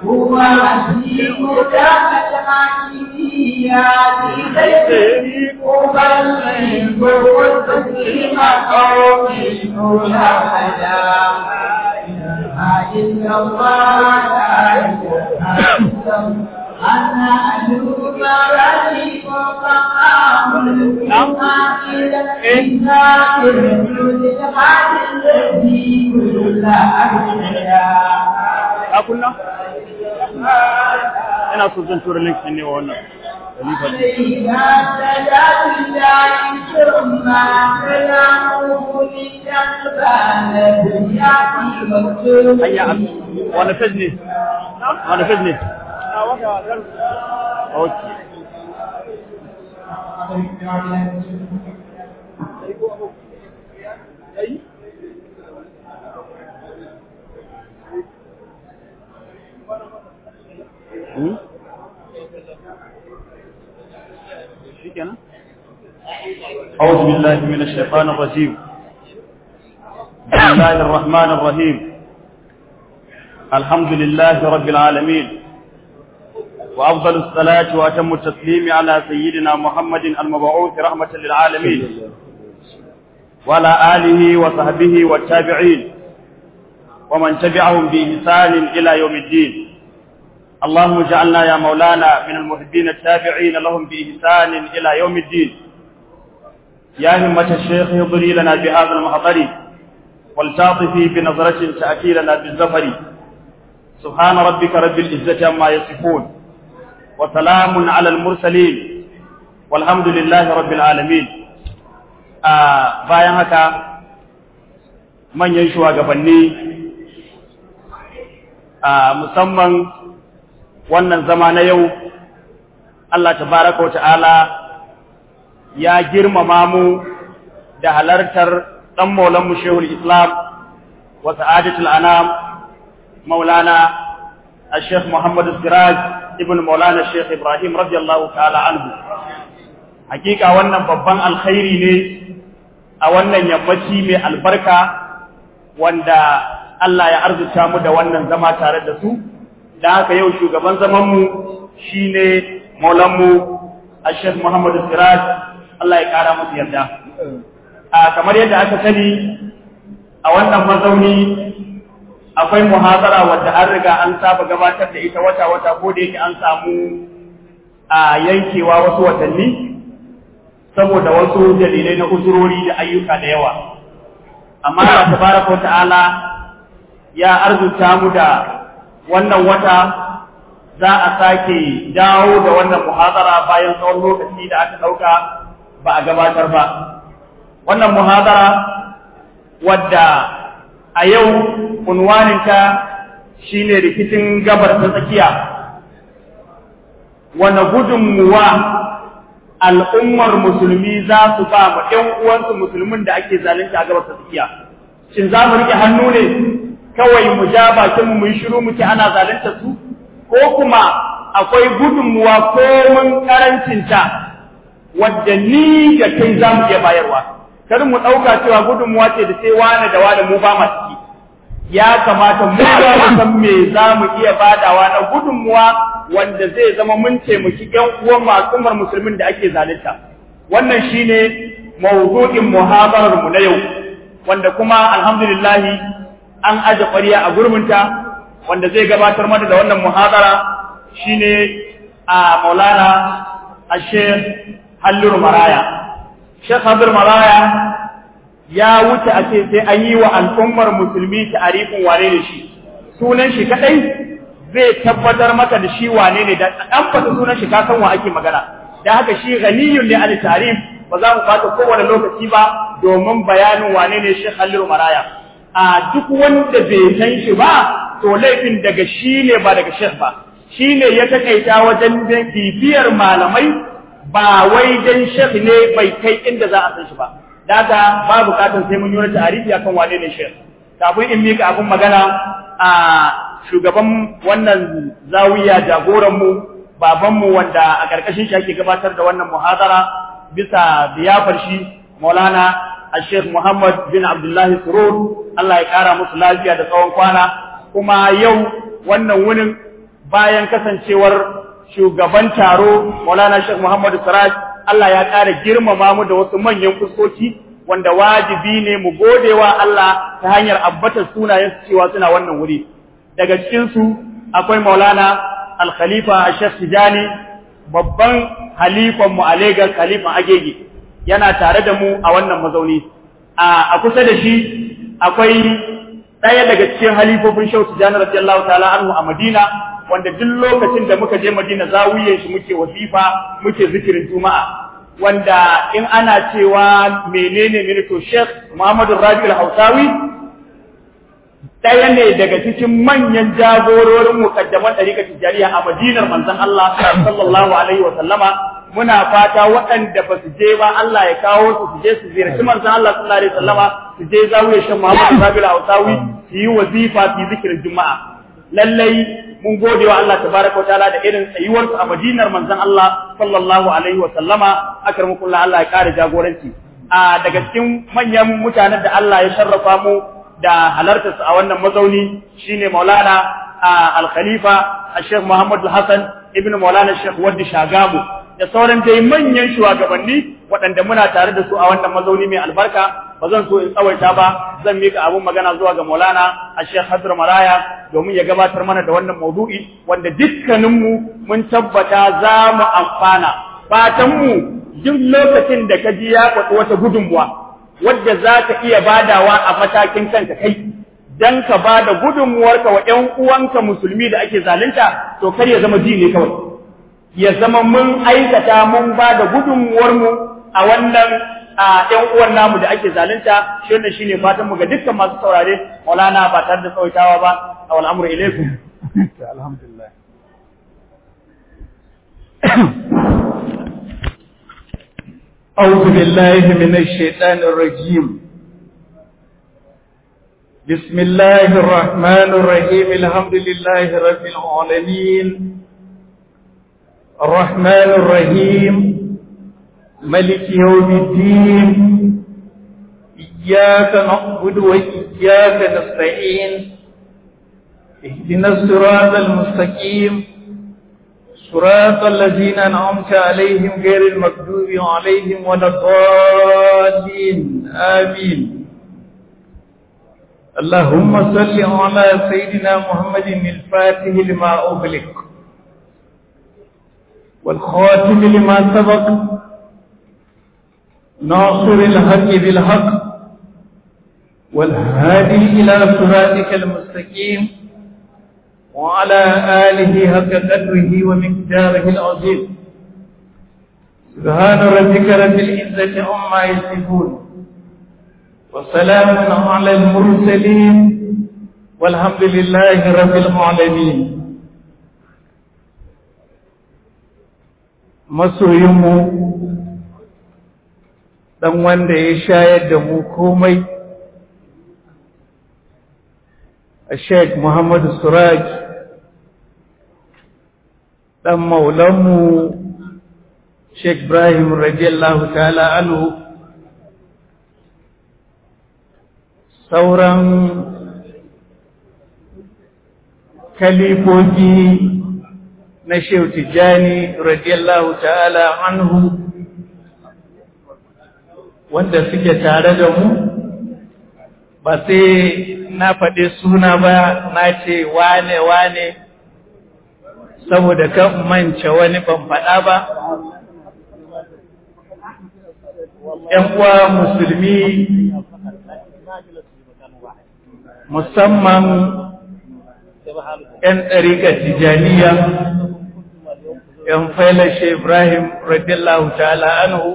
هو عزيز كانت عزيزيات ليس أبلغ وتسليم قوم لا حدا إلا الله لا إله إلا الله أنا أشوف رأيك وقام إلى الإنسان الذي الذي كل أحياء a kunna ina so zan tura link ne wa wannan khalifa din. إذا سجد الله ثم كلامه لتنبال يأتي مكتوب hanya a wani fes ne wani fes ne okay Hmm? shikenan أعوذ بالله من الشيطان الرجيم بسم الله الرحمن الرحيم الحمد لله رب العالمين وأفضل الصلاة وأتم التسليم على سيدنا محمد المبعوث رحمة للعالمين وعلى آله وصحبه والتابعين ومن تبعهم بإحسان إلى يوم الدين اللهم اجعلنا يا مولانا من المحبين التابعين لهم بإحسان إلى يوم الدين يا همة الشيخ اضري لنا بهذا المحضر والتعطفي بنظرة تأتي لنا بالزفر سبحان ربك رب العزة عما يصفون وسلام على المرسلين والحمد لله رب العالمين آه bayan haka manyan shugabanni a musamman wannan zama na yau Allah tabaraka wa ta'ala ya girmama mu da halartar ɗan maulanmu shehul islam wa sa'adatul anam maulana الشيخ محمد السراج ابن مولانا الشيخ إبراهيم رضي الله تعالى عنه حقيقة wannan babban alkhairi ne a wannan yammaci mai albarka wanda Allah ya arzuta mu da wannan zama tare da su da haka yau shugaban zamanmu shine maulanmu الشيخ محمد السراج Allah ya kara musu yarda a kamar yadda aka sani a wannan mazauni akwai muhazara wadda an riga an saba gabatar da ita wata-wata ko da yake an samu a yankewa wasu watanni saboda wasu dalilai na uzurori da ayyuka da yawa amma Allah tabaraka wa ta'ala ya arzuta mu da wannan wata za a sake dawo da wannan muhazara bayan tsawon lokaci da aka ɗauka ba a gabatar ba wannan muhazara wadda a yau unwaninta shine rikicin gabar ta tsakiya wane gudunmuwa al'ummar musulmi za su ba mu ɗan uwansu musulmin da ake zalunta a gabar ta tsakiya shin za mu rike hannu ne kawai mu ja bakin mu yi shiru muke ana zalunta su ko kuma akwai gudunmuwa ko mun karancinta wadda ni da kai za mu iya bayarwa kar mu ɗauka cewa gudunmuwa ce da sai wane da wane mu ba ma ciki ya kamata mu ba mu san me za mu iya badawa na gudunmuwa wanda zai zama mun taimaki ƴan uwan al'ummar musulmin da ake zalunta wannan shine mawdu'in muhabarar mu na yau wanda kuma alhamdulillah an aje ƙwariya a gurminta wanda zai gabatar mana da wannan muhadara shine a Maulana Sheikh Halliru Maraya Sheikh Halliru Maraya ya wuce a ce sai an yi wa al'ummar musulmi ta'arifin wane ne shi sunan shi kadai zai tabbatar maka da shi wane ne da an fata sunan shi ka san wa ake magana da haka shi ghaniyun ne al tarif ba za mu fata kowane lokaci ba domin bayanin wane ne Sheikh Halliru Maraya a duk wanda bai san shi ba to laifin daga shi ne ba daga Sheikh ba shi ne ya takaita wajen bibiyar malamai ba wai dan Sheikh ne bai kai inda za a san shi ba daga ba bukatun sai mun yi wani tarihi akan wane ne shek kafin in mika abin magana a shugaban wannan zawiya jagoran mu baban mu wanda a karkashin shi ake gabatar da wannan muhadara bisa biyafar shi Maulana Sheikh Muhammad bin Abdullah Surur Allah ya kara musu lafiya da tsawon kwana kuma yau wannan wunin bayan kasancewar shugaban taro Maulana Sheikh Muhammadu Siraj Allah ya ƙara girmama mu da wasu manyan fuskoki wanda wajibi ne mu gode wa Allah ta hanyar abbatar sunayen su cewa suna wannan wuri daga cikin su akwai Maulana Al-Khalifa Sheikh Tijani babban halifan mu a Lagos halifan Agege yana tare da mu a wannan mazauni a kusa da shi akwai ɗaya daga cikin halifofin Sheikh Tijani radiyallahu ta'ala anhu a Madina wanda duk lokacin da muka je Madina zawiyen shi muke wasifa muke zikirin Juma'a wanda in ana cewa menene ne to Sheikh Muhammadu Rabi'ul Hausawi ɗaya ne daga cikin manyan jagororin mukaddaman ɗariƙar Tijjaniya a Madinar manzon Allah sallallahu alaihi wa sallama muna fata waɗanda ba su je ba Allah ya kawo su su je su ziyarci manzon Allah sallallahu alaihi wa sallama su je zawiyar Sheikh Muhammadu Rabi'ul Hausawi su yi wazifa su yi zikirin Juma'a lallai mun gode wa Allah tabaraka wataala da irin tsayuwarsu a Madinar manzon Allah sallallahu alaihi wa sallama akramukullah Allah ya kare jagoranci a daga cikin manyan mutanen da Allah ya sharrafa mu da halartarsu a wannan mazauni shine Maulana Al-Khalifa Sheikh Muhammad Hassan ibn Maulana Sheikh Waddi Shagamu da sauran dai manyan shugabanni waɗanda muna tare da su a wannan mazauni mai albarka ba zan so in tsawaita ba zan mika abun magana zuwa ga Maulana Sheikh Hadr Maraya domin ya gabatar mana da wannan maudu'i wanda dukkaninmu mun tabbata za mu amfana fatanmu duk lokacin da ka ji ya kwaɗi wata gudunmuwa wadda za ka iya badawa a matakin kanka kai dan ka ba da gudunmuwarka wa ‘yan uwanka musulmi da ake zalunta to kar ya zama ji ne kawai ya zama mun aikata mun ba da gudunmuwarmu a wannan ‘yan uwan namu da ake zalunta shi wannan shine fatan mu ga dukkan masu saurare maulana ba tare da tsawaitawa ba a wal amru ilaikum alhamdulillah أعوذ بالله من الشيطان الرجيم بسم الله الرحمن الرحيم الحمد لله رب العالمين الرحمن الرحيم ملك يوم الدين إياك نعبد وإياك نستعين اهدنا الصراط المستقيم صراط الذين أنعمت عليهم غير المغضوب عليهم ولا الضالين آمين اللهم صل على سيدنا محمد الفاتح لما أغلق والخاتم لما سبق ناصر الحق بالحق والهادي إلى صراطك المستقيم وعلى آله حق قدره ومقداره العظيم سبحان ربك رب العزة عما يصفون وسلام على المرسلين والحمد لله رب العالمين masoyinmu ɗan wanda ya shayar da mu komai a sheik muhammadu suraj ɗan maulanmu sheik ibrahim radiyallahu ta'ala anhu sauran kalifofi na shehu tijjani radiyallahu ta'ala anhu wanda suke tare da mu ba sai na faɗi suna ba na ce wane wane saboda kan mance wani ban faɗa ba ‘yan uwa musulmi musamman ‘yan ɗariƙar tijaniya ‘yan failashe Ibrahim radiyallahu ta'ala anhu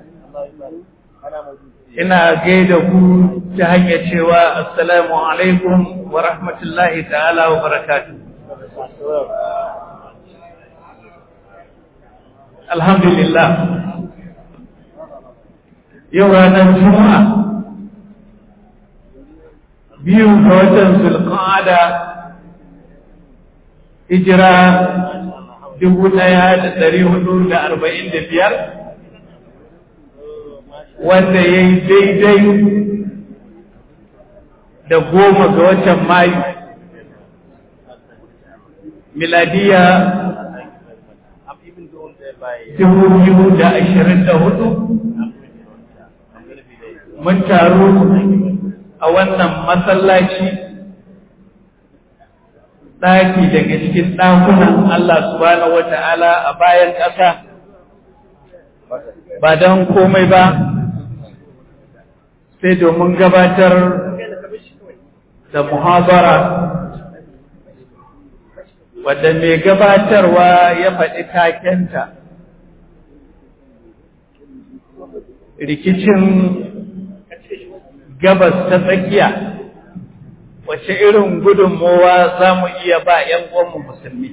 ina gaida ku ta hanyar cewa assalamu alaikum wa rahmatullahi ta'ala wa barakatu alhamdulillah yau ranar juma'a biyu ga watan zulqa'ada hijira dubu ɗaya da ɗari hudu da arba'in da biyar wanda ya yi daidai da goma ga watan mayu miladiya dubu biyu da ashirin da hudu mun taru a wannan masallaci ɗaki daga cikin ɗakunan Allah subhanahu wata'ala a bayan ƙasa ba don komai ba sai domin gabatar da muhabara wadda mai gabatarwa ya faɗi takenta rikicin gabas ta tsakiya wace irin gudunmowa za mu iya ba ‘yan uwanmu musulmi.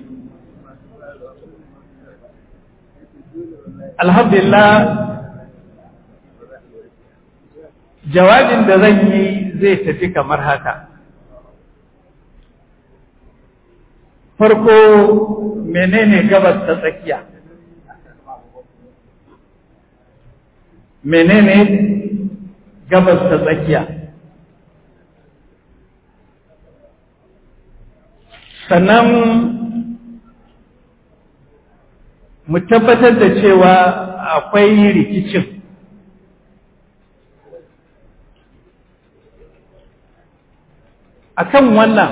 Alhamdulillah, jawabin da zan yi zai tafi kamar haka. Farko menene gabas ta tsakiya? Menene gabas ta tsakiya? sannan mu tabbatar da cewa akwai rikicin akan wannan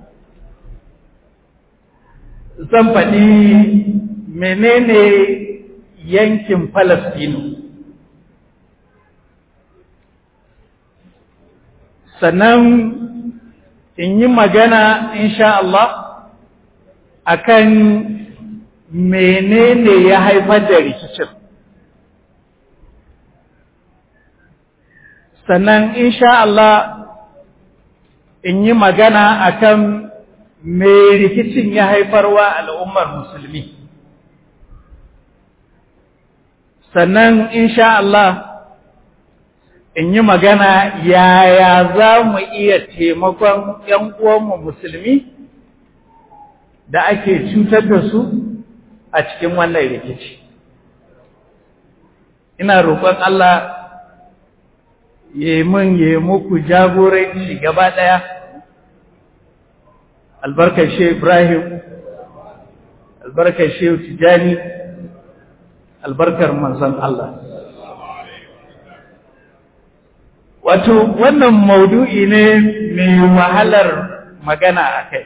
zan faɗi menene yankin Falastinu sannan in yi magana insha Allah akan menene ya haifar da rikicin sannan insha Allah in yi magana akan me rikicin ya haifarwa al'ummar musulmi sannan insha Allah in yi magana yaya za mu iya taimakon ‘yan uwanmu musulmi da ake cutar da su a cikin wannan rikici. Ina roƙon Allah ya mun ya muku jagoranci gaba ɗaya, albarkar Shehu Ibrahim, albarkar Shehu Tijani, albarkar manzon Allah. Wato, wannan maudu'i ne mai wahalar magana a kai.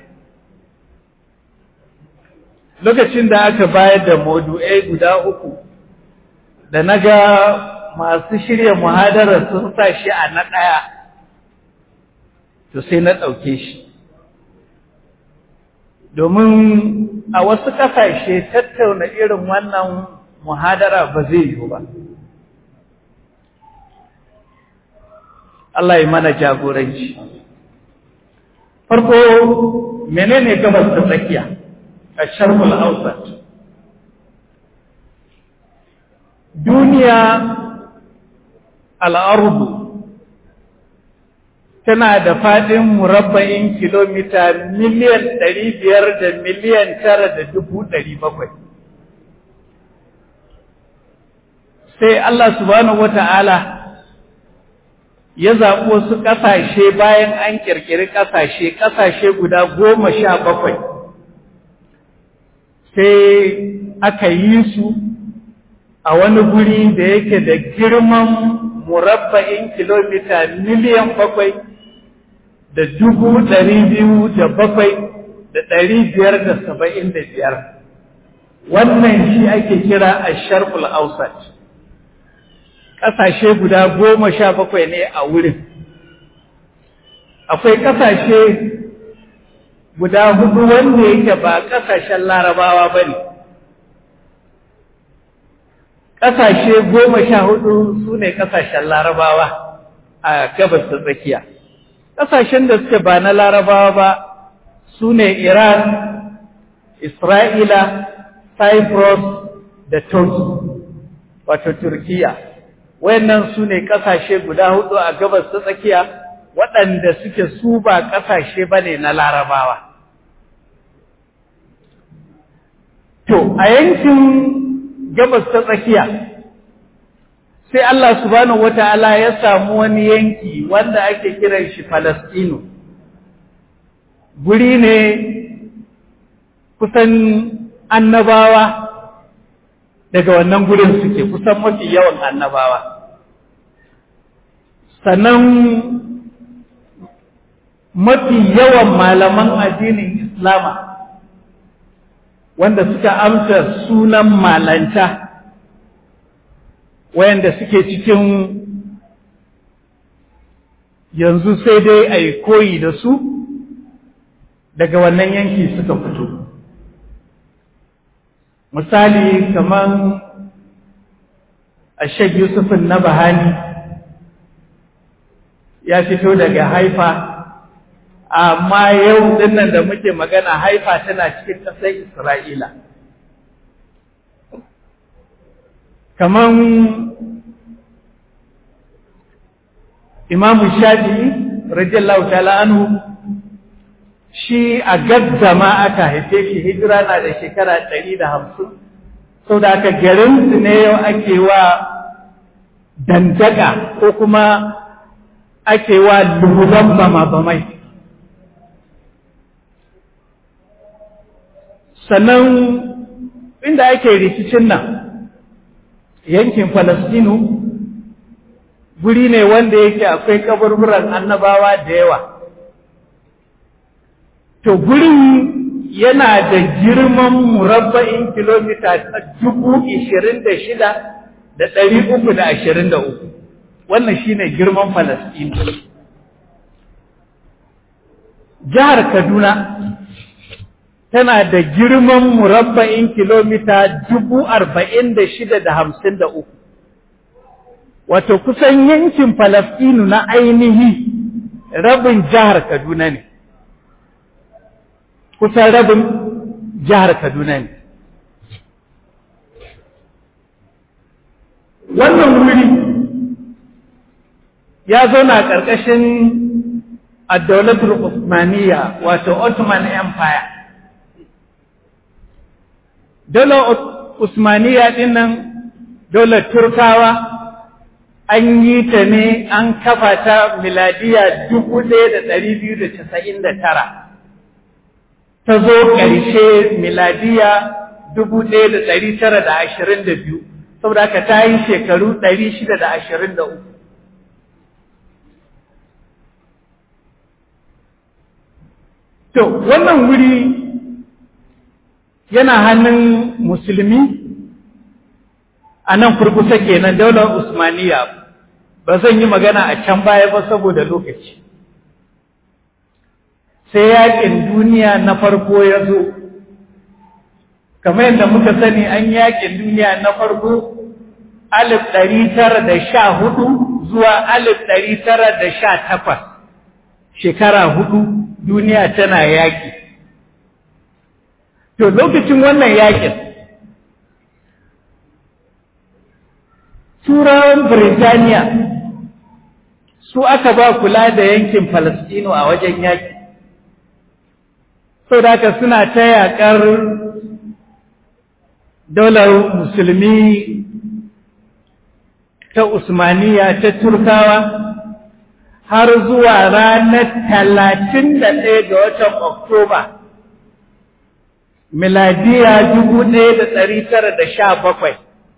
Lokacin da aka bayar da maudu'ai guda uku, da na ga masu shirya muhadarar sun sa shi a na ɗaya, to sai na ɗauke shi. Domin a wasu ƙasashe tattauna irin wannan muhadara ba zai yiwu ba. Allah ya mana jagoranci. Farko, menene gabas ta tsakiya a sharhul Ausat? Duniya al'arbu tana da faɗin murabba'in kilomita miliyan ɗari biyar da miliyan tara da dubu ɗari bakwai. Sai Allah subhanahu wa ta'ala ya zaɓi wasu ƙasashe bayan an ƙirƙiri ƙasashe, ƙasashe guda goma sha bakwai, sai aka yi su a wani guri da yake da girman murabba'in kilomita miliyan bakwai da dubu ɗari biyu da bakwai da ɗari biyar da saba'in da biyar. Wannan shi ake kira a sharkul ausat. ƙasashe guda goma sha bakwai ne a wurin. Akwai ƙasashe guda hudu wanda yake ba ƙasashen larabawa ba ne. Ƙasashe goma sha hudu su ne ƙasashen larabawa a gabas da tsakiya. Ƙasashen da suke ba na larabawa ba su ne Iran, Isra'ila, Cyprus da Turkey, wato Turkiyya. wayannan su ne ƙasashe guda hudu a gabas ta tsakiya waɗanda suke su ba ƙasashe ba ne na larabawa. To, a yankin gabas ta tsakiya, sai Allah subhanahu wa ta'ala ya samu wani yanki wanda ake kiran shi Falastinu. Guri ne kusan annabawa daga wannan gurin suke kusan mafi yawan annabawa sannan mafi yawan malaman addinin islama wanda suka amsa sunan malanta wayanda suke cikin yanzu sai dai a yi koyi da su daga wannan yanki suka fito misali kamar ashek yusufin na bahani ya fito daga haifa amma yau dinnan da muke magana haifa tana cikin ƙasar isra'ila kamar imamu shafi'i radiyallahu ta'ala anhu shi a gaggama aka haife shi hijira na da shekara ɗari da hamsin sau da aka garinsu ne yau ake wa dandaka ko kuma ake wa lubulan bama-bamai sannan inda ake rikicin nan yankin falastinu guri ne wanda yake akwai kaburburan annabawa da yawa to gurin yana da girman murabba'in kilomita dubu ishirin da shida da ɗari uku da ashirin da uku wannan shine girman falastinu jihar kaduna tana da girman murabba'in kilomita dubu arba'in da shida da hamsin da uku wato kusan yankin falastinu na ainihi rabin jihar kaduna ne kusan rabin jihar kaduna ne wannan wuri ya zauna ƙarƙashin addaunatul Usmaniya wato Ottoman Empire Daular Usmaniya ɗin nan daular Turkawa an yi ta ne an kafa ta miladiya dubu ɗaya da ɗari biyu da casa'in da tara ta zo ƙarshe miladiya dubu ɗaya da ɗari tara da ashirin da biyu saboda haka ta yi shekaru ɗari shida da ashirin da uku to wannan wuri yana hannun musulmi a nan kurkusa kenan daular usmaniya ba zan yi magana a can baya ba saboda lokaci sai yakin duniya na farko ya zo kamar yadda muka sani an yakin duniya na farko alif ɗari tara da sha hudu zuwa alif ɗari tara da sha takwas shekara hudu duniya tana yaki to lokacin wannan yakin turawan Birtaniya su aka ba kula da yankin Falastino a wajen yaki sau da haka suna ta yaƙar daular musulmi ta Usmaniya ta Turkawa har zuwa ranar talatin da ɗaya ga watan Oktoba miladiya dubu ɗaya da ɗari tara da sha bakwai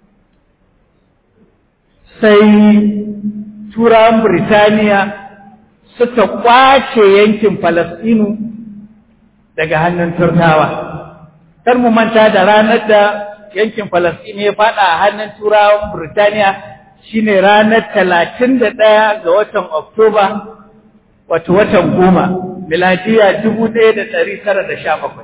sai turawan Birtaniya suka kwace yankin Falasɗinu daga hannun Turkawa. Kar mu manta da ranar da yankin Falasɗinu ya faɗa a hannun turawan Birtaniya shine ranar talatin da ɗaya ga watan Oktoba, wato watan goma, miladiya dubu ɗaya da ɗari tara da sha bakwai.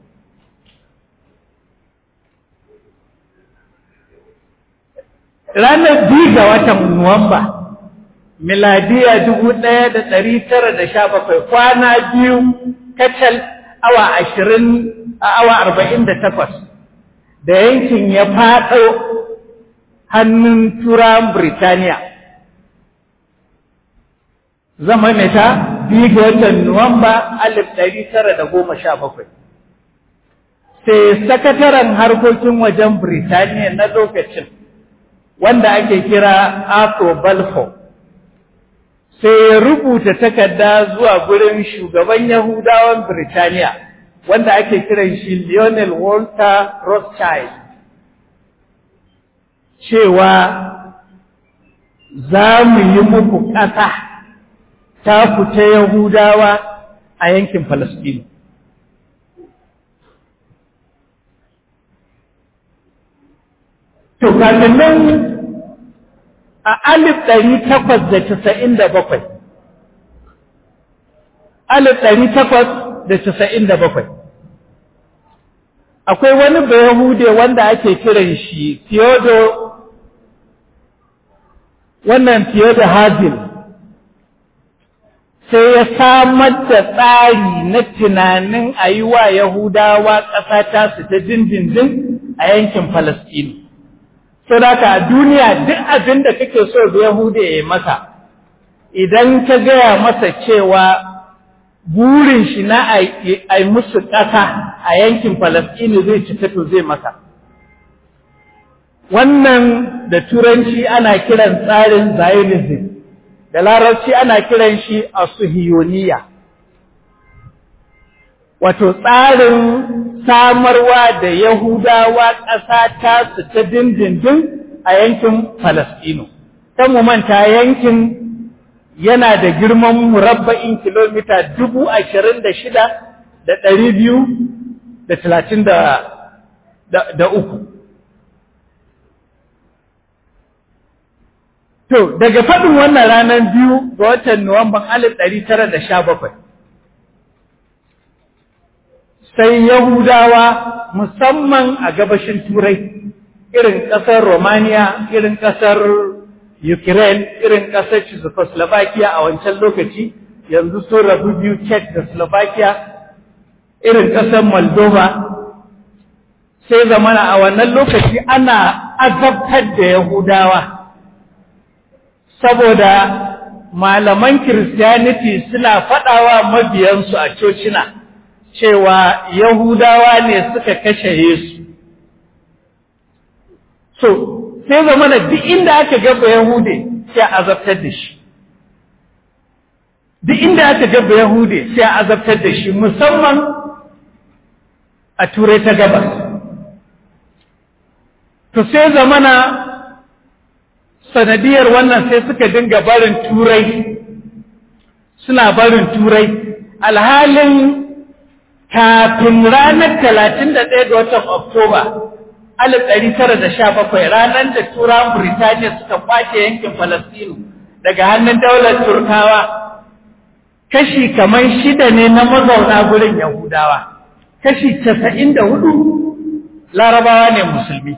ranar biyu ga watan Nuwamba, miladiya dubu ɗaya da ɗari tara da sha bakwai kwana biyu kacal awa ashirin a awa arba'in da takwas da yankin ya faɗo hannun turan Birtaniya. Zama meta biyu ga watan Nuwamba alif ɗari tara da goma sha bakwai. Sai sakataren harkokin wajen Birtaniya na lokacin wanda ake kira Afro Balfour sai ya rubuta takarda zuwa gurin shugaban Yahudawan Birtaniya wanda ake kiran shi Lionel Walter Rothschild cewa za mu yi muku ƙasa ta fita Yahudawa a yankin Falasɗinu. To, kafin nan a alif ɗari takwas da casa'in da bakwai, alif ɗari takwas da casa'in da bakwai. Akwai wani Bayahude wanda ake kiran shi Theodore wannan fiye da hazin sai ya samar da tsari na tunanin a yi wa Yahudawa ƙasa ta su ta dindindin a yankin Falasɗinu. So da a duniya duk abin da kake so da Yahuda ya yi masa, idan ka gaya masa cewa burin shi na a yi musu ƙasa a yankin Falasɗinu zai cika to zai masa. wannan da turanci ana kiran tsarin zionism da larabci ana kiran shi asuhiyoniya wato tsarin samarwa da yahudawa ƙasa ta su ta dindindin a yankin Falasɗinu. ta mu manta yankin yana da girman murabba'in kilomita dubu ashirin da shida da ɗari biyu da talatin da uku To, daga faɗin wannan ranar biyu ga watan Nuwamban alif ɗari tara da sha bakwai, sai Yahudawa musamman a gabashin Turai, irin ƙasar Romania, irin ƙasar Ukraine, irin ƙasar Czechoslovakia a wancan lokaci, yanzu sun rabu biyu Czech da Slovakia, irin ƙasar Moldova, sai zamana a wannan lokaci ana azabtar da Yahudawa. saboda malaman Kiristiyaniti suna faɗawa mabiyansu a cocina cewa Yahudawa ne suka kashe Yesu. So, sai zama da duk inda aka gaba Yahude sai a azabtar da shi. Duk inda aka gaba Yahude sai a azabtar da shi musamman a Turai ta gabas. To sai zamana sanadiyar wannan sai suka dinga barin turai suna barin turai alhalin kafin ranar talatin da ɗaya ga watan oktoba alif ɗari tara da sha bakwai ranar da turawan Birtaniya suka kwace yankin falastinu daga hannun daular turkawa kashi kamar shida ne na mazauna gurin yahudawa kashi casa'in da hudu larabawa ne musulmi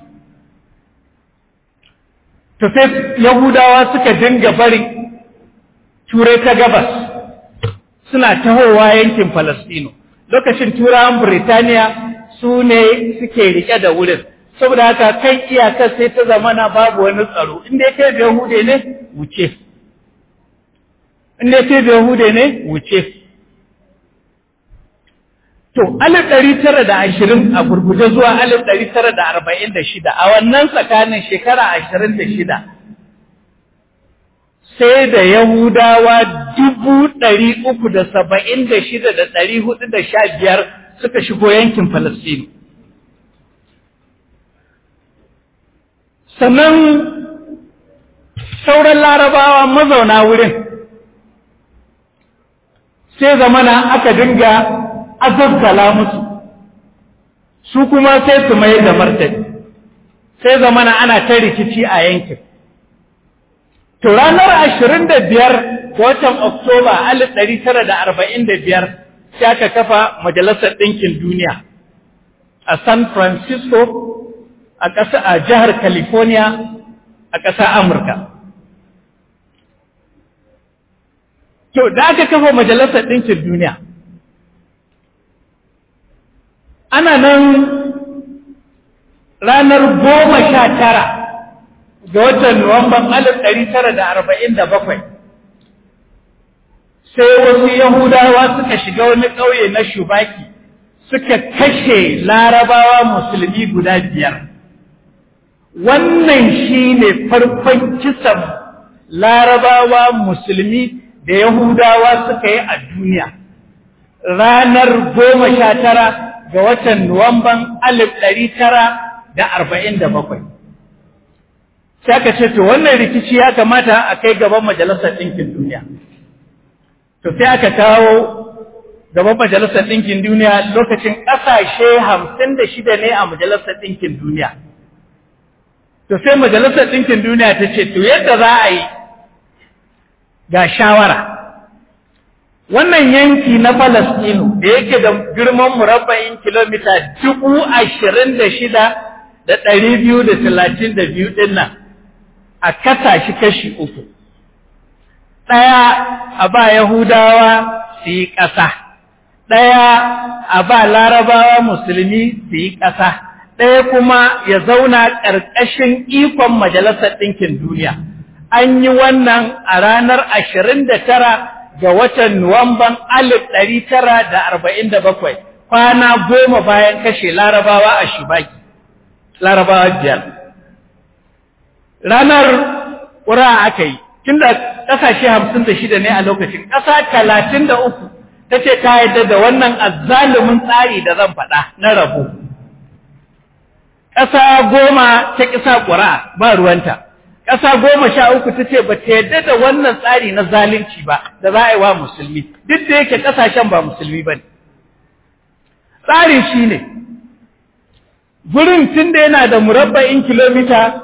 to sai Yahudawa suka dinga bari turai ta gabas suna tahowa yankin Falastino lokacin turawan Birtaniya su ne suke rike da wurin saboda haka kan iyakar sai ta zamana babu wani tsaro inda kai da Yahude ne wuce inda kai da Yahude ne wuce To, alif ɗari tara da ashirin a gurguje zuwa alif ɗari tara da arba'in da shida, a wannan tsakanin shekara ashirin da shida, sai da Yahudawa dubu ɗari uku da saba'in da shida da ɗari hudu da sha biyar suka shigo yankin Falasɗinu. Sannan sauran larabawa mazauna wurin, sai zamana aka dinga azazzala musu su kuma sai su mai da martani sai zamana ana ta rikici a yankin to ranar ashirin da biyar watan oktoba alif ɗari tara da arba'in da biyar sai aka kafa majalisar ɗinkin duniya a san francisco a ƙasa a jihar california a ƙasa amurka to da aka kafa majalisar ɗinkin duniya ana nan ranar goma sha tara ga watan Nuwamban alif ɗari tara da arba'in da bakwai sai wasu Yahudawa suka shiga wani ƙauye na Shubaki suka kashe larabawa musulmi guda biyar. Wannan shi ne farkon kisan larabawa musulmi da Yahudawa suka yi a duniya. ranar goma sha tara ga watan Nuwamban alif ɗari tara da arba'in da bakwai. Sai aka ce, to wannan rikici ya kamata a kai gaban Majalisar Ɗinkin Duniya. To sai aka kawo gaban Majalisar Ɗinkin Duniya lokacin ƙasashe hamsin da shida ne a Majalisar Ɗinkin Duniya. To sai Majalisar Ɗinkin Duniya ta ce, to yadda za a yi ga shawara. Wannan yanki na Falastinu da yake da girman murabba'in kilomita dubu ashirin da shida da ɗari biyu da talatin da biyu ɗin nan a kasa shi kashi uku. Ɗaya a ba Yahudawa su yi ƙasa, ɗaya a ba Larabawa Musulmi su yi ƙasa, ɗaya kuma ya zauna ƙarƙashin ikon Majalisar Ɗinkin Duniya. An yi wannan a ranar ashirin da tara ga watan Nuwamban alif ɗari tara da arba'in da bakwai, kwana goma bayan kashe larabawa a shibaki, larabawa biyar. Ranar ƙura aka yi, tun da ƙasashe hamsin da shida ne a lokacin, ƙasa talatin da uku ta ce ta yadda da wannan azzalumin tsari da zan faɗa na rabo. Ƙasa goma ta ƙisa ƙura ba ruwanta. ƙasa goma sha uku ta ce ba ta yadda da wannan tsari na zalunci ba da za a yi wa musulmi duk da yake ƙasashen ba musulmi ba ne tsarin shi ne gurin tun da yana da murabba'in kilomita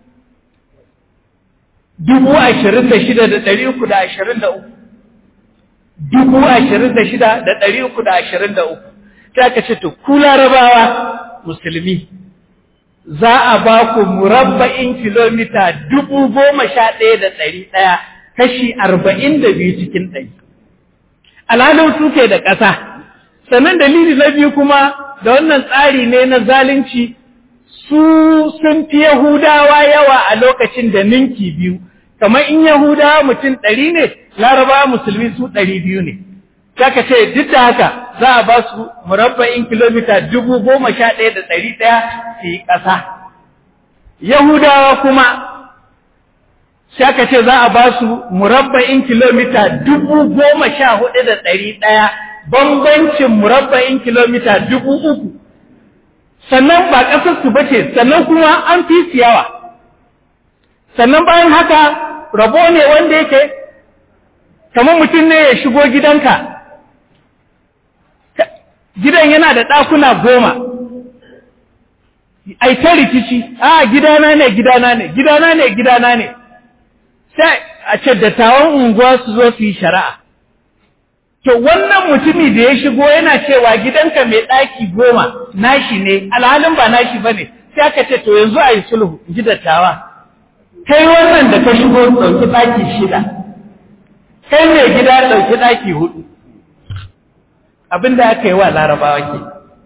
dubu ashirin da shida da ɗari uku da ashirin da uku dubu ashirin da shida da ɗari uku da ashirin da uku ta aka ce to ku larabawa musulmi za a ba ku murabba'in kilomita dubu goma sha ɗaya da ɗari ɗaya kashi arba'in da biyu cikin ɗari. Alhalin suke da ƙasa, sannan dalili na biyu kuma da wannan tsari ne na zalunci su sun fi Yahudawa yawa a lokacin da ninki biyu, kamar in Yahudawa mutum ɗari ne, Larabawa musulmi su ɗari biyu ne. Saka ce duk da haka za a ba su murabba'in kilomita dubu goma sha ɗaya da ɗari ɗaya su yi ƙasa. Yahudawa kuma saka ce za a ba su murabba'in kilomita dubu goma sha hudu da ɗari ɗaya bambancin murabba'in kilomita dubu uku. Sannan ba ƙasarsu ba ce, sannan kuma an fi siyawa. Sannan bayan haka rabo ne wanda yake kamar mutum ne ya shigo gidanka. gidan yana da ɗakuna goma ai ta rikici a gidana ne gidana ne gidana ne gidana ne sai a ce dattawan unguwa su zo su yi shari'a to wannan mutumi da ya shigo yana cewa gidanka mai ɗaki goma nashi ne alhalin ba nashi ba ne sai aka ce to yanzu a yi sulhu ji dattawa kai wannan da ka shigo ɗauki ɗaki shida kai mai gida ɗauki ɗaki hudu abin da aka yi wa larabawa ke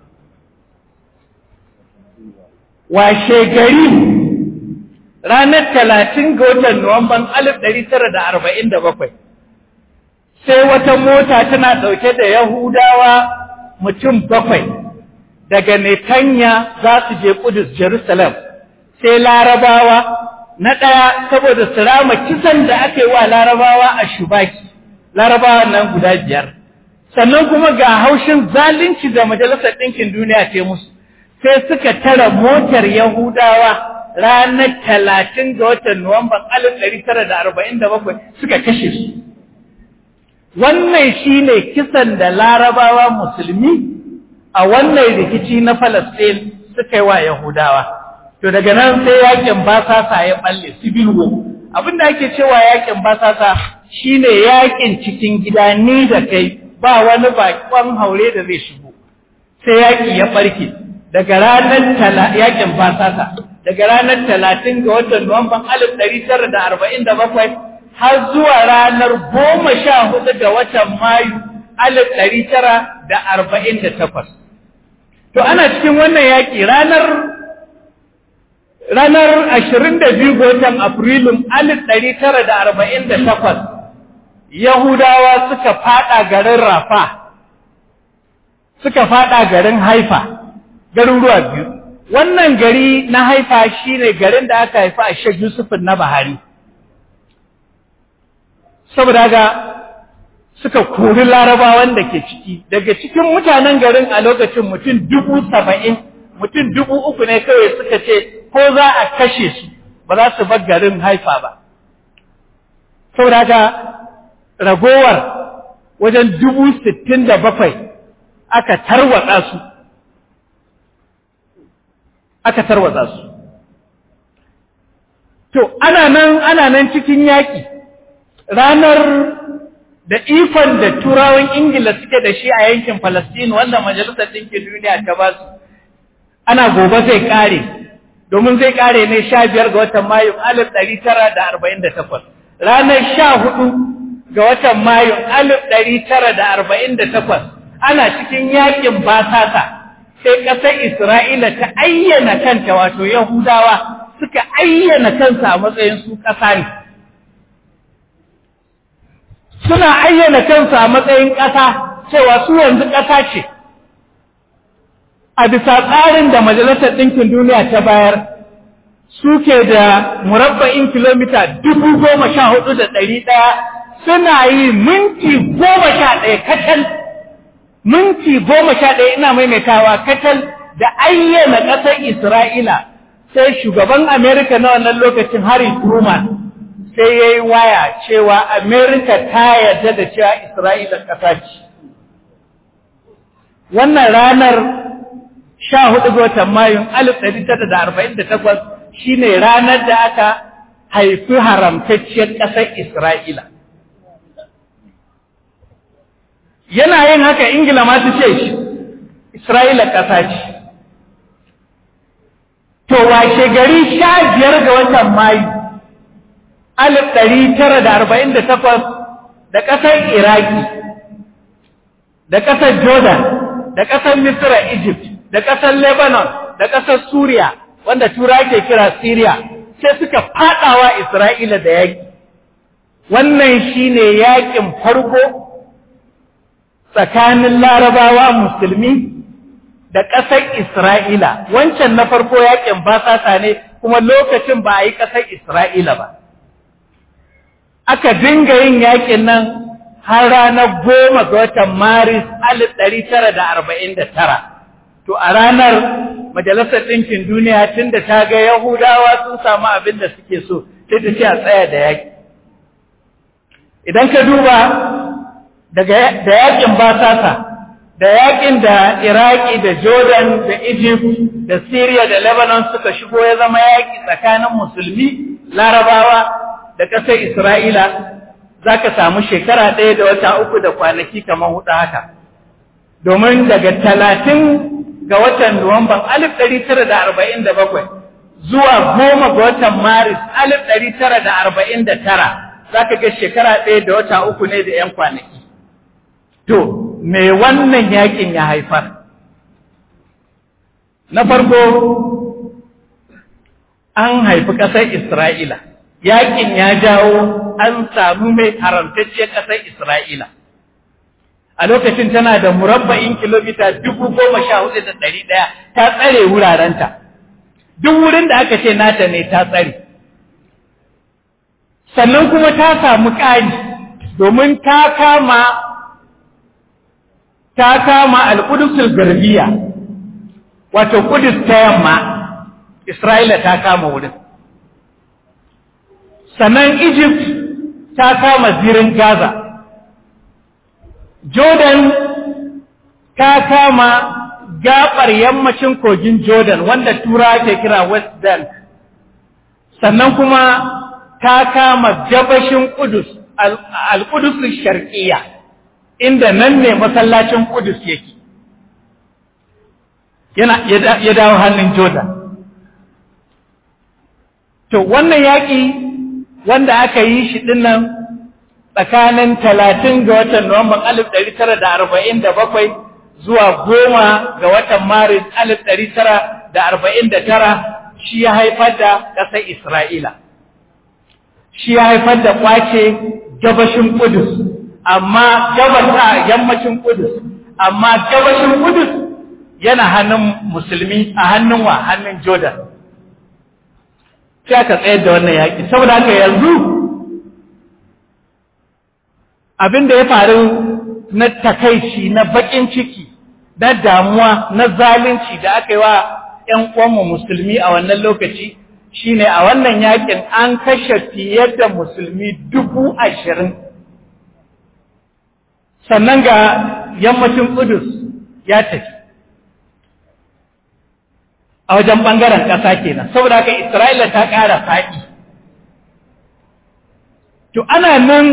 washe gari ranar talatin ga watan nuwamban alif ɗari tara da arba'in da bakwai sai wata mota tana ɗauke da yahudawa mutum bakwai daga netanya za su je kudus jerusalem sai larabawa na ɗaya saboda su rama kisan da aka yi wa larabawa a shubaki larabawa nan guda biyar sannan kuma ga haushin zalunci da majalisar ɗinkin duniya ce musu sai suka tara motar yahudawa ranar talatin ga watan nuwamban alif ɗari tara da arba'in da bakwai suka kashe su wannan shi ne kisan da larabawa musulmi a wannan rikici na falastin suka yi wa yahudawa to daga nan sai yakin basasa ya balle civil war abinda ake cewa yakin basasa shine yakin cikin gida ni da kai ba wani bakon haure da zai shigo sai yaki ya barke daga ranar yakin basasa daga ranar talatin ga watan nuwamban alif ɗari tara da arba'in da bakwai har zuwa ranar goma sha hudu ga watan mayu alif ɗari tara da arba'in da takwas to ana cikin wannan yaƙi ranar ranar ashirin da biyu ga watan afrilun alif ɗari tara da arba'in da takwas Yahudawa suka fada garin Rafa, suka fada garin Haifa, garuruwa biyu. Wannan gari na Haifa shi ne garin da aka haifa a Sheikh Yusufin na Bahari. Saboda ga suka kori larabawan da ke ciki daga cikin mutanen garin a lokacin mutum dubu saba'in mutum dubu uku ne kawai suka ce ko za a kashe su ba za su bar garin haifa ba saboda haka ragowar wajen dubu sittin da bakwai aka tarwatsa su aka tarwatsa su to ana nan ana nan cikin yaƙi ranar da ikon da turawan ingila suke da shi a yankin Falastinu wanda majalisar ɗinkin duniya ta ba su ana gobe zai ƙare domin zai ƙare ne sha biyar ga watan mayu alif ɗari tara da arba'in da takwas ranar sha hudu ga watan mayu alif ɗari tara da arba'in da takwas ana cikin yakin basasa sai ƙasar isra'ila ta ayyana kanta wato yahudawa suka ayyana kansa a matsayin su ƙasa ne suna ayyana kansu a matsayin ƙasa cewa su yanzu ƙasa ce a bisa tsarin da majalisar ɗinkin duniya ta bayar suke da murabba'in kilomita dubu goma sha hudu da ɗari ɗaya suna yi minti goma sha ɗaya kacal minti goma sha ɗaya ina maimaitawa kacal da ayyana ƙasar isra'ila sai shugaban amerika na wannan lokacin harry truman sai ya yi waya cewa Amerika ta yarda da cewa Isra'ila ƙasa ce. Wannan ranar sha hudu ga watan Mayun alif ɗari tara da arba'in da takwas shi ne ranar da aka haifi haramtacciyar ƙasar Isra'ila. Yana yin haka Ingila ma su ce shi, Isra'ila ƙasa ce. To washe gari sha biyar ga watan Mayu, alif ɗari tara da arba'in da takwas da ƙasar Iraki, da ƙasar Jordan, da ƙasar Misra Egypt, da ƙasar Lebanon, da ƙasar Suriya, wanda Tura ke kira Syria, sai suka faɗawa Isra'ila da yaƙi. Wannan shi ne yaƙin farko tsakanin larabawa musulmi da ƙasar Isra'ila, wancan na farko yaƙin basasa ne kuma lokacin ba a yi ƙasar Isra'ila ba. aka dinga yin yakin nan har ranar goma ga watan maris alif ɗari tara da arba'in da tara to a ranar majalisar ɗinkin duniya tun da ta ga yahudawa sun samu abin da suke so sai ta ce a tsaya da yaki idan ka duba da yakin basasa da yakin da iraki da jordan da egypt da syria da lebanon suka shigo ya zama yaki tsakanin musulmi larabawa da ƙasar Isra'ila za ka samu shekara ɗaya da wata uku da kwanaki kamar huɗu haka. Domin daga talatin ga watan Nuwamban alif ɗari tara da arba'in da bakwai zuwa goma ga watan Maris alif ɗari tara da arba'in da tara za ka ga shekara ɗaya da wata uku ne da ‘yan kwanaki. To, me wannan yakin ya haifar? Na farko, an haifi ƙasar Isra'ila. yakin ya jawo an samu mai haramtacciyar ƙasar Isra'ila. A lokacin tana da murabba'in kilomita dubu goma sha hudu da ɗari ɗaya ta tsare wurarenta. Duk wurin da aka ce nata ne ta tsare. Sannan kuma ta samu ƙari domin ta kama ta kama alƙudusul garbiya wato kudus ta yamma Isra'ila ta kama wurin. sannan Egypt ta kama zirin Gaza, Jordan ta kama gabar yammacin kogin Jordan wanda tura ke kira West Bank, sannan kuma ta kama gabashin Kudus, al-Kudus sharqiyya inda nan ne masallacin Kudus yake. Yana ya dawo hannun Jordan. To, wannan yaƙi wanda aka yi shi dinnan tsakanin talatin ga watan Nuwamban alif ɗari tara da arba'in da bakwai zuwa goma ga watan Maris alif ɗari tara da arba'in da tara shi ya haifar da ƙasar Isra'ila. Shi ya haifar da ƙwace gabashin Kudus, amma gabata yammacin Kudus, amma gabashin Kudus yana hannun musulmi a hannun wa hannun Jordan. sai aka tsayar da wannan yaƙi saboda haka yanzu abin da ya faru na takaici na bakin ciki na damuwa na zalunci da aka yi wa ‘yan uwanmu musulmi a wannan lokaci shine a wannan yakin an kashe fiye da musulmi dubu ashirin sannan ga yammacin Kudus ya tafi a wajen ɓangaren ƙasa kenan saboda haka Isra'ila ta ƙara faɗi to ana nan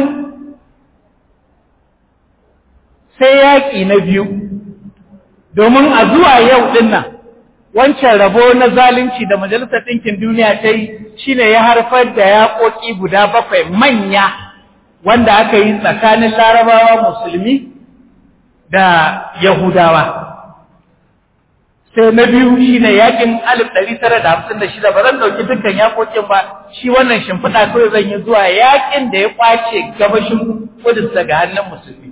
sai yaƙi na biyu domin a zuwa yau ɗin nan wancan rabo na zalunci da majalisar ɗinkin duniya ta yi shine ya harfar da yaƙoƙi guda bakwai manya wanda aka yi tsakanin larabawa musulmi da yahudawa sai na biyu shine yaƙin alif ɗari tara da hamsin da shida ba zan ɗauki dukkan yaƙoƙin ba shi wannan shimfiɗa kawai zan yi zuwa yaƙin da ya ƙwace gabashin kudus daga hannun musulmi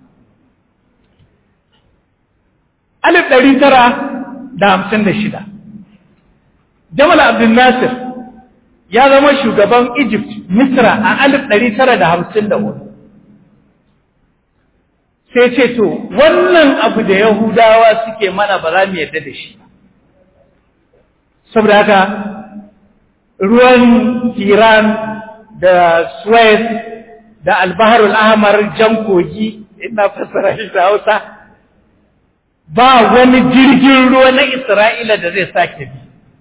alif ɗari tara da hamsin da shida. Jamal Abdul Nasir ya zama shugaban Egypt, Misra a alif ɗari tara da hamsin da hudu. Sai ce to, wannan abu da Yahudawa suke mana ba za mu yadda da shi. Saboda haka, ruwan Iran da Suez da Albaharul Ahmar jan kogi, ina fassara shi da Hausa, ba wani jirgin ruwa na Isra'ila da zai sake bi.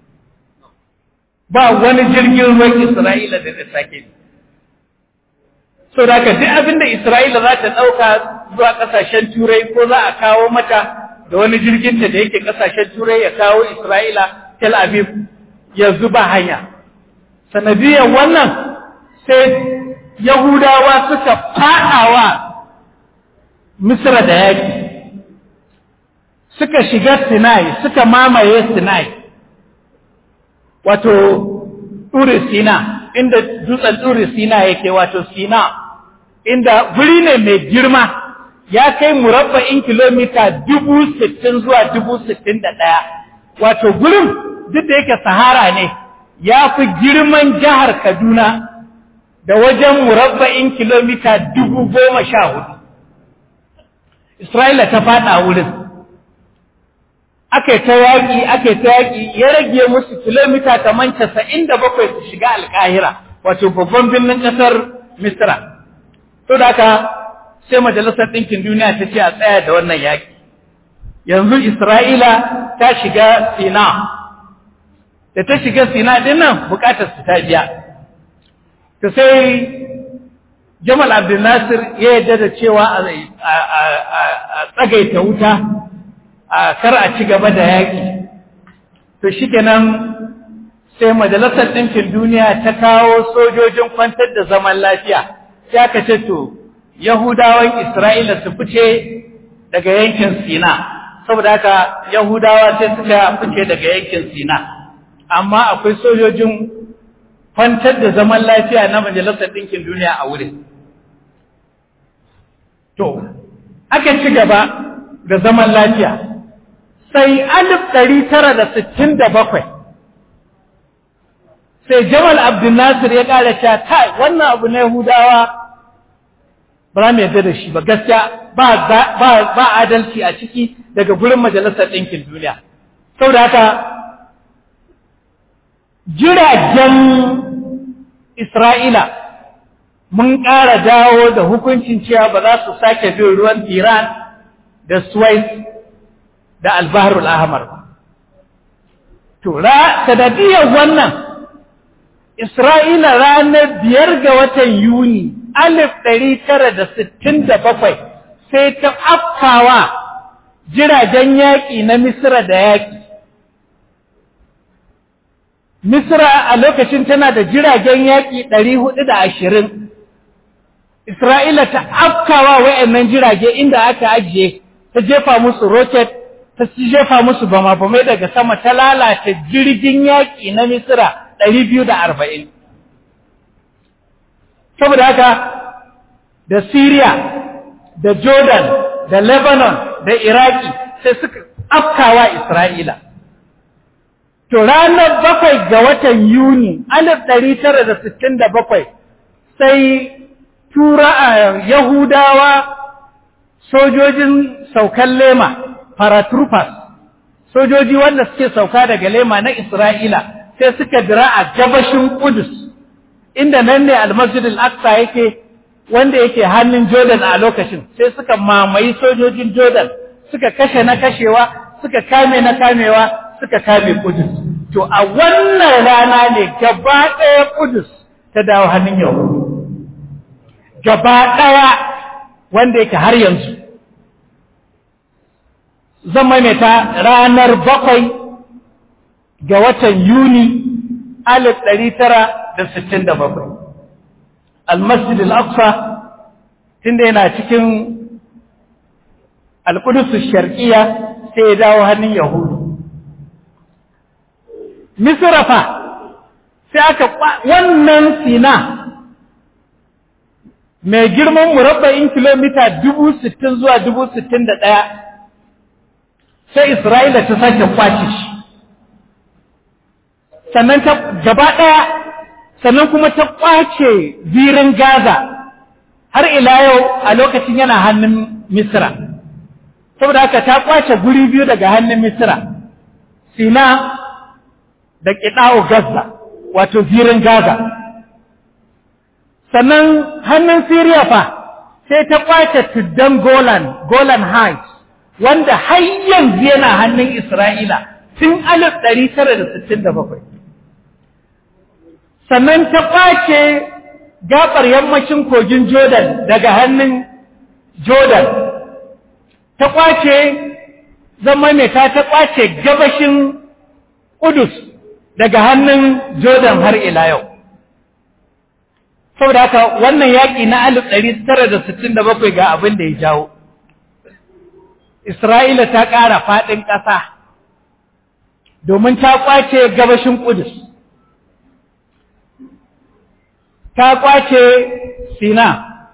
Ba wani jirgin ruwan Isra'ila da zai sake bi. So da duk abin da Isra'ila za ta ɗauka zuwa ƙasashen Turai ko za a kawo mata da wani jirginta da yake ƙasashen Turai ya kawo Isra'ila Tel Aviv yanzu ba hanya. Sanadiyar wannan sai Yahudawa suka faɗawa Misra da yaƙi. suka shiga Sinai suka mamaye Sinai wato Turi Sina inda dutsen Turi Sina yake wato Sina inda guri ne mai girma ya kai murabba'in kilomita dubu sittin zuwa dubu sittin da ɗaya wato gurin duk da yake Sahara ne ya fi girman jihar Kaduna da wajen murabba'in kilomita dubu goma sha hudu Isra'ila ta faɗa wurin aka yi ta yaƙi aka yi ta yaƙi ya rage musu kilomita kamar casa'in da bakwai su shiga alƙahira wato babban birnin ƙasar misra to da haka sai majalisar ɗinkin duniya ta ce a tsaya da wannan yaƙi yanzu isra'ila ta shiga sina da ta shiga sina ɗin nan buƙatar su ta biya ta sai jamal abdul nasir ya yarda da cewa a tsagaita wuta a kar a ci gaba da yaƙi to shi kenan sai majalisar ɗinkin duniya ta kawo sojojin kwantar da zaman lafiya sai aka ce to yahudawan isra'ila su fice daga yankin sina saboda haka yahudawa sai suka fice daga yankin sina amma akwai sojojin kwantar da zaman lafiya na majalisar ɗinkin duniya a wurin to aka ci gaba da zaman lafiya sai alif ɗari tara da sittin da bakwai sai jamal abdulnasir ya ƙara cewa kai wannan abu na yahudawa ba za mu yarda da shi ba gaskiya ba adalci a ciki daga gurin majalisar ɗinkin duniya saboda haka jiragen isra'ila mun ƙara dawo da hukuncin cewa ba za su sake bin ruwan iran da suwais da albaharul ahmar ba. To, sanadiyar wannan, Isra'ila ranar biyar ga watan Yuni, alif ɗari tara da sittin da bakwai, sai ta afkawa jiragen yaƙi na Misra da yaƙi. Misra a lokacin tana da jiragen yaƙi ɗari hudu da ashirin. Isra'ila ta afkawa wa'yannan jirage inda aka ajiye, ta jefa musu roket ta jefa musu bama-bamai daga sama ta lalata jirgin yaƙi na Misira ɗari biyu da arba'in. Saboda haka da Syria, da Jordan, da Lebanon, da Iraki sai suka afkawa Isra'ila. To ranar bakwai ga watan Yuni, alif ɗari tara da sittin da bakwai, sai tura a yahudawa sojojin saukan lema paratroopers sojoji wanda suke sauka daga lema na isra'ila sai suka dira a gabashin kudus inda nan ne almasjid al-aqsa yake wanda yake hannun jordan a lokacin sai suka mamayi sojojin jordan suka kashe na kashewa suka kame na kamewa suka kame kudus to a wannan rana ne gaba ɗaya kudus ta dawo hannun yahudu gaba ɗaya wanda yake har yanzu zan maimaita ranar bakwai ga watan yuni alif ɗari tara da sittin da bakwai almasjid al-aqsa tunda yana cikin alƙudusu sharƙiya sai ya dawo hannun yahudu misra fa sai aka wannan sina mai girman murabba'in kilomita dubu sittin zuwa dubu sittin da ɗaya sai isra'ila ta sake kwace shi sannan ta gaba ɗaya sannan kuma ta kwace zirin gaza har ila yau a lokacin yana hannun misra saboda haka ta kwace guri biyu daga hannun misra sina da ƙiɗa'u gaza wato zirin gaza sannan hannun Siriya fa sai ta kwace tuddan Golan, Golan Heights, wanda har yanzu yana hannun Isra'ila tun 1967. Sannan ta kwace gabar yammacin kogin Jordan daga hannun Jordan, ta kwace zama mai ta ta kwace gabashin Kudus daga hannun Jordan har ila yau. saboda haka wannan yaƙi na alif ɗari tara da sittin da bakwai ga abin da ya jawo Isra'ila ta ƙara faɗin ƙasa domin ta ƙwace gabashin ƙudus ta ƙwace sina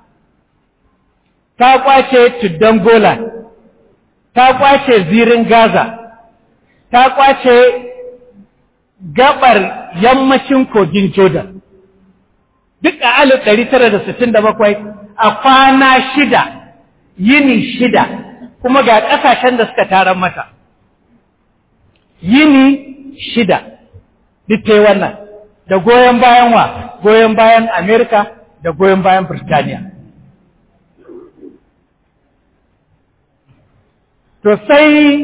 ta ƙwace tuddan golan ta ƙwace zirin gaza ta ƙwace gabar yammacin kogin jordan duk a alif ɗari tara da sittin da bakwai a kwana shida yini shida kuma ga ƙasashen da suka taron mata yini shida duk ta yi wannan da goyon bayan wa goyon bayan amerika da goyon bayan birtaniya to sai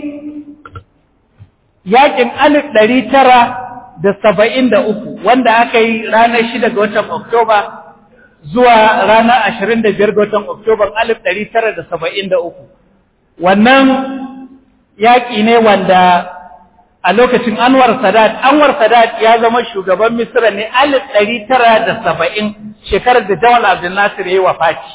yakin alif ɗari tara da saba'in da uku wanda aka yi ranar shida ga watan Oktoba zuwa ranar ashirin da biyar ga watan Oktoba alif ɗari tara da saba'in da uku. Wannan yaƙi ne wanda a lokacin Anwar Sadat, Anwar Sadat ya zama shugaban Misira ne alif ɗari tara da saba'in shekarar da Jamal Abdul Nasir ya yi wafaci.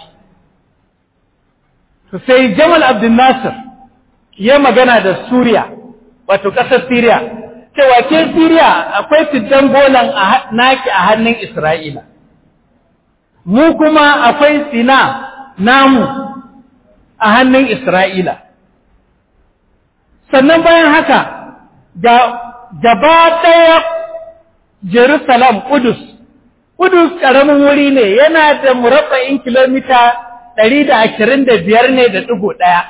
Sai Jamal Abdul Nasir ya magana da Suriya, wato ƙasar Siriya, cewa ke Siriya akwai fiddan golan naki a hannun Isra'ila, mu kuma akwai sina namu a hannun Isra'ila. Sannan bayan haka, gaba ɗaya Jerusalem, Kudus, Kudus ƙaramin wuri ne yana da murabba'in kilomita ɗari da ashirin da biyar ne da ɗigo ɗaya,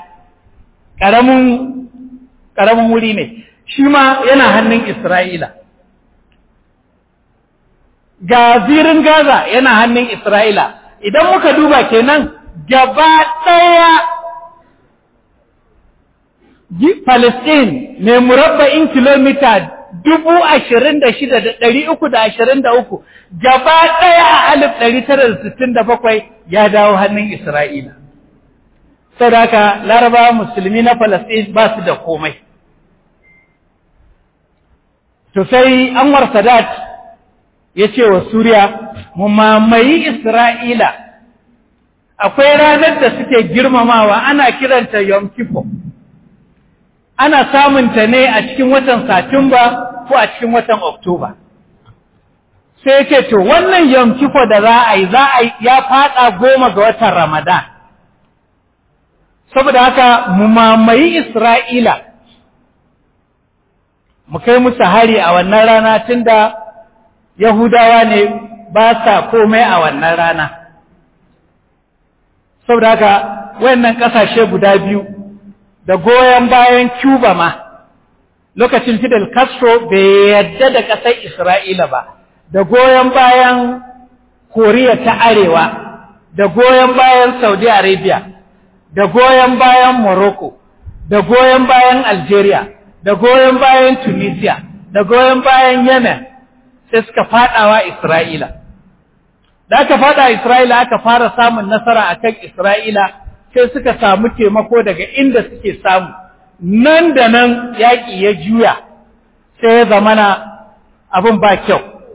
ƙaramin wuri ne. shi ma yana hannun Isra'ila. Ga zirin Gaza yana hannun Isra'ila, idan muka duba kenan gaba ɗaya Palestine mai murabba'in kilomita dubu ashirin da shida da ɗari uku da ashirin da uku gaba ɗaya a alif ɗari tara da sittin da bakwai ya dawo hannun Isra'ila. Sadaka larabawa musulmi na Palestine ba su da komai. To sai Anwar Sadat ya ce wa Suriya, mu mamayi Isra'ila, akwai ranar da suke girmamawa ana kiranta Yom Kippur. Ana samunta ne a cikin watan Satumba ko a cikin watan Oktoba. Sai ya ce, to wannan Yom Kippur da za a yi, za a ya faɗa goma ga watan Ramadan. Saboda haka mu mamayi Isra'ila. mu kai musu hari a wannan rana tunda Yahudawa ne ba sa komai a wannan rana. saboda haka wayannan ƙasashe guda biyu da goyon bayan Cuba ma lokacin Fidel Castro bai yadda da ƙasar Isra'ila ba da goyon bayan Koriya ta Arewa da goyon bayan Saudi Arabia da goyon bayan Morocco da goyon bayan Algeria da goyon bayan Tunisia da goyon bayan Yemen sai suka fadawa Isra'ila da aka fada Isra'ila aka fara samun nasara akan Isra'ila sai suka samu taimako daga inda suke samu nan da nan yaƙi ya juya sai ya zamana abin ba kyau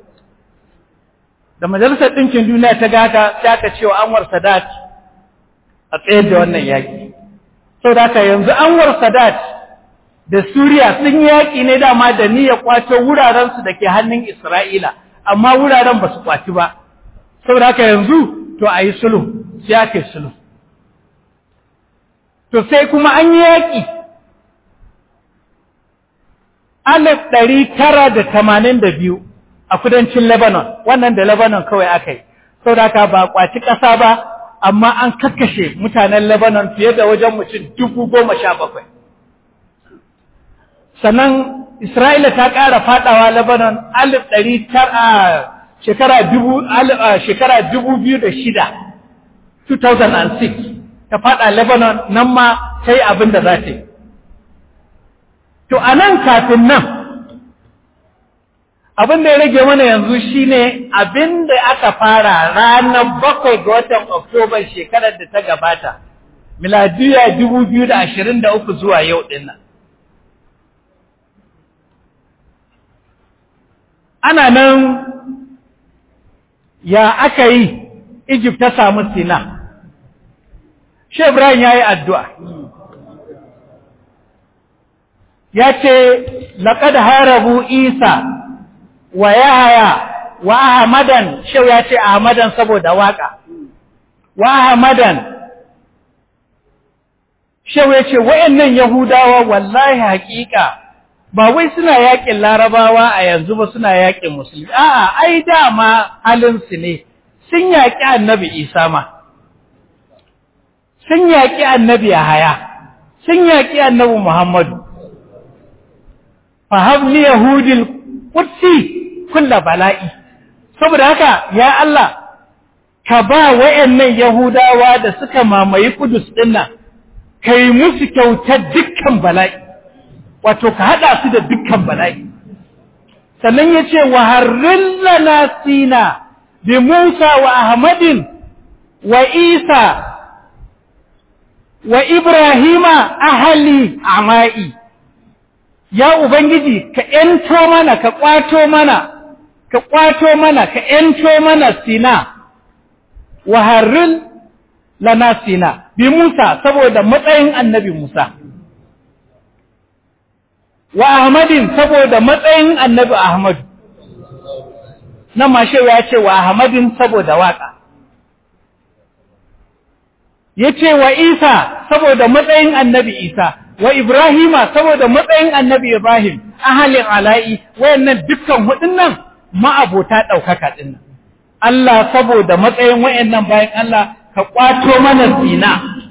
da majalisar ɗinkin duniya ta gaka sai aka cewa Anwar Sadat a tsayar da wannan yaƙi sau da aka yanzu Anwar Sadat da Suriya sun yaƙi ne dama da niyyar kwato wurarensu da ke hannun Isra'ila amma wuraren ba su kwaci ba sau da aka yanzu to a yi sulhu sai aka yi sulhu to sai kuma an yi yaƙi alif ɗari tara da tamanin da biyu a kudancin Lebanon, wannan da Lebanon kawai aka yi, sau da aka ba kwaci ƙasa ba, amma an kakkashe mutanen Lebanon fiye da wajen mutum dubu goma sha bakwai. Sannan Isra'ila ta ƙara faɗawa Lebanon alif ɗari tara shekara dubu, shekara dubu biyu da shida, 2006, ta faɗa Lebanon nan ma ta yi abin da za ta yi. To, a nan kafin nan, abin da ya rage mana yanzu shine abin da aka fara ranar bakwai ga watan Oktoba shekarar da ta gabata, miladiya dubu biyu da ashirin da uku zuwa yau ɗin nan. Ana nan ya aka yi Egypt ta samu Sina. Shehu Ibrahim ya yi addu'a. ya ce laƙad harabu isa wa yahaya wa ahmadan shau ya ce ahmadan saboda waka wa ahmadan shau ya ce wa'annan yahudawa wallahi haƙiƙa ba wai suna yaƙin larabawa a yanzu ba suna yaƙin musulmi a'a ai dama halinsu ne sun yaƙi annabi isa ma sun yaƙi annabi yahaya sun yaƙi annabi muhammadu fahabli yahudil qudsi kulla bala'i saboda haka ya Allah ka ba wayannan yahudawa da suka mamaye kudus dinnan kai musu kyautar dukkan bala'i wato ka hada su da dukkan bala'i sannan yace wa harrillana sina bi Musa wa Ahmadin wa Isa wa Ibrahima ahli amai ya Ubangiji ka ‘yanto mana, ka ƙwato mana, ka ƙwato mana, ka ‘yanto mana sina, wa harrin lana sina, bi Musa saboda matsayin annabi Musa, wa Ahmadin saboda matsayin annabi Ahmadu, nan mashe ya ce wa Ahmadin saboda waƙa. Ya ce wa Isa saboda matsayin annabi Isa. wa Ibrahima saboda matsayin annabi Ibrahim ahalin ala'i wayannan dukkan hudun nan ma'abota ɗaukaka ɗin nan. Allah saboda matsayin wayannan bayan Allah ka ƙwato mana zina.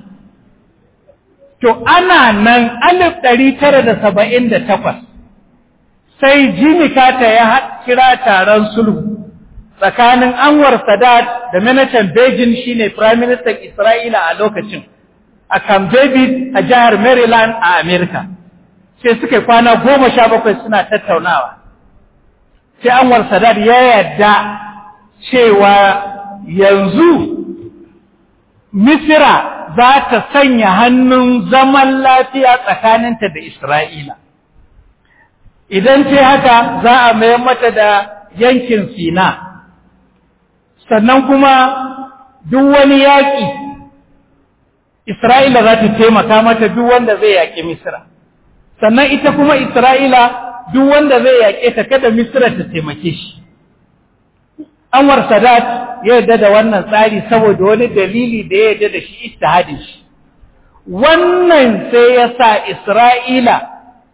To ana nan alif ɗari tara da saba'in da takwas sai Jimmy Carter ya kira taron sulhu tsakanin Anwar Sadat da Manajan Beijing shine Prime Minister Isra'ila a lokacin. a Camp David a jihar Maryland a Amerika. Sai suka kwana goma sha bakwai suna tattaunawa. Sai Anwar Sadat ya yarda cewa yanzu Misira za ta sanya hannun zaman lafiya tsakaninta da Isra'ila. Idan ce haka za a mayar mata da yankin Sina, sannan kuma duk wani yaƙi Isra'ila za ta taimaka mata duk wanda zai yaƙi Misira. Sannan ita kuma Isra'ila duk wanda zai yaƙe ta kada Misira ta taimake shi. Anwar Sadat ya yarda da wannan tsari saboda wani dalili da ya yarda da shi istihadin shi. Wannan sai ya sa Isra'ila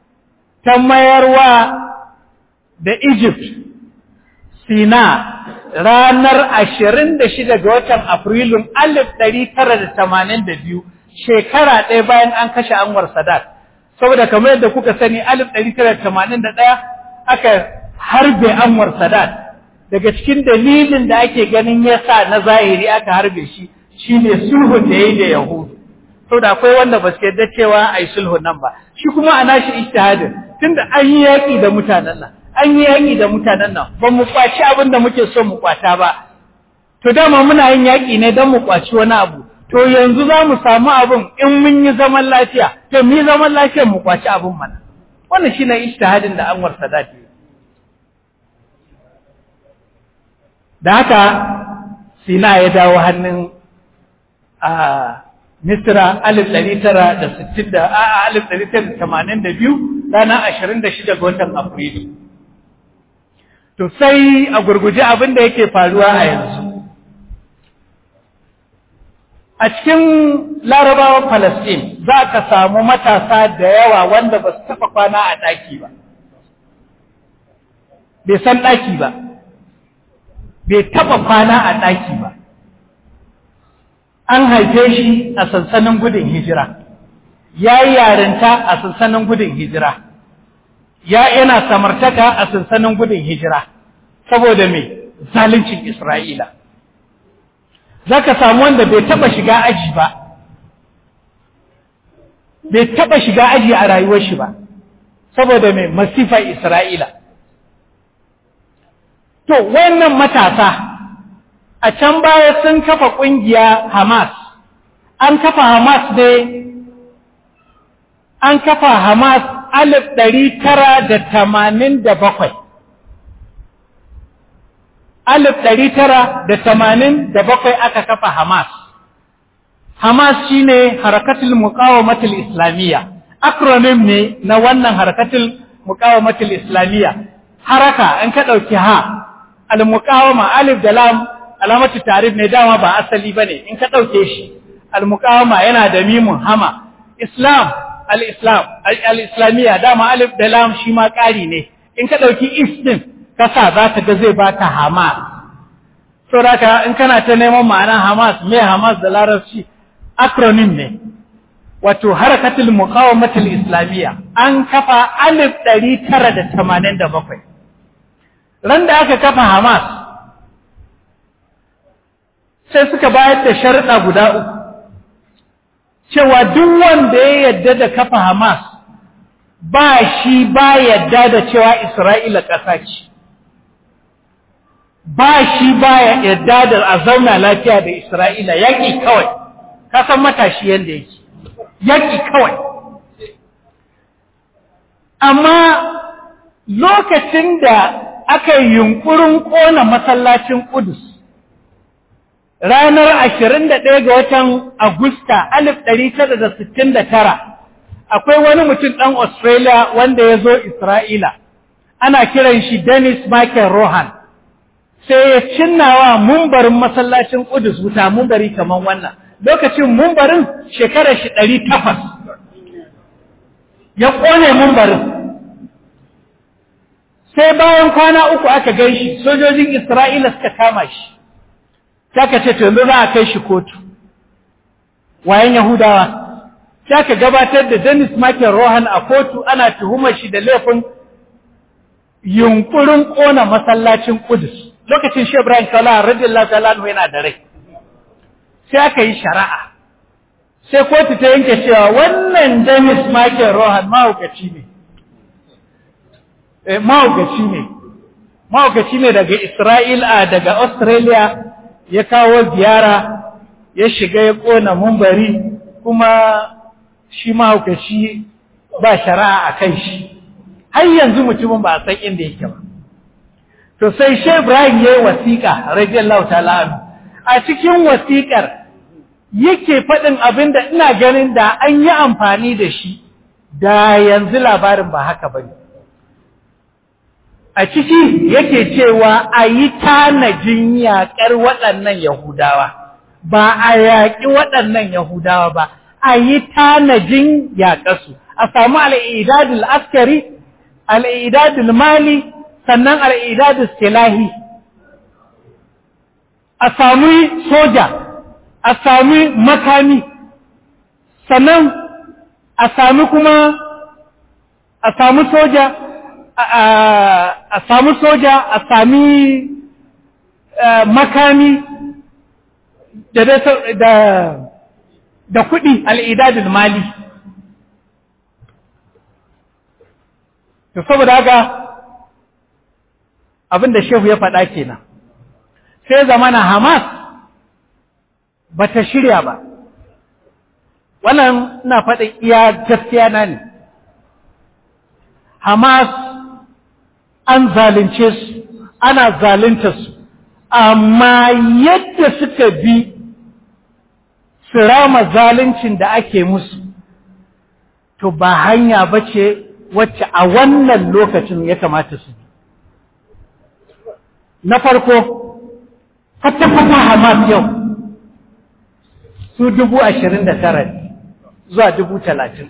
ta mayarwa da Egypt, Sina ranar ashirin da shida ga watan Afrilun alif ɗari tara da tamanin da biyu shekara ɗaya bayan an kashe Anwar Sadat. Saboda kamar yadda kuka sani alif ɗari tara da tamanin da ɗaya aka harbe Anwar Sadat. Daga cikin dalilin da ake ganin ya sa na zahiri aka harbe shi shine sulhun da ya yi da Yahudu. Saboda akwai wanda ba su yarda cewa a yi sulhun nan ba. Shi kuma a nashi ijtihadin tunda an yi yaƙi da mutanen nan. an yi yaƙi da mutanen nan ba mu kwaci abin da muke so mu kwata ba to dama muna yin yaƙi ne don mu kwaci wani abu to yanzu za mu samu abin in mun yi zaman lafiya to mu yi zaman lafiya mu kwaci abin mana wannan shine ijtihadin da Anwar Sadat yi da haka Sina ya dawo hannun a Misra alif ɗari tara da sittin da a alif ɗari tara da tamanin da biyu ranar ashirin da shida ga watan Afrilu. To sai a gurguje abin da yake faruwa a yanzu. A cikin larabawan Falasɗin za ka samu matasa da yawa wanda ba su taɓa kwana a ɗaki ba. Bai san ɗaki ba. Bai taɓa kwana a ɗaki ba. An haife shi a sansanin gudun hijira. Ya yi yarinta a sansanin gudun hijira. ya yana samartaka a sansanin gudun hijira saboda mai zalincin Isra'ila. Za ka samu wanda bai taɓa shiga aji ba, bai taɓa shiga aji a rayuwar shi ba, saboda mai masifar Isra'ila. To, wannan matasa a can baya sun kafa ƙungiya Hamas, an kafa Hamas ne, an kafa Hamas alif ɗari tara da tamanin da bakwai. Alif ɗari tara da tamanin da bakwai aka kafa Hamas. Hamas shi ne harakatul muƙawamatul Islamiyya, acronym ne na wannan harakatul muƙawamatul Islamiyya. Haraka in ka ɗauki ha, al-muƙawama alif da lam alamatu tarif ne dama ba asali ba ne in ka ɗauke shi. Al-muƙawama yana da mimun hama. Islam al-Islam, al-Islamiyya dama alif da lam shi ma ƙari ne, in ka ɗauki is ɗin, kasa za ta ga zai baka Hamas. Saboda in kana ta neman ma'anar Hamas, me Hamas da larabci, acronym ne, wato harakatul muqawamatul Islamiyya, an kafa alif ɗari tara da tamanin da bakwai. Ran da aka kafa Hamas, sai suka bayar da sharuɗa guda uku. cewa duk wanda ya yadda da kafa Hamas ba shi ba yadda da cewa Isra'ila ƙasa ce, ba shi ba yadda da a zauna lafiya da Isra'ila yaƙi kawai, kasan matashi yadda yake, yaƙi kawai. Amma lokacin da aka yi yunƙurin ƙona masallacin Ƙudus, ranar ashirin da ɗaya ga watan Agusta alif ɗari tara da sittin da tara akwai wani mutum ɗan Australia wanda ya zo Isra'ila, ana kiran shi Dennis Michael Rohan, sai ya cinnawa mumbarin masallacin Ƙudus wuta mumbari kamar wannan, lokacin mumbarin shekarar shi ɗari takwas, ya ƙone mumbarin. Sai bayan kwana uku aka gan shi, sojojin Isra'ila suka kama shi. Saka ce, to yanzu za a kai shi kotu, wayan Yahudawa, saka gabatar da Dennis Michael Rohan a kotu ana tuhumar shi da laifin yunkurin ƙona masallacin Kudus. Lokacin shi Ibrahim Kala, radiyallahu ta'ala yana da rai. Sai aka yi shari'a. Sai kotu ta yanke cewa wannan Dennis Michael Rohan mahaukaci ne. Eh, mahaukaci ne. Mahaukaci ne daga Isra'ila daga Australia ya kawo ziyara ya shiga ya ƙona mumbari kuma shi mahaukaci ba shari'a a kan shi har yanzu mutumin ba a san inda yake ba to sai shi Ibrahim ya yi wasiƙa radiyallahu ta'ala anhu a cikin wasiƙar yake faɗin abin da ina ganin da an yi amfani da shi da yanzu labarin ba haka ba ne a ciki yake cewa a yi tanajin yaƙar waɗannan Yahudawa, ba a yaƙi waɗannan Yahudawa ba, a yi tanajin yaƙarsu, a samu al'idadul askari, al'idadul mali, sannan al'idadul silahi. a sami soja a sami makami sannan a sami kuma a sami soja a sami soja a sami makami da da da kuɗi al'idadin mali to saboda haka abinda shehu ya faɗa kenan sai zamana hamas ba ta shirya ba wannan na faɗin iya gaskiya na ne hamas an zalunce su ana zalunta su amma yadda suka bi su rama zaluncin da ake musu to ba hanya ba ce wacce a wannan lokacin ya kamata su bi na farko kwata-kwata hamas yau su dubu ashirin da tara zuwa dubu talatin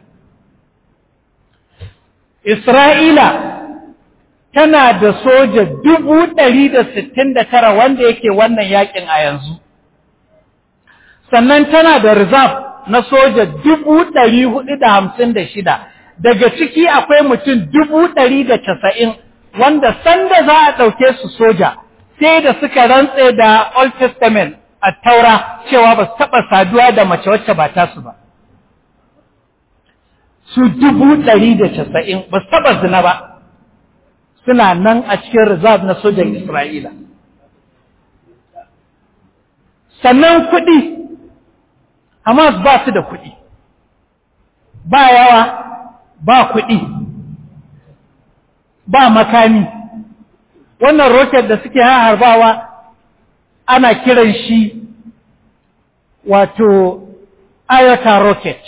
isra'ila tana da soja dubu ɗari da sittin da tara wanda yake wannan yakin a yanzu sannan tana da reserve na soja dubu ɗari hudu da hamsin da shida daga ciki akwai mutum dubu ɗari da casa'in wanda sanda za a ɗauke su soja sai da suka rantse da Old Testament a taura cewa ba su taɓa saduwa da mace wacce ba tasu ba. Su dubu ɗari da casa'in ba su taɓa zina ba, suna nan a cikin reserve na sojan Isra'ila. Sannan kuɗi, Hamas ba su da kuɗi, ba yawa, ba kuɗi, ba makami. wannan roket da suke harbawa ana kiran shi wato iota rocket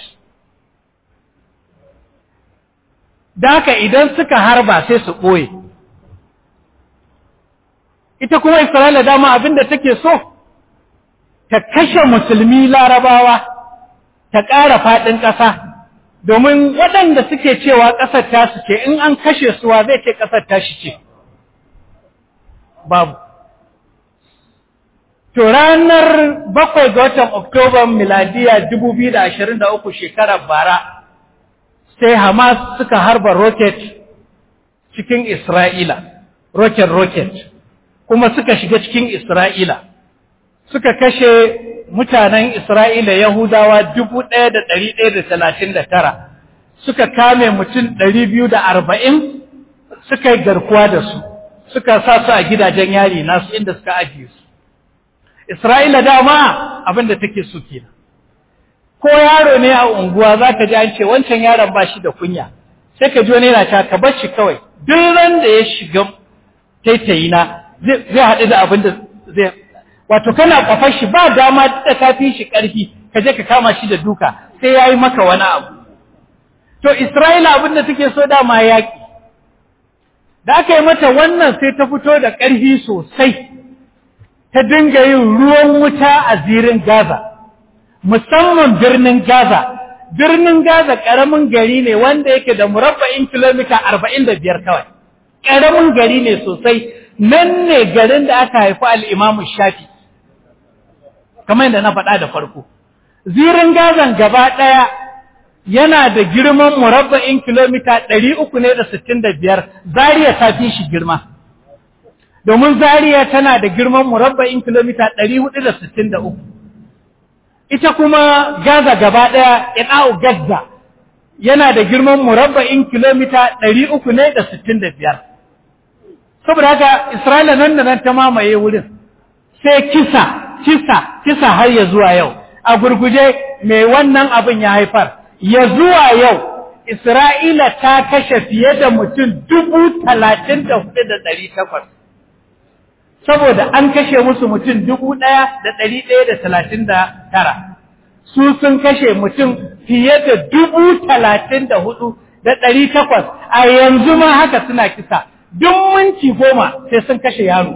da haka idan suka harba sai su ɓoye ita kuma isra'ila dama abinda take so ta kashe musulmi larabawa ta ƙara faɗin ƙasa domin waɗanda suke cewa ƙasar tasu ce in an kashe suwa zai ce ƙasar tashi ce babu. To ranar bakwai ga watan Oktoban miladiya uku shekarar bara, sai Hamas suka harba roket cikin Isra'ila, roket-roket, kuma suka shiga cikin Isra'ila, suka kashe mutanen Isra'ila Yahudawa tara, suka kame mutum biyu da arba'in suka yi garkuwa da su. suka sa su a gidajen yari nasu inda suka ajiye su. Isra'ila dama abin da take so kenan. Ko yaro ne a unguwa za ka ji an ce wancan yaron ba shi da kunya, sai ka ji wani yana ta ka bar shi kawai, duk ran da ya shiga taitayi na zai haɗu da abin da zai wato kana kwafar shi ba dama da ka fi shi ƙarfi ka je ka kama shi da duka sai ya yi maka wani abu. To Isra'ila abin da take so dama yaƙi. da aka yi mata wannan sai ta fito da ƙarfi sosai ta dinga yin ruwan wuta a zirin Gaza musamman birnin Gaza birnin Gaza ƙaramin gari ne wanda yake da murabba'in kilomita arba'in da biyar kawai ƙaramin gari ne sosai nan ne garin da aka haifi al'imamu shafi kamar yadda na faɗa da farko zirin Gazan gaba ɗaya yana da girman murabba'in kilomita ɗari uku ne da sittin da biyar zariya ta fi shi girma domin zariya tana da girman murabba'in kilomita ɗari hudu da sittin da uku ita kuma gaza gaba ɗaya ina'u gaza yana da girman murabba'in kilomita ɗari uku ne da sittin da biyar saboda haka isra'ila nan da nan ta mamaye wurin sai kisa kisa kisa har ya zuwa yau a gurguje mai wannan abin ya haifar ya zuwa yau Isra'ila ta kashe fiye da mutum dubu talatin da hudu da ɗari takwas. Saboda an kashe musu mutum dubu ɗaya da ɗari ɗaya da talatin da tara. Su sun kashe mutum fiye da dubu talatin da hudu da ɗari takwas a yanzu ma haka suna kisa. Duk minti goma sai sun kashe yaro.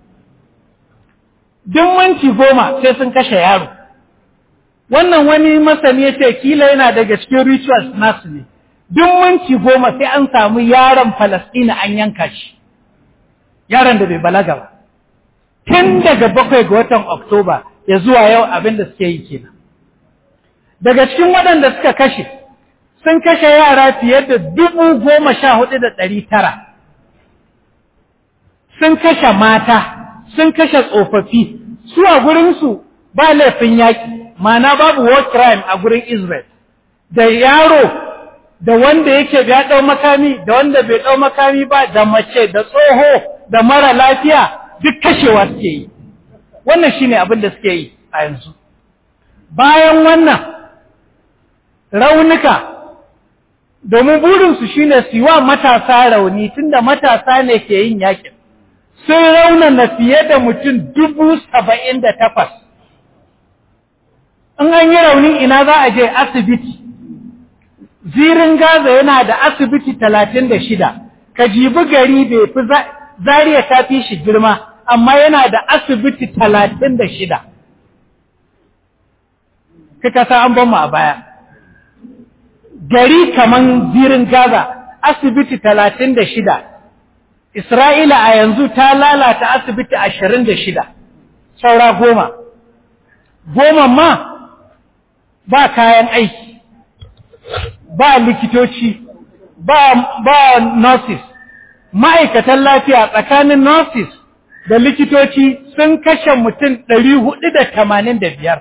Duk minti goma sai sun kashe yaro. wannan wani masani ya ce kila yana daga cikin rituals nasu ne duk minti goma sai an samu yaron Falasɗina an yanka shi yaron da bai balaga ba tun daga bakwai ga watan oktoba ya zuwa yau abin da suke yi kenan daga cikin waɗanda suka kashe sun kashe yara fiye da dubu goma sha hudu da ɗari tara sun kashe mata sun kashe tsofaffi su a gurinsu ba laifin yaƙi mana babu war crime a gurin Israel da yaro da wanda yake ya ɗau makami da wanda bai ɗau makami ba da mace da tsoho da mara lafiya duk kashewa suke yi wannan shine abin da suke yi a yanzu bayan wannan raunuka domin burinsu shine su yi wa matasa rauni tunda matasa ne ke yin yakin sun raunana fiye da mutum dubu saba'in da takwas in an yi rauni ina za a je asibiti zirin gaza yana da asibiti talatin da shida ka jibi gari bai fi zariya ta fi shi girma amma yana da asibiti talatin da shida kaka sa an ban mu a baya gari kaman zirin gaza asibiti talatin da shida Isra'ila a yanzu ta lalata asibiti ashirin da shida, saura goma. Goma ma ba kayan aiki, ba likitoci, ba, ba nurses, ma'aikatan lafiya tsakanin nurses da likitoci sun kashe mutum ɗari hudu da tamanin da biyar.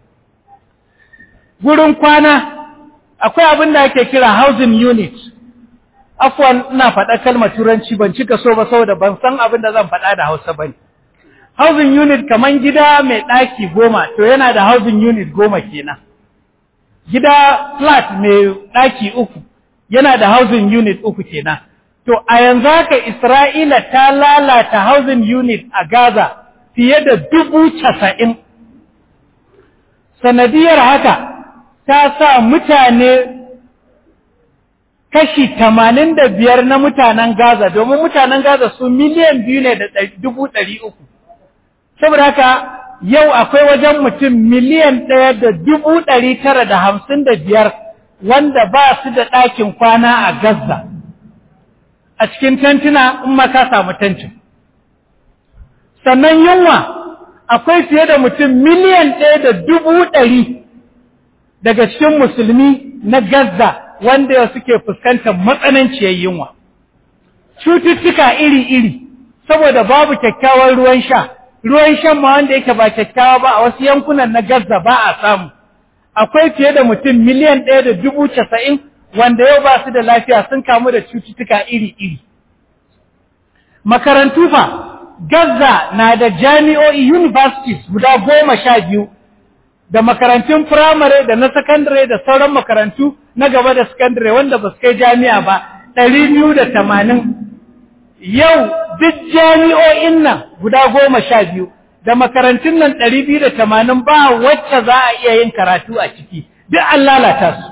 Gurin kwana, akwai abin da ake kira housing unit. afwan ina faɗa kalmar turanci ban cika so ba saboda ban san abin da zan faɗa da Hausa bane housing unit kaman gida mai ɗaki goma to yana da housing unit goma kenan gida flat mai ɗaki uku yana da housing unit uku kenan to a yanzu haka Isra'ila ta lalata housing unit a Gaza fiye da dubu casa'in sanadiyar haka ta sa mutane kashi tamanin da biyar na mutanen Gaza domin mutanen Gaza su miliyan biyu ne da dubu ɗari uku. Saboda haka yau akwai wajen mutum miliyan ɗaya da dubu ɗari tara da hamsin da biyar wanda ba su da ɗakin kwana a Gaza. A cikin tantuna in ma ka samu tantin. Sannan yunwa akwai fiye da mutum miliyan ɗaya da dubu ɗari daga cikin musulmi na Gaza wanda suke fuskantar matsananciyar yunwa. Cututtuka iri-iri, saboda babu kyakkyawan ruwan sha, ruwan shan ma wanda yake ba kyakkyawa ba a wasu yankunan na Gaza ba a samu. Akwai fiye da mutum miliyan ɗaya da dubu casa'in wanda yau ba su da lafiya sun kamu da cututtuka iri-iri. Makarantu fa, Gaza na da jami'o'i universities guda goma sha biyu da makarantun firamare da na sakandare da sauran makarantu na gaba da sakandare wanda ba su kai jami'a ba ɗari biyu da tamanin yau duk jami'o'in nan guda goma sha biyu da makarantun nan ɗari biyu da tamanin ba wacce za a iya yin karatu a ciki duk an lalata su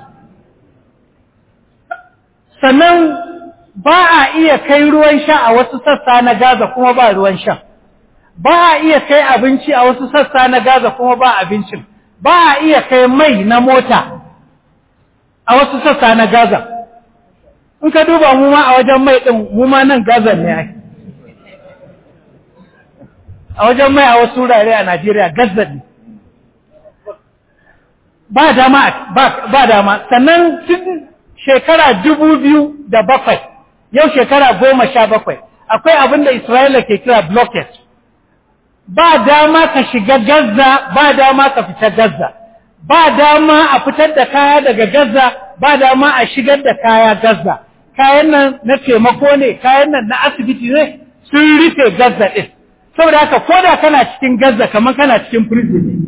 sannan ba a iya kai ruwan sha a wasu sassa na gaza kuma ba ruwan sha ba a iya kai abinci a wasu sassa na gaza kuma ba abincin ba a iya kai mai na mota a wasu sassa na Gaza. In ka duba mu ma a wajen mai ɗin mu ma nan Gaza ne ake. A wajen mai a wasu wurare a Najeriya Gaza ne. Ba dama, ba dama, sannan tun shekara dubu biyu da bakwai, yau shekara goma sha bakwai, akwai abin da Isra'ila ke kira blockage. ba dama ka shiga Gaza, ba dama ka fita Gaza, ba dama a fitar da kaya daga Gaza, ba dama a shigar da kaya Gaza. Kayan nan na taimako ne, kayan nan na asibiti ne, sun rufe Gaza ɗin. Saboda haka, ko da kana cikin Gaza kamar kana cikin prison ne.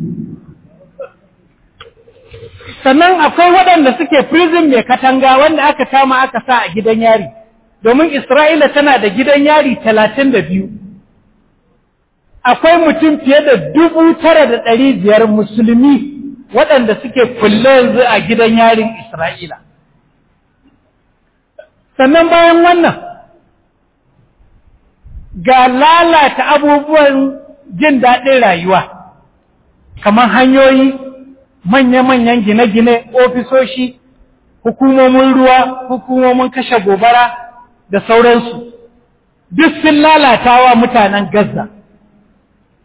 Sannan akwai waɗanda suke prison mai katanga wanda aka kama aka sa a gidan yari, domin Isra'ila tana da gidan yari talatin da biyu. akwai mutum fiye da dubu tara da ɗari biyar musulmi waɗanda suke kulle yanzu a gidan yarin Isra'ila. Sannan bayan wannan, ga lalata abubuwan jin daɗin rayuwa, kamar hanyoyi, manya-manyan gine-gine, ofisoshi, hukumomin ruwa, hukumomin kashe gobara da sauransu, duk sun lalata wa mutanen Gaza.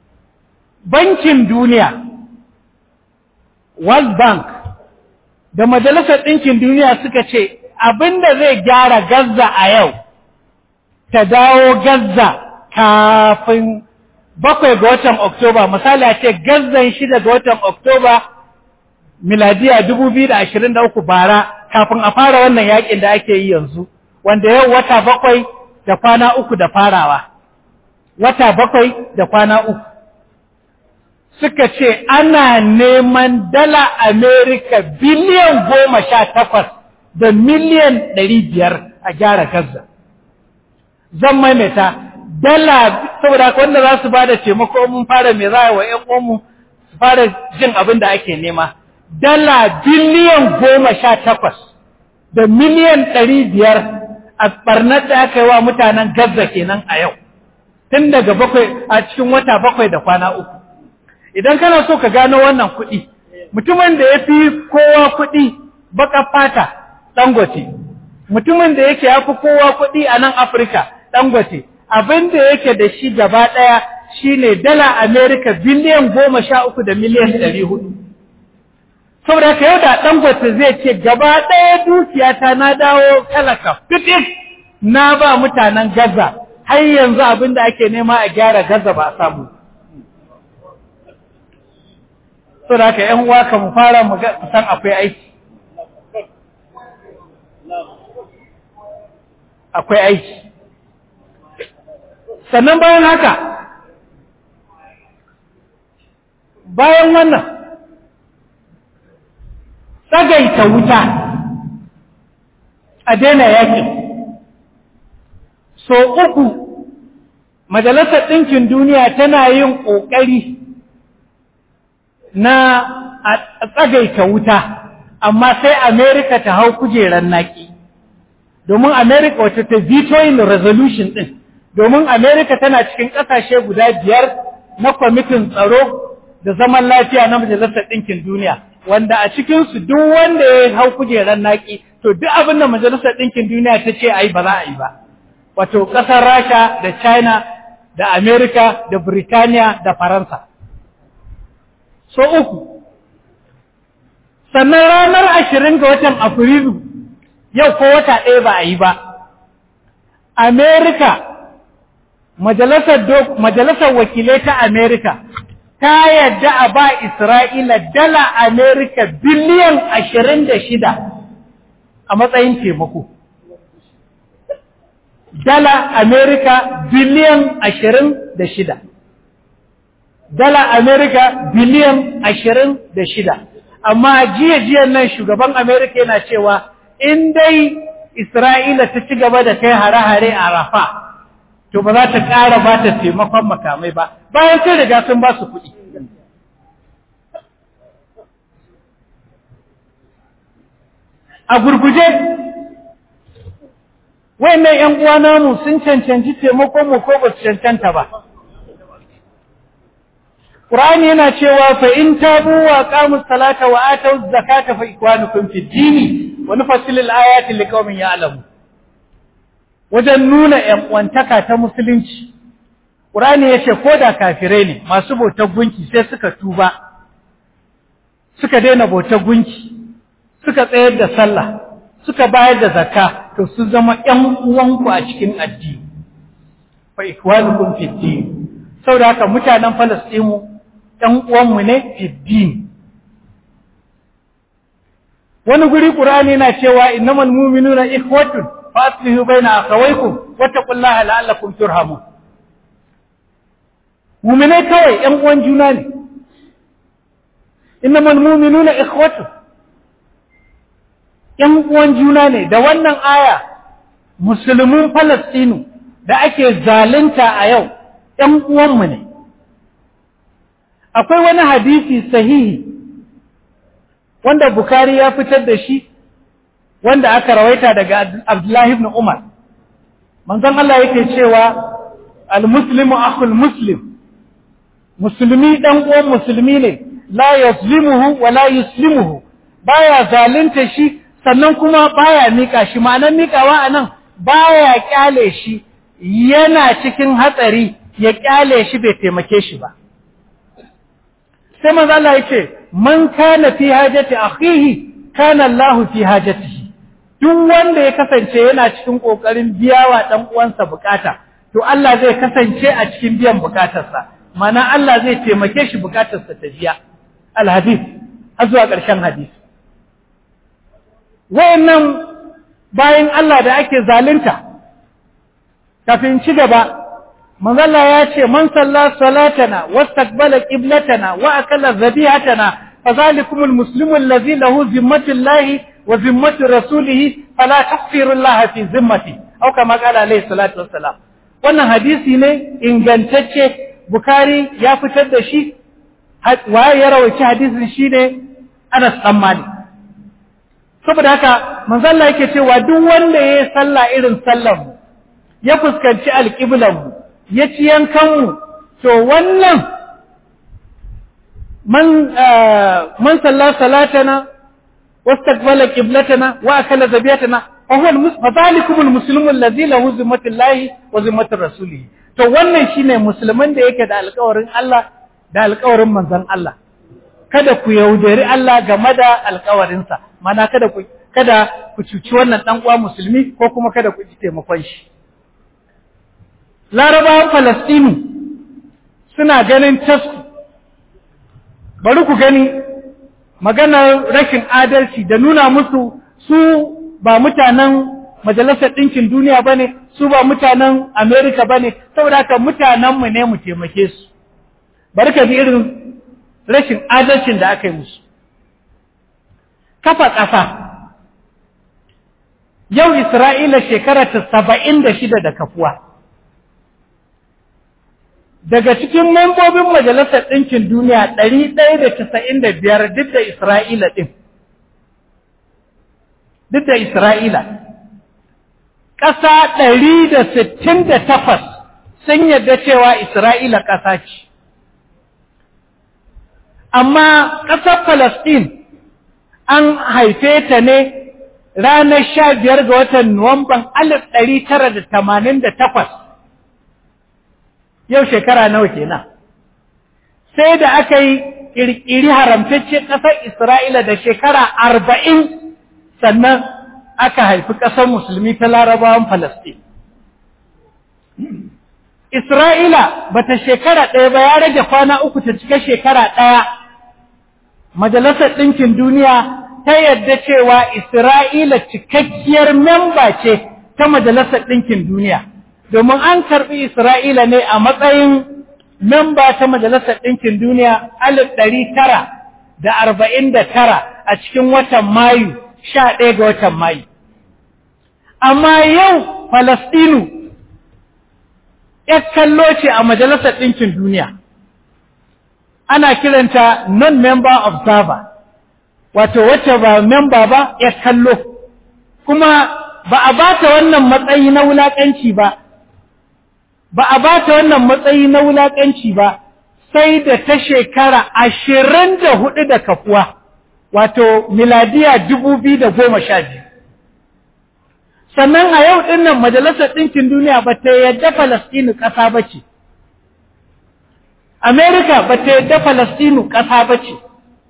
bankin duniya world bank da majalisar ɗinkin duniya suka ce abinda zai gyara gaza a yau ta dawo gaza kafin bakwai ga watan oktoba misali a ce gazan shida ga watan oktoba miladiya uku bara kafin a fara wannan yakin da ake yi yanzu wanda yau wata bakwai da kwana uku da farawa wata bakwai da kwana uku suka ce ana neman dala Amerika biliyan goma sha takwas da miliyan ɗari biyar a gyara Gaza. Zan maimaita, dala saboda wanda za su ba da taimako mun fara mai za wa ‘yan uwanmu su fara jin abin da ake nema. Dala biliyan goma sha takwas da miliyan ɗari biyar a ɓarnar da aka yi wa mutanen Gaza kenan a yau. Tun daga bakwai a cikin wata bakwai da kwana uku. idan kana so ka gano wannan kuɗi mutumin da ya fi kowa kuɗi baka fata dangote mutumin da yake ya fi kowa kuɗi a nan afirka dangote abin da yake da shi gaba ɗaya shine dala amerika biliyan goma sha uku da miliyan ɗari hudu saboda ka yau da dangote zai ce gaba ɗaya dukiyata na dawo talaka fitif na ba mutanen gaza har yanzu abin da ake nema a gyara gaza ba a samu so da haka ‘yan uwa ka mu fara mu san akwai aiki. Akwai aiki. Sannan bayan haka, bayan wannan, tsagaita wuta a daina yakin. So uku, Majalisar Ɗinkin Duniya tana yin ƙoƙari na a tsagaita wuta amma sai Amerika ta hau kujerar naki domin Amerika wata ta vetoing resolution din domin Amerika tana cikin ƙasashe guda biyar na kwamitin tsaro da zaman lafiya na Majalisar Ɗinkin Duniya wanda a cikinsu duk wanda ya hau kujerar naki to duk abin da Majalisar Ɗinkin Duniya ta ce ai ba za a yi ba wato ƙasar Rasha da China da Amerika da Birtaniya da Faransa so uku sannan ranar ashirin ga watan afrilu yau ko wata ɗaya ba a yi ba amerika majalisar wakilai ta amerika ta yadda a ba isra'ila dala amerika biliyan ashirin da shida a matsayin taimako dala amerika biliyan ashirin da shida dala Amerika biliyan ashirin da shida. Amma jiya-jiyan nan shugaban Amerika yana cewa in dai Isra'ila ta ci gaba da kai hare-hare a Rafa, to ba za ta ƙara ba ta taimakon makamai ba, bayan sai riga sun ba su kuɗi. A gurguje, wayannan ‘yan uwa namu sun cancanci taimakon mu ko ba su cancanta ba. Qur'ani yana cewa fa in tabu wa qamu salata wa atu zakata fa ikwanukum fi dini wa nufassilu al-ayati liqaumin ya'lamu wajen nuna ƴan uwantaka ta musulunci Qur'ani yace ko da kafirai ne masu bautar gunki sai suka tuba suka daina bautar gunki suka tsayar da sallah suka bayar da zakka to su zama ƴan uwanku a cikin addini fa ikwanukum fi dini saboda haka mutanen Falastinu ɗan uwanmu ne fiddini. Wani guri ƙur'ani na cewa innamal mu'minuna ikhwatun fa aslihu baina akhawaykum wattaqullaha la'allakum turhamun. Mu'minai kawai ƴan uwan juna ne. Innamal mu'minuna ikhwatun ƴan uwan juna ne da wannan aya musulmin Falastinu da ake zalunta a yau ƴan uwanmu ne. akwai wani hadisi sahihi wanda Bukhari ya fitar da shi wanda aka rawaita daga Abdullahi ibn Umar manzon Allah yake cewa al-muslimu akhul muslim musulmi dan uwan musulmi ne la yuzlimuhu wa la yuslimuhu baya zalunta shi sannan kuma baya mika shi ma'anar mikawa anan baya kyale shi yana cikin hatsari ya kyale shi bai taimake shi ba sai manzo Allah yace man kana fi hajati akhihi kana Allahu fi hajatihi duk wanda ya kasance yana cikin kokarin biyawa dan uwansa bukata to Allah zai kasance a cikin biyan bukatarsa mana Allah zai taimake shi bukatarsa ta biya alhadith har zuwa ƙarshen hadisi wayannan bayan Allah da ake zalunta kafin ci gaba manzalla ya ce man salla salatana wastaqbala qiblatana wa akala dhabihatana fadhalikumul muslimu alladhi lahu zimmatullahi wa zimmatu rasulihi fala tahfiru Allah fi zimmati au kama qala alayhi salatu wassalam wannan hadisi ne ingantacce bukari ya fitar da shi waye ya rawaci hadisin shine Anas dan Malik saboda haka manzo Allah yake cewa duk wanda yayi sallah irin sallar mu ya fuskanci alqiblan mu ya ci yankan mu to wannan man man salla salatana wastaqbala qiblatana wa akala zabiyatana fa huwa fadhalikum almuslimu alladhi lahu zimmatullahi wa zimmatu rasulih to wannan shine musulman da yake da alƙawarin Allah da alƙawarin manzon Allah kada ku yaudari Allah game da alƙawarinsa mana kada ku kada ku cuci wannan dan uwa musulmi ko kuma kada ku ji taimakon shi Larabawan Falastinu suna ganin tasku bari ku gani maganar rashin adalci da nuna musu su ba mutanen majalisar ɗinkin duniya ba ne su ba mutanen Amerika ba ne saboda haka mutanenmu ne mu taimake su bari ka ji irin rashin adalcin da aka yi musu kafa ƙasa yau Isra'ila shekara ta saba'in da shida da kafuwa daga cikin membobin majalisar ɗinkin duniya ɗari ɗaya da casa'in da biyar duk da Isra'ila ɗin duk da Isra'ila ƙasa ɗari da sittin da takwas sun yarda cewa Isra'ila ƙasa ce amma ƙasar Falasɗin an haife ta ne ranar sha biyar ga watan Nuwamban alif ɗari tara da tamanin da takwas yau shekara nawa kenan sai da aka yi ƙirƙiri haramtacce ƙasar Isra'ila da shekara arba'in sannan aka haifi ƙasar musulmi ta larabawan Falasɗin. Isra'ila ba ta shekara ɗaya ba ya rage kwana uku ta cika shekara ɗaya. Majalisar Ɗinkin Duniya ta yadda cewa Isra'ila cikakkiyar memba ce ta Majalisar Ɗinkin Duniya, domin an karɓi Isra'ila ne a matsayin memba ta Majalisar Ɗinkin Duniya alif ɗari tara da arba'in da tara a cikin watan Mayu, sha ɗaya ga watan Mayu. Amma yau Falastinu ‘yar kallo ce a Majalisar Ɗinkin Duniya, ana kiranta non-member observer, wato wacce ba memba ba ‘yar kallo, kuma ba a ba ta wannan matsayi na wulaƙanci ba, ba a ba ta wannan matsayi na wulaƙanci ba, sai da ta shekara ashirin da hudu da kafuwa, wato miladiya dubu biyu da goma sha biyu. sannan a yau ɗin nan majalisar ɗinkin duniya ba ta yadda Falastinu ƙasa ba ce. Amerika ba ta yadda Falastinu ƙasa ba ce.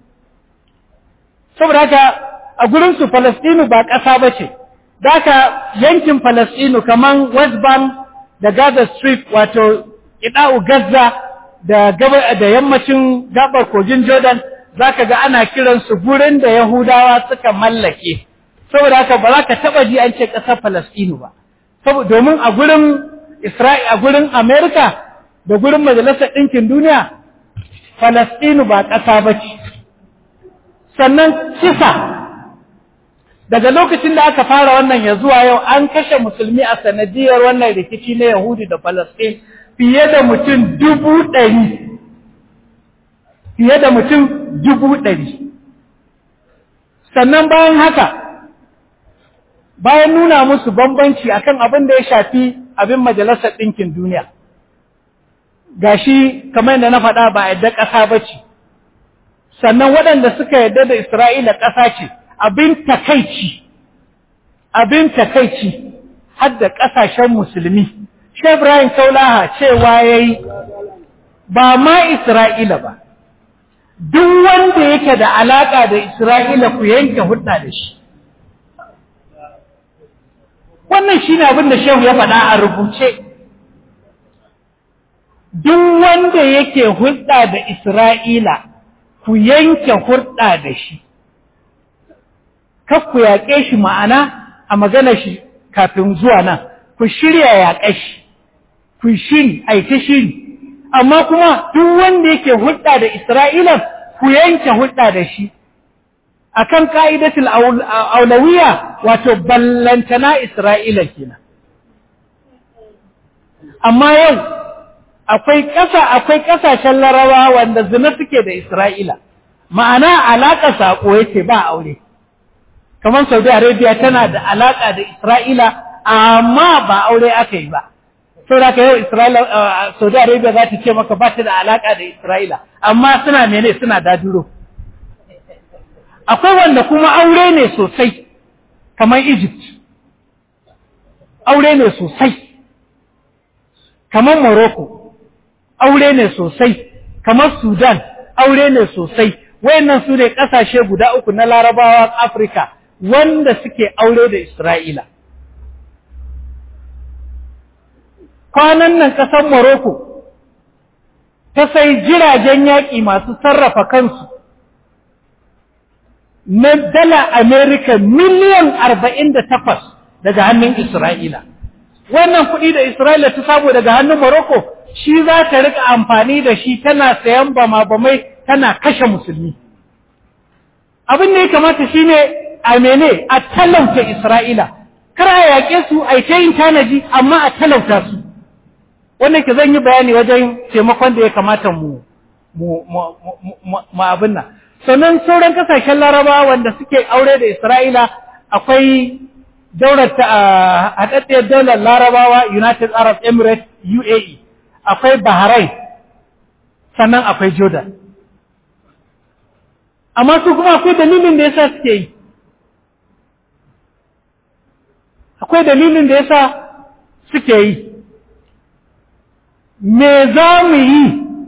Saboda haka a gurinsu Falastinu ba ƙasa ba ce, da haka yankin Falastinu kamar West Bank da Gaza Strip wato Ida'u Gaza da, da yammacin gabar kogin Jordan za ka ga ana kiransu gurin da Yahudawa suka mallake. saboda haka ba za ka taba ji an ce ƙasar Falastinu ba saboda domin a gurin Isra'i a gurin Amerika da gurin Majalisar Ɗinkin Duniya Falastinu ba ƙasa ba ce sannan kisa daga lokacin da aka fara wannan ya zuwa yau an kashe musulmi a sanadiyar wannan rikici na Yahudi da Falastin fiye da mutum dubu ɗari fiye da mutum dubu ɗari sannan bayan haka bayan nuna musu bambanci akan abin da ya shafi abin majalisar ɗinkin duniya gashi kamar yadda na faɗa ba a yadda ƙasa ba ce sannan waɗanda suka yadda da isra'ila ƙasa ce abin takaici abin takaici har da ƙasashen musulmi shi ibrahim kaulaha cewa ya yi ba ma isra'ila ba duk wanda yake da alaƙa da Isra'ila ku yanke hudda da shi. Wannan shi ne abin da Shehu ya faɗa a rubuce. Duk wanda yake hudda da Isra'ila ku yanke hudda da shi. Kaf ku yaƙe shi ma'ana a magana shi kafin zuwa nan, ku shirya yaƙe shi, ku shiri, aiki shiri. amma kuma duk wanda yake hulɗa da Isra'ila ku yanke hulɗa da shi akan ka'idatul aulawiya wato ballantana Isra'ila kenan amma yau akwai ƙasa akwai ƙasashen larawa wanda zina suke da Isra'ila ma'ana alaƙa saƙo yake ba aure kamar Saudi Arabia tana da alaƙa da Isra'ila amma ba aure aka yi ba sau da ka yau Isra'ila, Saudi Arabia za ta ce maka ba ta da alaƙa da Isra'ila, amma suna mene suna daduro. Akwai wanda kuma aure ne sosai, kamar Egypt, aure ne sosai, kamar Morocco, aure ne sosai, kamar Sudan, aure ne sosai, wayannan su ne ƙasashe guda uku na larabawa Afirka wanda suke aure da Isra'ila. kwanan nan ƙasar Morocco ta sai jiragen yaƙi masu sarrafa kansu na dala Amerika miliyan arba'in da takwas daga hannun Isra'ila. Wannan kuɗi da Isra'ila ta samu daga hannun Morocco shi za ta rika amfani da shi tana sayan bama-bamai tana kashe musulmi. Abin da ya kamata shi ne a mene a talauta Isra'ila, kar a yaƙe su a yin tanaji amma a talauta su. wannan ke zan yi bayani wajen taimakon da ya kamata mu mu abin nan sannan sauran kasashen laraba wanda suke aure da isra'ila akwai daular ta haɗaɗɗiyar daular larabawa united arab emirates uae akwai bahrain sannan akwai jordan amma su kuma akwai dalilin da yasa suke yi akwai dalilin da yasa suke yi me za mu yi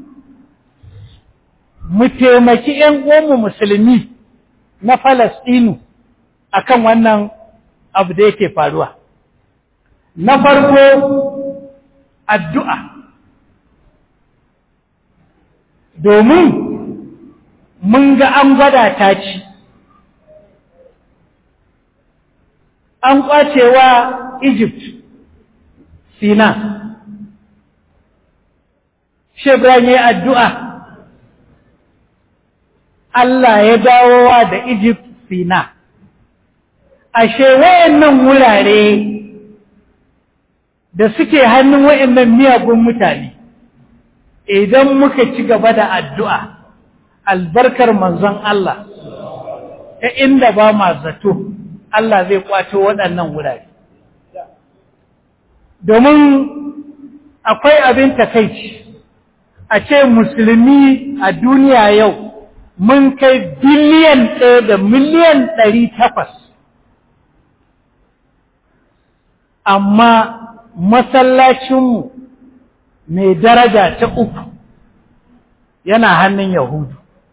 mu taimaki ‘yan uwanmu musulmi na Falastinu a kan wannan abu da yake faruwa. Na farko, addu'a. Domin mun ga an gwada ta ci, an ƙwacewa Egypt, Sina. Shebran ya addu'a, Allah ya dawowa da Egypt Sina. Ashe wayannan wurare da suke hannun wayannan miyagun mutane, idan muka ci gaba da addu'a, albarkar manzon Allah, ta inda ba ma zato, Allah zai kwato waɗannan wurare. Domin akwai abin takaici. a ce musulmi a duniya yau mun kai biliyan ɗaya da miliyan ɗari takwas amma masallacinmu mai daraja ta uku yana hannun yahudu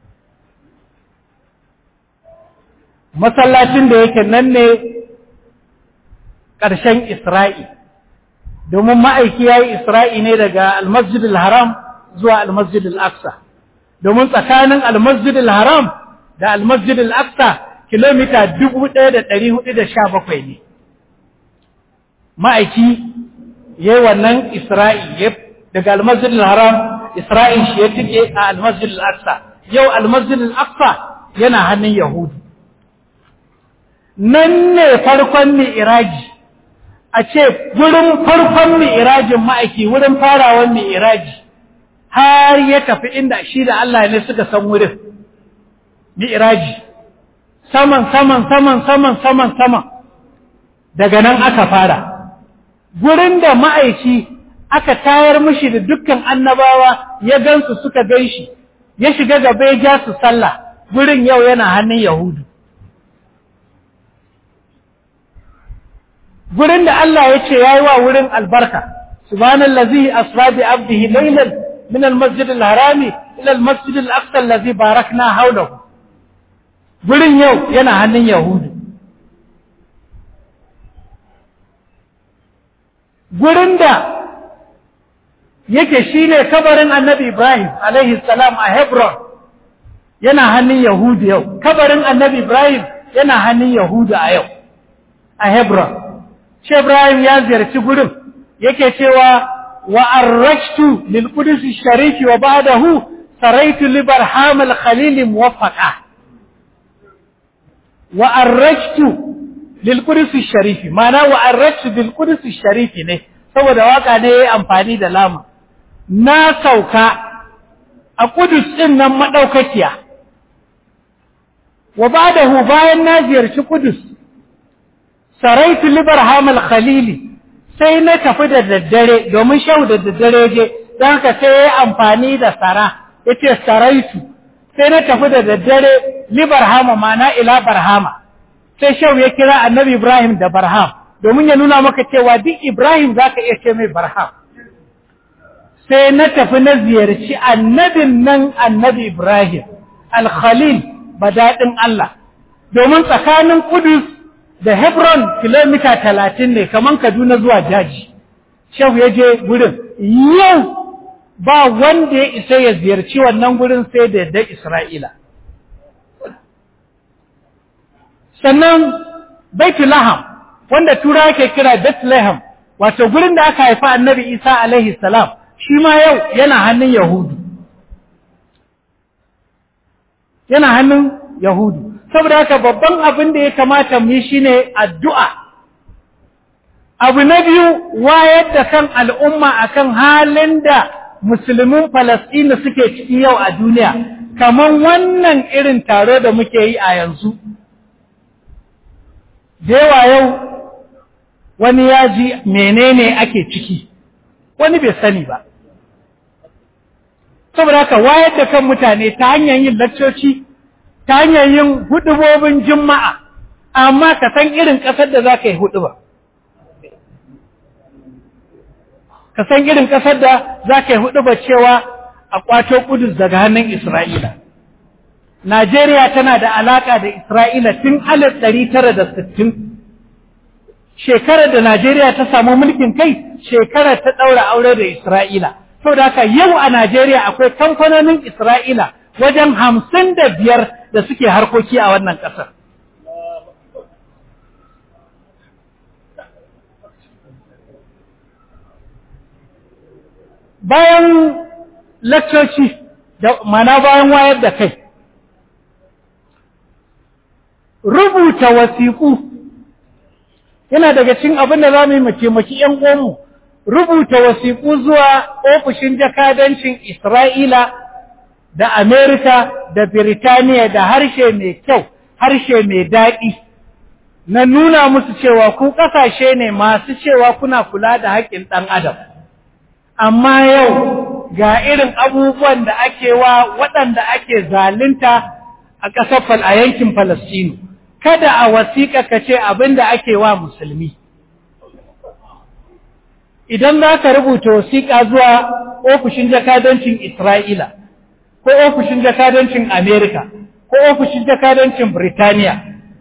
masallacin da yake nan ne ƙarshen isra'i domin ma'aiki ya yi isra'i ne daga almasjidul haram zuwa almasjid al-aqsa domin tsakanin almasjid al-haram da almasjid al-aqsa kilomita 1417 ne ma'aiki yayi wannan isra'i daga almasjid al-haram isra'in shi ya tike a almasjid al-aqsa yau almasjid al-aqsa yana hannun yahudu nan ne farkon mi'raji a ce wurin farkon mi'rajin ma'aiki wurin farawan mi'raji har ya tafi inda shi da Allah ne suka san wurin mi'raji saman saman saman saman saman saman daga nan aka fara gurin da ma'aici aka tayar mishi da dukkan annabawa ya gansu suka ganshi ya shiga gaba ya ja su sallah gurin yau yana hannun yahudu gurin da Allah ya ce yayi wa wurin albarka subhanallazi asra bi abdihi laylan min al-masjid al-harami ila al-masjid al-aqsa allazi barakna hawlahu gurin yau yana hannun yahudu gurin da yake shine kabarin annabi ibrahim alaihi salam a hebron yana hannun yahudu yau kabarin annabi ibrahim yana hannun yahudu a yau a hebron shi ibrahim ya ziyarci gurin yake cewa wa arrashtu lil qudus shariki wa ba'dahu saraitu li barham al khalil muwaffaqa wa arrashtu lil qudus shariki mana wa arrashtu bil qudus shariki ne saboda waka ne yayi amfani da lamu na sauka a kudus din nan madaukakiya wa ba'dahu bayan na ziyarci kudus saraitu li barham al khalili sai na tafi da daddare domin shau da daddare je don haka sai ya yi amfani da sara ya ce saraitu sai na tafi da daddare li barhama mana ila barhama sai shau ya kira annabi ibrahim da barham domin ya nuna maka cewa duk ibrahim za ka iya ce mai barham sai na tafi na ziyarci annabin nan annabi ibrahim alkhalil daɗin allah domin tsakanin kudus da Hebron kilomita talatin ne kaman Kaduna zuwa daji. Shehu ya je gurin, yau ba wanda ya isa ya ziyarci wannan gurin sai da yadda Isra'ila. Sannan Baitulaham, wanda tura ke kira Bethlehem, wato gurin da aka haifa annabi Isa alaihi salam, shi ma yau yana hannun Yahudu. Yana hannun Yahudu. saboda haka babban abin da ya kamata mu yi shine addu'a abu na biyu wayar da kan al'umma akan halin da musulmin Falasɗina suke ciki yau a duniya kamar wannan irin taro da muke yi a yanzu yawa yau wani ya ji menene ake ciki wani bai sani ba saboda haka wayar da kan mutane ta hanyar yin lakcoci ta hanyar yin hudubobin juma'a amma ka san irin ƙasar da za ka yi huduba ka san irin ƙasar da za ka yi huduba cewa a ƙwato kudus daga hannun isra'ila najeriya tana da alaƙa da isra'ila tun alif ɗari tara da sittin shekarar da najeriya ta samu mulkin kai shekarar ta ɗaura aure da isra'ila saboda haka yau a najeriya akwai kamfanonin isra'ila wajen hamsin da biyar da suke harkoki a wannan ƙasar. Bayan lakcoci, mana bayan wayar da kai, rubuta wasiƙu yana daga cin abin da za mu yi mace-mace ‘yan uwanmu, rubuta wasiƙu zuwa ofishin jakadancin Isra'ila da Amerika da Birtaniya da harshe mai kyau, harshe mai daɗi, na nuna musu cewa ku ƙasashe ne masu cewa kuna kula da haƙƙin ɗan adam. Amma yau ga irin abubuwan da ake wa waɗanda ake zalunta a ƙasar a yankin Falastinu, kada a wasiƙa ka ce abin da ake wa musulmi. Idan za ka rubuta wasiƙa zuwa ofishin jakadancin Isra'ila, ko ofishin jakadancin Amerika ko ofishin jakadancin Birtaniya.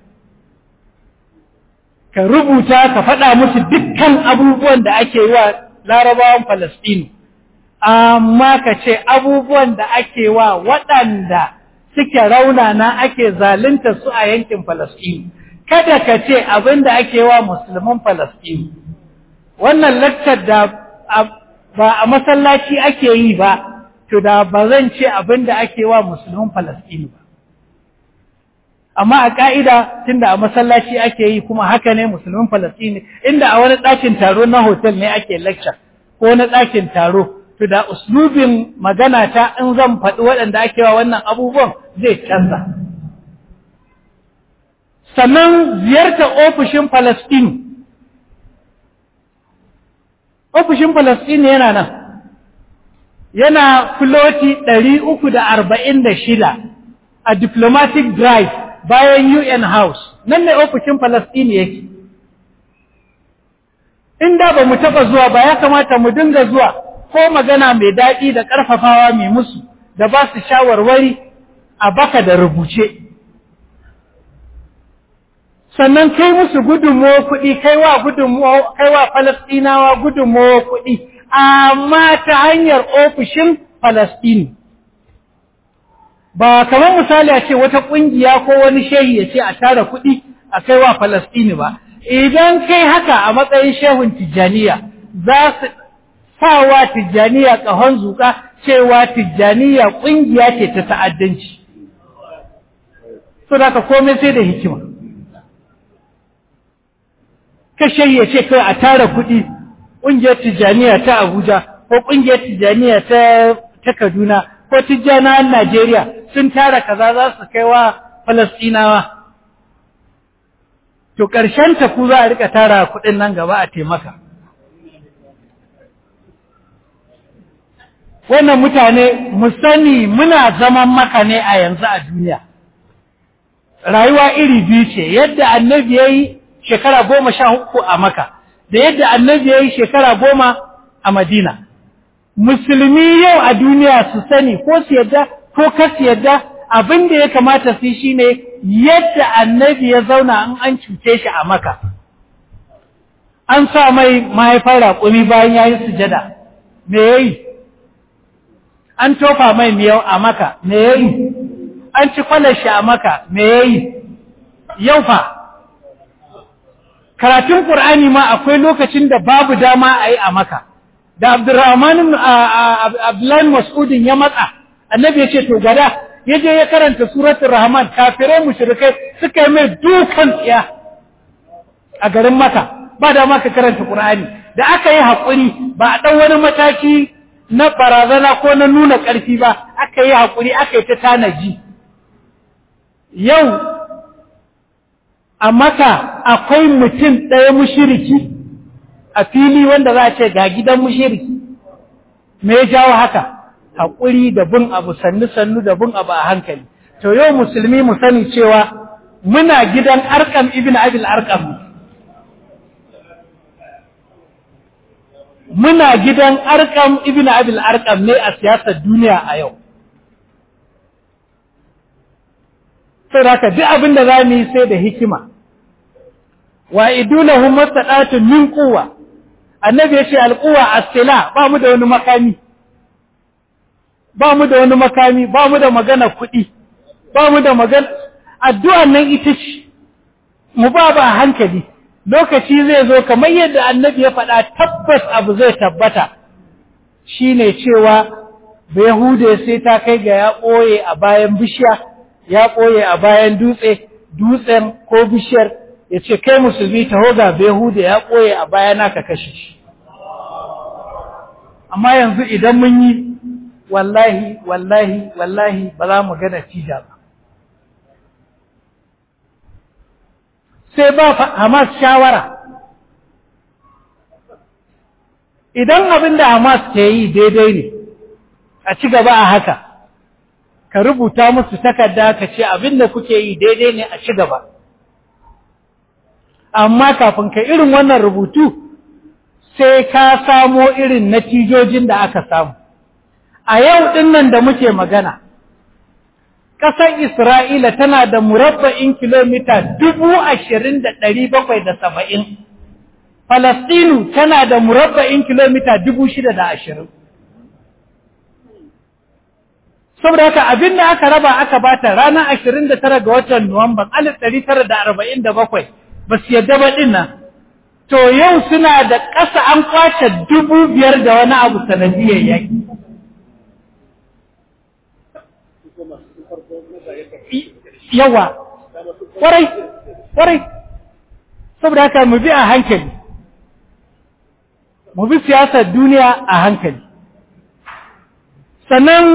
Ka rubuta ka faɗa musu dukkan abubuwan da ake yi wa larabawan Falastinu, amma ka ce abubuwan da ake wa waɗanda suke raunana ake zalunta su a yankin Falastinu. Kada ka ce abin da ake wa musulman Falastinu. Wannan lakcar da ba a masallaci ake yi ba, to da ba zan ce abin da ake wa musulmin Falasɗinu ba. Amma a ƙa'ida tun da a masallaci ake yi kuma haka ne musulmin Falasɗinu, inda a wani ɗakin taro na hotel ne ake lecture ko na ɗakin taro, to da uslubin magana ta in zan faɗi waɗanda ake wa wannan abubuwan zai canza. Sannan ziyartar ofishin Falasɗinu. Ofishin Falasɗinu yana nan. yana floti ɗari uku da arba'in da shida a diplomatic drive bayan UN House, nan ne ofishin Falastini yake. In da ba mu taɓa zuwa ba ya kamata mu dinga zuwa ko magana mai daɗi da ƙarfafawa mai musu da ba su shawarwari a baka da rubuce sannan kai musu gudunmawa kuɗi kaiwa gudunmawa kaiwa falastinawa gudunmawa kuɗi amma ta hanyar ofishin falastini ba kamar misali a ce wata ƙungiya ko wani shehi ya ce a tara kuɗi a kaiwa falastini ba idan kai haka a matsayin shehun tijjaniya za su sawa tijjaniya ƙahon zuƙa cewa tijjaniya ƙungiya ce ta ta'addanci so da ka komai sai da hikima kashe ya ce kai a tara kuɗi ƙungiyar tijjaniya ta abuja ko ƙungiyar tijjaniya ta kaduna ko tijjanawan najeriya sun tara kaza za su kai wa falastinawa to ƙarshen ta ku za a rika tara kuɗin nan gaba a taimaka wannan mutane mu sani muna zaman maka ne a yanzu a duniya rayuwa iri biyu ce yadda annabi ya yi shekara goma sha uku a maka da yadda annabi ya yi shekara goma a madina musulmi yau a duniya su sani ko su yadda ko kas yadda abin da ya kamata su shi ne yadda annabi ya zauna an an cuce shi a maka an sa mai mahaifar raƙumi bayan ya yi sujada me ya yi an tofa mai miyau a maka me ya yi an ci kwalashi a maka me ya yi yau fa karatun ƙur'ani ma akwai lokacin da babu dama a yi a maka da abdurrahman abdullahi mas'udin ya matsa annabi ya ce to gada ya je ya karanta suratul rahman kafirai mushrikai suka yi mai dukan tsiya a garin maka ba da maka karanta ƙur'ani da aka yi haƙuri ba a ɗan wani mataki na barazana ko na nuna ƙarfi ba aka yi haƙuri aka yi ta tanaji yau a maka akwai mutum ɗaya mushiriki a fili wanda za a ce ga gidan mushiriki me ya jawo haka haƙuri da bin abu sannu-sannu da bin abu a hankali to yau musulmi mu sani cewa muna gidan arkam ibn abil arkam muna gidan arkam ibn abil arkam ne a siyasar duniya a yau sai haka duk abin da za mu yi sai da hikima wa idulahum masadatun min quwwa annabi yace alquwa as-sila ba mu da wani makami ba mu da wani makami ba mu da magana kuɗi ba mu da magana addu'an nan ita ce mu ba ba hankali lokaci zai zo kamar yadda annabi ya faɗa tabbas abu zai tabbata shine cewa Yahuda sai ta kai ga ya ɓoye a bayan bishiya ya ɓoye a bayan dutse dutsen ko bishiyar ya ce kai musulmi taho ga Yahuda ya ɓoye a bayana ka kashe shi amma yanzu idan mun yi wallahi wallahi wallahi ba za mu ga natija ba sai ba Hamas shawara idan abin da Hamas ke yi daidai ne a ci gaba a haka ka rubuta musu takarda ka ce abin da kuke yi daidai ne a ci gaba amma kafin ka irin wannan rubutu sai ka samo irin natijojin da aka samu a yau ɗin nan da muke magana ƙasar Isra'ila tana da murabba'in kilomita dubu ashirin da ɗari bakwai da saba'in, Falastinu tana da murabba'in kilomita dubu shida da ashirin. Saboda haka abin da aka raba aka bata ranar ashirin da tara ga watan Nuwamban alif ɗari tara da arba'in da bakwai ba su yadda ba ɗin nan. To yau suna da ƙasa an kwace dubu biyar da wani abu sanadiyar yaƙi. yawa kwarai kwarai saboda haka mu bi a hankali mu bi siyasar duniya a hankali sannan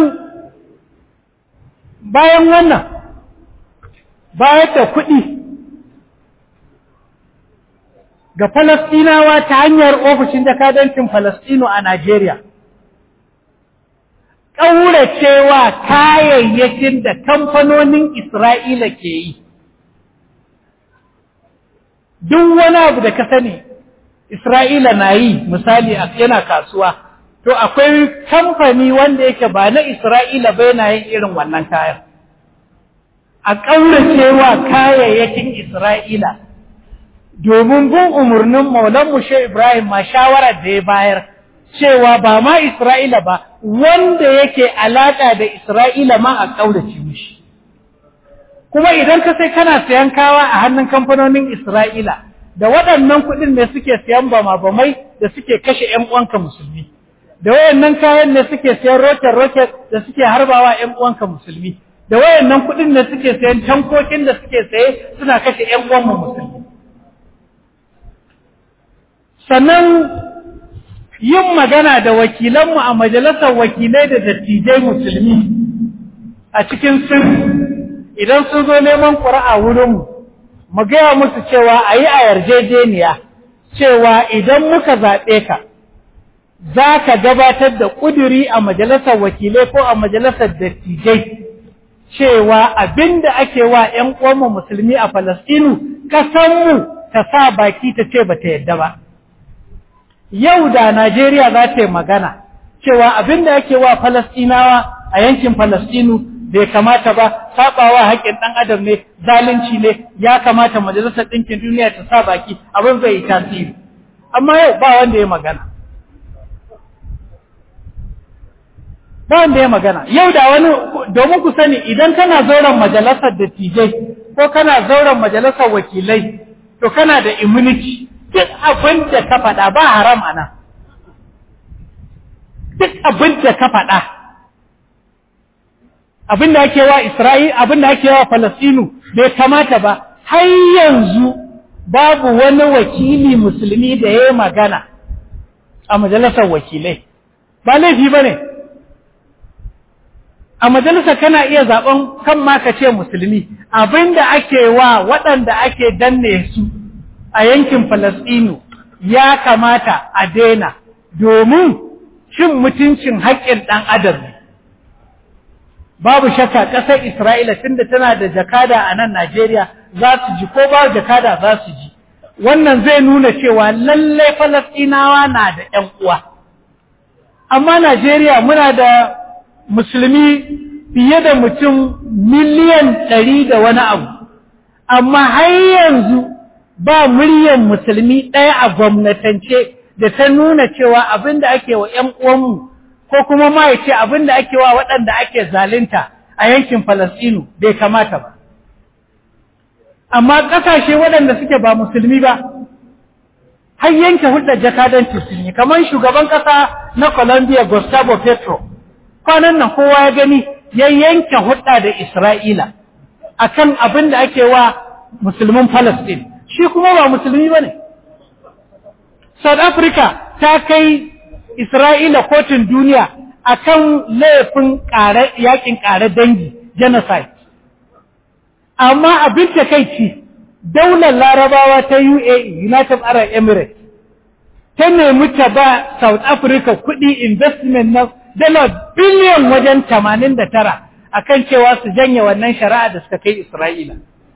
bayan wannan bayan da kuɗi ga Falastinawa ta hanyar ofishin jakadancin Falastino a Najeriya ƙauracewa kayayyakin da kamfanonin Isra'ila ke yi. Duk wani abu da ka sani Isra'ila na yi misali yana kasuwa, to akwai kamfani wanda yake ba na Isra'ila ba yana yin irin wannan kayan a ƙauracewa kayayyakin Isra'ila domin bin umarnin maulan mushe Ibrahim ma shawarar da ya bayar cewa ba ma Isra'ila ba wanda yake alaƙa da Isra'ila ma a ƙaurace mishi kuma idan ka sai kana sayan kawa a hannun kamfanonin Isra'ila da waɗannan kuɗin ne suke sayan bama-bamai da suke kashe ‘yan uwanka musulmi da wayannan kayan ne suke sayan roket-roket da suke harbawa ‘yan uwanka musulmi da wayannan kuɗin ne suke sayan tankokin da suke saye suna kashe ‘yan uwanmu musulmi sannan yin magana da wakilanmu a majalisar wakilai da dattijai musulmi a cikin sirri idan sun zo neman ƙura'a wurinmu mu gaya musu cewa a yi a yarjejeniya cewa idan muka zaɓe ka za ka gabatar da ƙuduri a majalisar wakilai ko a majalisar dattijai cewa abin da ake wa ‘yan uwanmu musulmi a Falasɗinu ƙasanmu ta sa baki ta ce ba ta yadda ba. Yau da Najeriya za ta yi magana cewa abin da ake wa Falasɗinawa a yankin Falasɗinu bai kamata ba sabawa haƙƙin ɗan adam ne zalunci ne ya kamata majalisar ɗinkin duniya ta sa baki abin zai yi tasiri amma yau ba wanda ya magana ba wanda ya magana yau da wani domin ku sani idan kana zauren majalisar dattijai ko kana zauren majalisar wakilai to kana da immunity duk abin da ka faɗa ba haram ana duk abin da ka faɗa abin da ake wa Isra'il abin da ake wa Falasinu bai kamata ba har yanzu babu wani wakili musulmi da ya yi magana a majalisar wakilai ba laifi ba ne a majalisar kana iya zaben kan ma ka ce musulmi abin da ake wa waɗanda ake danne su a yankin Falasinu ya kamata a daina domin cin mutuncin haƙƙin ɗan adam ne babu shakka ƙasar Isra'ila tunda tana da jakada a nan Najeriya za su ji ko ba jakada za su ji wannan zai nuna cewa lallai Falasɗinawa na da ‘yan uwa amma Najeriya muna da musulmi fiye da mutum miliyan ɗari da wani abu amma har yanzu ba muryan musulmi ɗaya a gwamnatance da ta nuna cewa abin da ake wa ‘yan uwanmu ko kuma ma ya ce abin da ake wa waɗanda ake zalunta a yankin Falasɗinu bai kamata ba. Amma ƙasashe waɗanda suke ba musulmi ba, har yanke hulɗar jakadanci sun yi, kamar shugaban ƙasa na Colombia Gustavo Petro, kwanan nan kowa ya gani ya yanke hulɗa da Isra'ila a kan abin da ake wa musulmin Falasɗin, shi kuma ba musulmi ba ne. South Africa ta kai Isra'ila kotun duniya a kan laifin yakin ƙare dangi, genocide. Amma abin da kai ci, daular larabawa ta UAE, United Arab Emirates, ta nemi ta ba South Africa kuɗi investment na dala biliyan wajen tamanin da tara a kan cewa su janye wannan shari'a da suka kai Isra'ila.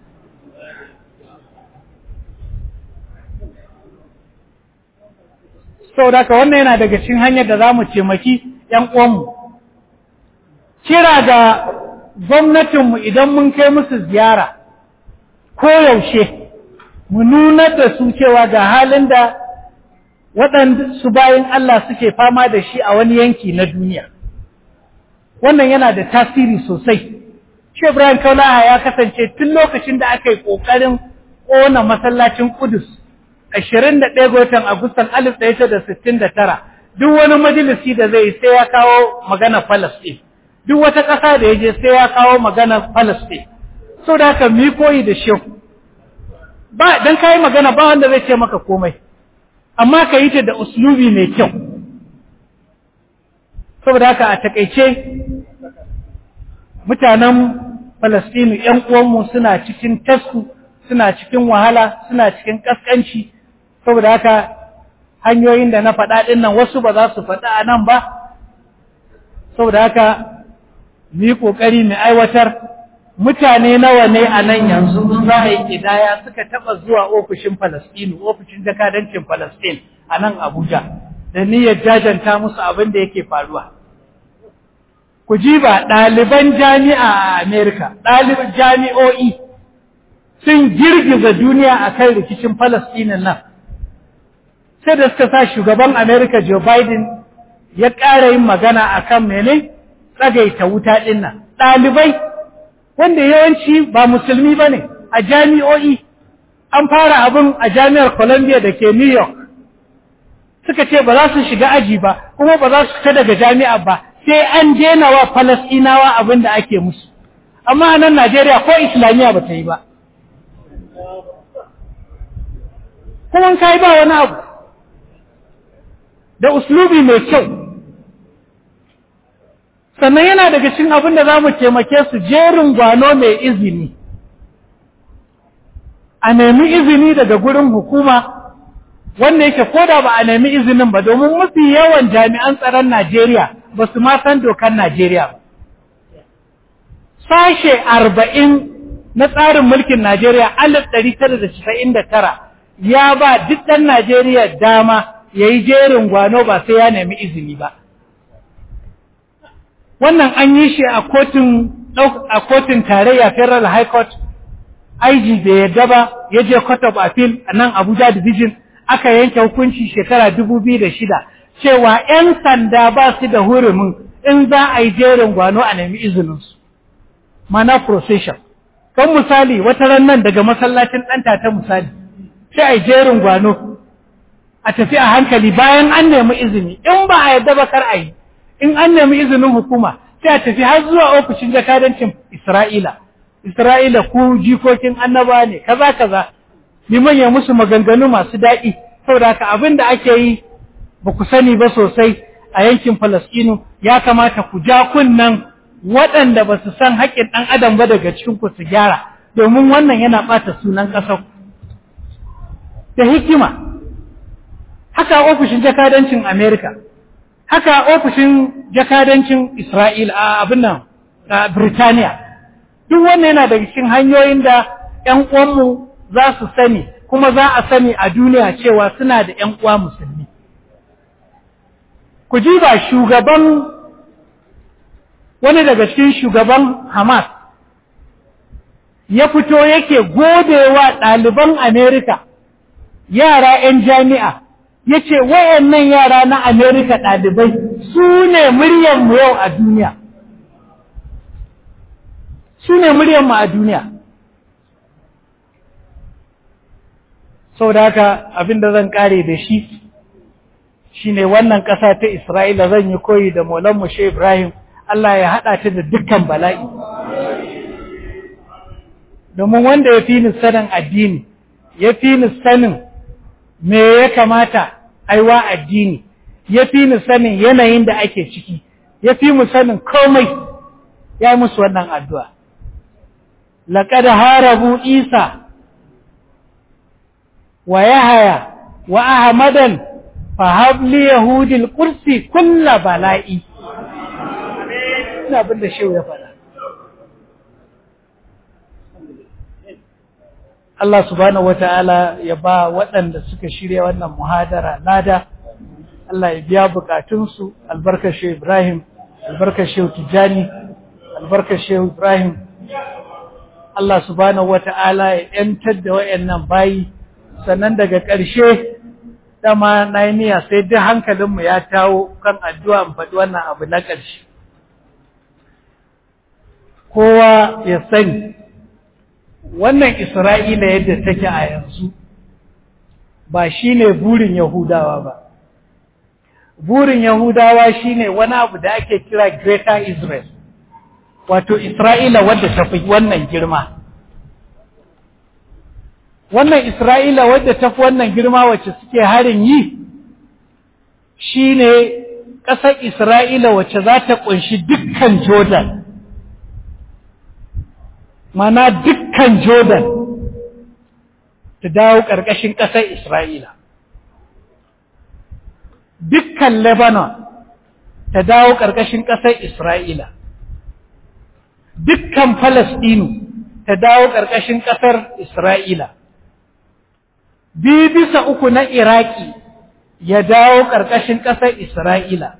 saboda haka wannan yana daga cikin hanyar da za mu taimaki ‘yan uwanmu. Kira da gwamnatinmu idan mun kai musu ziyara, koyaushe, mu nuna da su cewa ga halin da waɗanda su bayan Allah suke fama da shi a wani yanki na duniya. Wannan yana da tasiri sosai. Shi Ibrahim Kaulaha ya kasance tun lokacin da aka yi ƙoƙarin ƙona masallacin Kudus. ashirin da ɗaya ga watan Agustan alif ɗaya da sittin da tara duk wani majalisi da zai sai ya kawo magana Falasɗin duk wata ƙasa da ya je sai ya kawo magana Falasɗin so da haka mi koyi da shi ba dan kayi magana ba wanda zai ce maka komai amma ka yi ta da uslubi mai kyau saboda haka a takaice mutanen Falasɗinu ‘yan uwanmu suna cikin tasku suna cikin wahala suna cikin ƙasƙanci saboda haka hanyoyin da na faɗa ɗin nan wasu ba za su faɗa a nan ba saboda haka mu yi ƙoƙari mu aiwatar mutane nawa ne a nan yanzu za a yi ƙidaya suka taɓa zuwa ofishin Falasɗinu ofishin jakadancin Falasɗin a nan Abuja da niyyar jajanta musu abin da yake faruwa ku ji ba ɗaliban jami'a a Amerika ɗaliban jami'o'i sun girgiza duniya a kan rikicin Falasɗinin nan sai da suka sa shugaban Amerika Joe Biden ya ƙara yin magana a kan mene tsagaita wuta ɗin nan ɗalibai wanda yawanci ba musulmi ba ne a jami'o'i an fara abin a jami'ar Columbia da ke New York suka ce ba za su shiga aji ba kuma ba za su fita daga jami'a ba sai an jena wa Falasɗinawa abin da ake musu amma a nan Najeriya ko Islamiyya ba ta yi ba kuma kai ba wani abu da uslubi mai kyau sannan yana daga cikin abin da za mu taimake su jerin gwano mai izini a nemi izini daga gurin hukuma wanda yake koda ba a nemi izinin ba domin mafi yawan jami'an tsaron Najeriya ba su ma san dokar Najeriya ba. Sashe arba'in na tsarin mulkin Najeriya alif ɗari tara da casa'in da tara ya ba duk ɗan Najeriya dama ya yi jerin gwano ba sai ya nemi izini ba. Wannan an yi shi a kotun a kotun tarayya Federal High Court IG bai yadda ba ya je Court of Appeal a nan Abuja Division aka yanke hukunci shekara dubu biyu da shida cewa ‘yan sanda ba su da hurumin in za a yi jerin gwano a nemi izininsu. Mana procession. Kan misali wata ran nan daga masallacin ɗanta ta misali, sai a yi jerin gwano a tafi a hankali bayan an nemi izini, in ba a yadda ba kar a yi, in an nemi izinin hukuma sai a tafi har zuwa ofishin jakadancin Isra'ila. Isra'ila ku jikokin annaba ne, kaza kaza, liman ya musu maganganu masu daɗi, saboda haka abin da ake yi ba ku sani ba sosai a yankin Falasɗinu ya kamata ku ja kunnan waɗanda ba su san haƙƙin ɗan adam ba daga cikin ku su gyara, domin wannan yana ɓata sunan ƙasar. Da hikima, haka ofishin jakadancin Amerika, haka ofishin jakadancin Isra'ila a abin nan, a Birtaniya. Duk wannan yana daga cikin hanyoyin da ‘yan uwanmu za su sani kuma za a sani a duniya cewa suna da ‘yan uwa musulmi. Ku ji ba shugaban wani daga cikin shugaban Hamas ya fito yake godewa ɗaliban Amerika yara ‘yan jami'a ya ce wayannan yara na Amerika ɗalibai su ne muryanmu yau a duniya. Su ne muryanmu a duniya. sau da haka abinda zan kare da shi shine wannan ƙasa ta Isra'ila zan yi koyi da Maulan Mushe Ibrahim Allah ya haɗa ta da dukkan bala'i domin wanda ya fi ni sanin addini ya fi ni sanin me ya kamata aiwa addini ya fi ni sanin yanayin da ake ciki ya fi mu sanin komai ya yi musu wannan addu'a laƙada harabu isa ويهيا وأحمدا فهب لي يهود القرسي كل بلائي ina abin da shehu ya faɗa Allah subhanahu wata'ala ya ba waɗanda suka shirya wannan muhadara lada Allah ya biya bukatunsu albarkar shehu Ibrahim albarkar shehu Tijjani albarkar shehu Ibrahim Allah subhanahu wata'ala ya ‘yantar da wayannan bayi sannan daga ƙarshe dama na yi niyya sai duk hankalinmu ya tawo kan addu'a in faɗi wannan abu na ƙarshe. Kowa ya sani, wannan Isra'ila yadda take a yanzu ba shi ne burin Yahudawa ba. Burin Yahudawa shi ne wani abu da ake kira Greater Israel, wato Isra'ila wadda ta fi wannan girma. wannan Isra'ila wadda ta fi wannan girma wacce suke harin yi shi ne ƙasar Isra'ila wacce za ta ƙunshi dukkan Jordan, mana dukkan Jordan ta dawo ƙarƙashin ƙasar Isra'ila. Dukkan Lebanon ta dawo ƙarƙashin ƙasar Isra'ila. Dukkan Falasɗinu ta dawo ƙarƙashin ƙasar Isra'ila. biyu bisa uku na Iraki ya dawo ƙarƙashin ƙasar Isra'ila.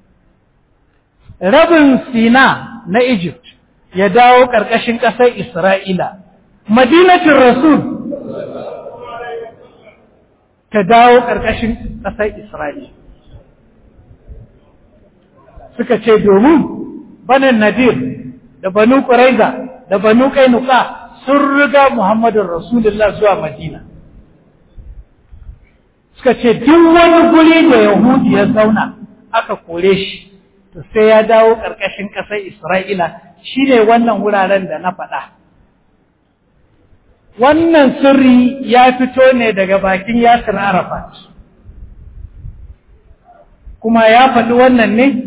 Rabin Sina na Egypt ya dawo ƙarƙashin ƙasar Isra'ila. Madinatin Rasul ta dawo ƙarƙashin ƙasar Isra'ila. Suka ce domin banin Nadir da Banu Ƙuraiza da Banu Kainuka sun riga Muhammadun Rasulullah zuwa Madina. Suka ce duk wani guri da Yahudi ya zauna aka kore shi, to sai ya dawo ƙarƙashin ƙasar Isra'ila shi ne wannan wuraren da na faɗa. Wannan sirri ya fito ne daga bakin Yasir Arafat, kuma ya faɗi wannan ne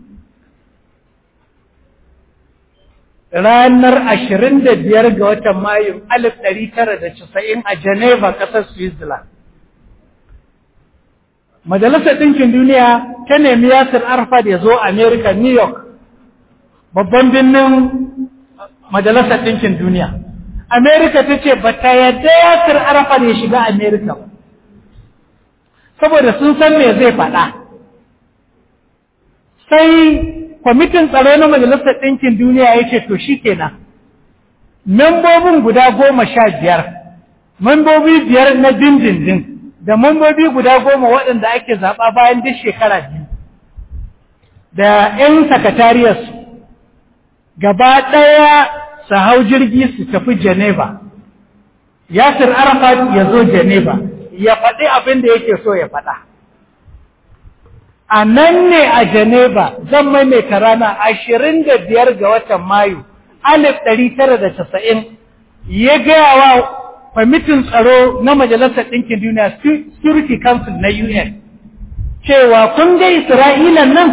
ranar ashirin da biyar ga watan Mayu alif ɗari tara da casa'in a Geneva, ƙasar Switzerland. Majalisar Ɗinkin Duniya ta nemi Yasir Arafat ya zo America, New York, babban birnin Majalisar Ɗinkin Duniya. Amerika ta ce ba ta yadda Yasir Arafat ya shiga Amerika ba, saboda sun san me zai faɗa. Sai kwamitin tsaro na Majalisar Ɗinkin Duniya ya ce, To shi kenan, membobin guda goma sha biyar, membobi biyar na dindindin, da membobi guda goma waɗanda ake zaɓa bayan duk shekara biyu, da ‘yan sakatariyarsu, gaba ɗaya su hau jirgi su tafi Geneva. Yasir Arafat ya zo Geneva, ya faɗi abin da yake so ya faɗa. A nan ne a Geneva zan maimaita rana ashirin da biyar ga watan Mayu, alif ɗari tara da casa'in, ya gaya wa kwamitin tsaro na Majalisar Ɗinkin Duniya Security Council na UN, cewa kun ga Isra'ila nan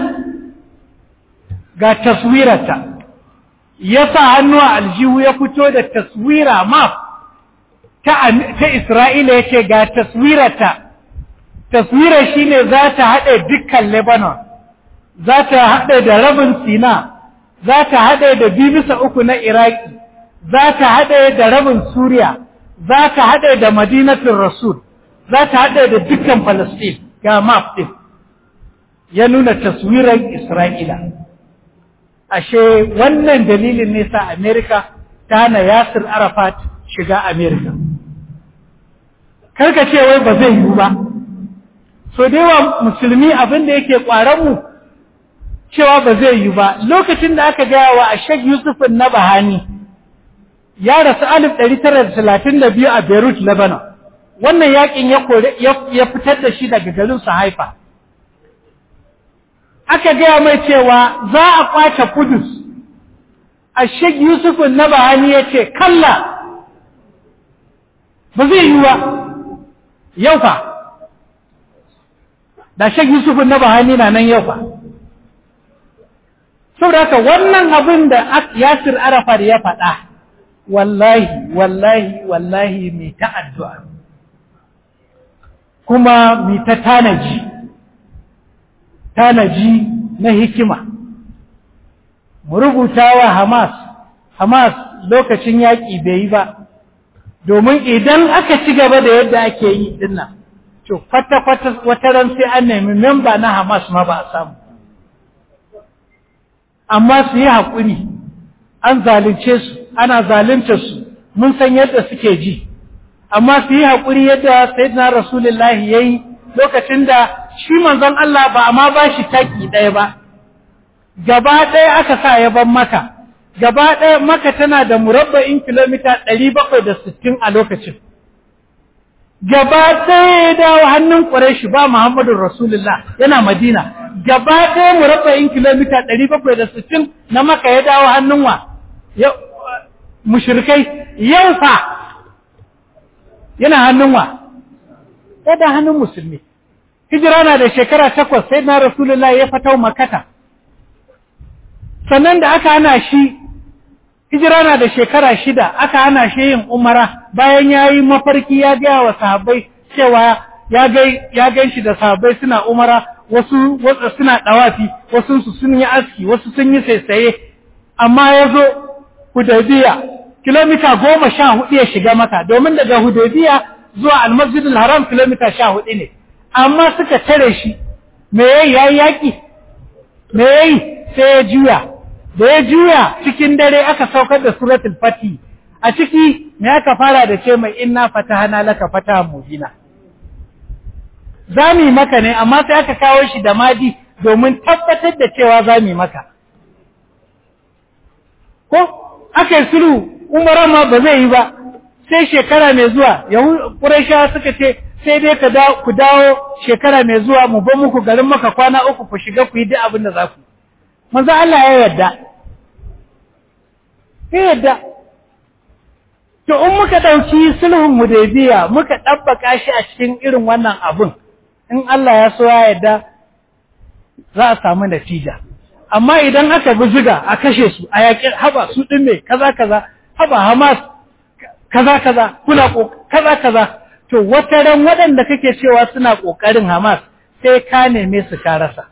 ga taswirarta. ya sa hannu a aljihu ya fito da taswira map ta, ta Isra'ila ya ce ga taswirata, taswira shi ne za ta haɗe dukkan Lebanon, za ta haɗe da rabin Sina, za ta haɗe da bisa uku na Iraki, za ta haɗe da rabin Suriya, za ta haɗe da Madinatul Rasul, za ta haɗe da dukkan Falasɗin ga map ɗin, ya nuna taswirar Isra'ila. ashe wannan dalilin ne sa Amerika ta hana Yasir Arafat shiga Amerika. Karka ce wai ba zai yiwu ba, so da yawa musulmi abin da yake mu cewa ba zai yiwu ba, lokacin da aka gaya wa a Sheikh Yusufin na Bahani ya rasu alif ɗari tara da talatin da biyu a Beirut, Lebanon. Wannan yakin ya fitar da shi daga garin su haifa. aka gaya mai cewa za a kwace kudus a shek yusufun na bahani ya ce kalla ba zai yi wa yau fa da shek yusufun na bahani na nan yau fa saboda haka wannan abin da yasir arafat ya faɗa wallahi wallahi wallahi mai ta addu'a kuma mai ta tanaji tanaji na hikima mu rubuta wa Hamas Hamas lokacin yaƙi bai yi ba domin idan aka ci gaba da yadda ake yi dinnan to kwata-kwata wata ran sai an nemi memba na Hamas ma ba a samu amma su yi haƙuri an zalunce su ana zalunta su mun san yadda suke ji amma su yi haƙuri yadda sayyidina rasulullahi yayi lokacin da shi manzon Allah ba amma ba shi taki ɗaya ba, gaba ɗaya aka sa ya ban maka, gaba ɗaya maka tana da murabba'in kilomita ɗari bakwai da sittin a lokacin. Gaba ɗaya ya dawo hannun ƙwarai ba Muhammadu Rasulullah yana Madina, gaba ɗaya murabba'in kilomita ɗari bakwai da sittin na maka ya dawo hannun wa, mushrikai yau fa yana hannun wa, ya da hannun musulmi. hijira na da shekara takwas sai na rasulullah ya fatau makata sannan da aka hana shi hijira na da shekara shida aka hana shi yin umara bayan ya yi mafarki ya gaya wa sahabbai cewa ya gan shi da sahabbai suna umara wasu suna ɗawafi wasu su sun yi aski wasu sun yi saisaye amma ya zo hudaybiya kilomita goma sha hudu ya shiga maka domin daga hudaybiya zuwa almasjidul haram kilomita sha hudu ne amma suka tare shi me yayi yayi yaki me yayi sai ya juya da ya juya cikin dare aka saukar da suratul fati a ciki me aka fara da ce mai inna fatahana laka fataha mubina zami maka ne amma sai aka kawo shi da madi domin tabbatar da cewa zami maka ko aka yi sulhu umara ma ba zai yi ba sai shekara mai zuwa yahu ƙuraishawa suka ce sai dai ka ku dawo shekara mai zuwa mu ba muku garin maka kwana uku ku shiga ku yi duk abin da za ku manzo Allah ya yarda ya yarda to in muka ɗauki sulhun hudaybiya muka ɗabbaka shi a cikin irin wannan abun in Allah ya so ya yarda za a samu natija amma idan aka bi ziga a kashe su a yaƙi haba su ɗin me kaza kaza haba Hamas kaza kaza kuna kaza kaza to wata ran waɗanda kake cewa suna ƙoƙarin Hamas sai ka neme su ka rasa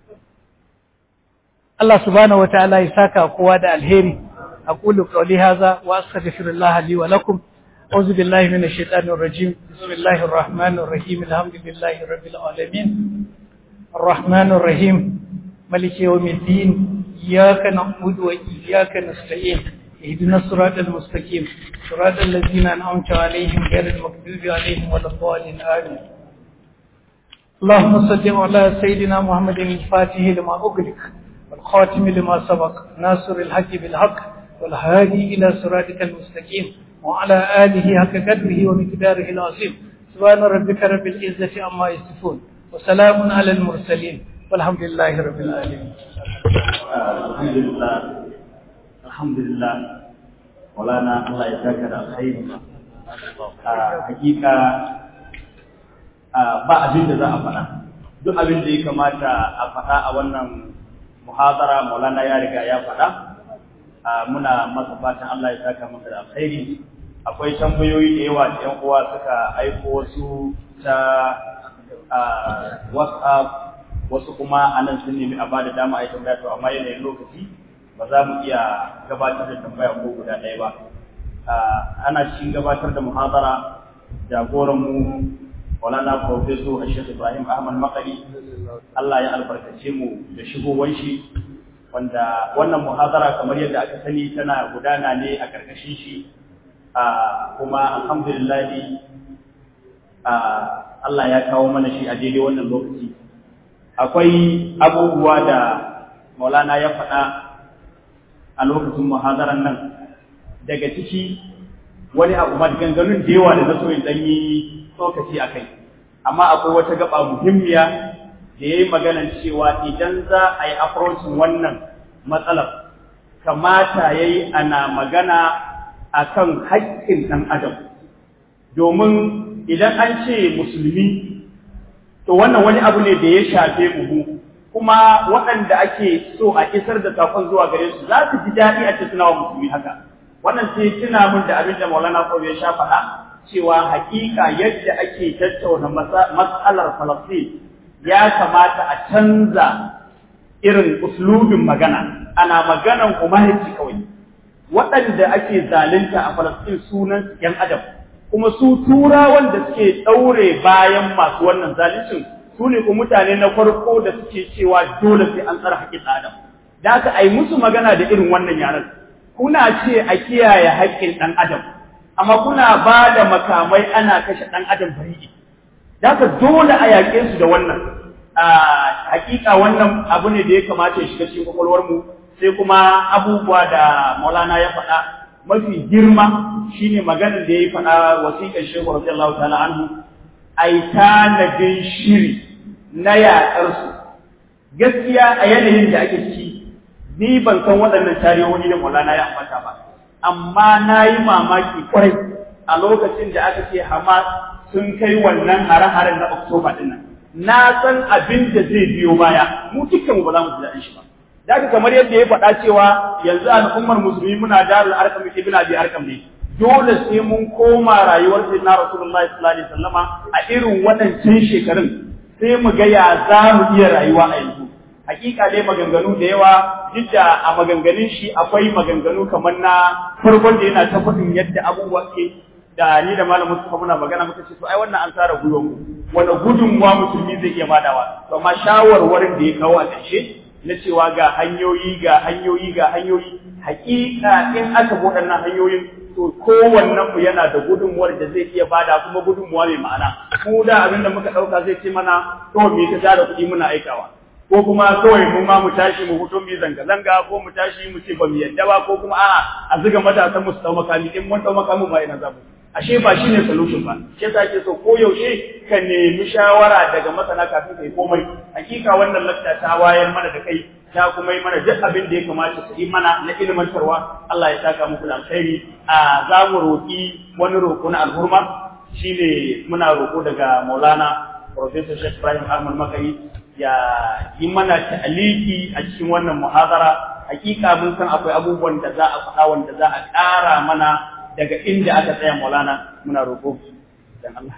Allah subhanahu wataala ya saka kowa da alheri aqulu qawli hadha wa astaghfirullah li wa lakum أعوذ بالله من الشيطان الرجيم بسم الله الرحمن الرحيم الحمد لله رب العالمين الرحمن الرحيم ملك يوم الدين إياك نعبد وإياك نستعين اهدنا الصراط المستقيم صراط الذين أنعمت عليهم غير المغضوب عليهم ولا الضالين آمين اللهم صل على سيدنا محمد الفاتح لما أغلق والخاتم لما سبق ناصر الحق بالحق والهادي إلى صراطك المستقيم وعلى آله حق قدره ومقداره العظيم سبحان ربك رب العزة عما يصفون وسلام على المرسلين والحمد لله رب العالمين الحمد لله الحمد لله مولانا الله يجزاك الخير hakika ba abin da za a faɗa duk abin da ya kamata a faɗa a wannan muhadara maulana ya riga ya faɗa muna masa fatan Allah ya saka masa da alkhairi akwai tambayoyi da yawa da yan uwa suka aiko wasu ta WhatsApp wasu kuma anan sun nemi a bada dama a yi tambaya to amma yanayin lokaci ba za mu iya gabatar da tambaya ko guda ɗaya ba ana cikin gabatar da muhadara jagoran mu Maulana Professor Ashir Ibrahim Ahmad Makari Allah ya albarkace mu da shigowar shi wanda wannan muhadara kamar yadda aka sani tana gudana ne a karkashin shi kuma alhamdulillah Allah ya kawo mana shi a daidai wannan lokaci akwai abubuwa da Maulana ya faɗa a lokacin muhadaran nan daga ciki wani abu maganganun da yawa da na so in dan yi tsokaci a kai amma akwai wata gaba muhimmiya da ya yi maganan cewa idan za a yi approachin wannan matsalar kamata ya yi ana magana a kan haƙƙin ɗan adam domin idan an ce musulmi to wannan wani abu ne da ya shafe mu kuma waɗanda ake so a isar da saƙon zuwa gare su za su ji daɗi a ce suna wa musulmi haka wannan sai tuna min da abin da Maulana Kawai ya sha faɗa cewa hakika yadda ake tattauna matsalar Falastin ya kamata a canza irin uslubin magana ana maganan humanity kawai waɗanda ake zalunta a Falastin sunan yan adam kuma su turawan da suke ɗaure bayan masu wannan zaluncin su ne kuma mutane na farko da suke cewa dole sai an tsara haƙƙin adam da aka ai musu magana da irin wannan yaran kuna ce a kiyaye haƙƙin ɗan adam amma kuna ba da makamai ana kashe ɗan adam bari da haka dole a yaƙe su da wannan a hakika wannan abu ne da ya kamata ya shiga cikin kwakwalwarmu sai kuma abubuwa da maulana ya faɗa mafi girma shine maganar da ya faɗa wasiƙar shehu radiyallahu ta'ala anhu ai tanadin shiri na yaƙar su gaskiya a yanayin da ake ciki ni ban san waɗannan tarihohi da maulana ya ambata ba amma na yi mamaki kwarai a lokacin da aka ce Hamas sun kai wannan hare-haren na Oktoba ɗin nan. Na san abin da zai biyo baya, mu dukkan ba za mu ji daɗin shi ba. Da haka kamar yadda ya faɗa cewa yanzu al'ummar musulmi muna darul arkam ibn abi arkam ne. Dole sai mun koma rayuwar sayyidina Rasulullahi sallallahu alaihi wasallama a irin waɗancan shekarun sai mu ga ya za mu iya rayuwa a yanzu. hakika dai maganganu da yawa duk da a maganganun shi akwai maganganu kamar na farkon da yana ta faɗin yadda abubuwa ke da ni da malamin suka muna magana muka ce to ai wannan an tsara gwiwan mu wani gudunmuwa musulmi zai iya badawa to amma shawarwarin da ya kawo a ƙarshe na cewa ga hanyoyi ga hanyoyi ga hanyoyi hakika in aka bi waɗannan hanyoyin to kowannen mu yana da gudunmuwar da zai iya bada kuma gudunmuwa mai ma'ana mu da abin da muka ɗauka zai ce mana to me ka tara kuɗi muna aikawa ko kuma kawai mu ma mu tashi mu fito mu zanga zanga ko mu tashi mu ce ba mu yadda ba ko kuma a'a a zuga matasan mu su dau makami in mun dau makamin ba ina zamu ashe ba shine solution ba shi yasa ake so ko yaushe ka nemi shawara daga masana kafin kai komai hakika wannan lakta ta wayar mana da kai ta kuma yi mana duk abin da ya kamata su yi mana na ilmantarwa Allah ya saka muku da alkhairi a za mu roƙi wani roƙo na alhurma shine muna roƙo daga Maulana Professor Sheikh Ibrahim Ahmad Makari ya yi mana ta'aliki a cikin wannan muhadara hakika mun san akwai abubuwan da za a faɗa wanda za a ƙara mana daga inda aka tsaya Maulana muna roƙo dan Allah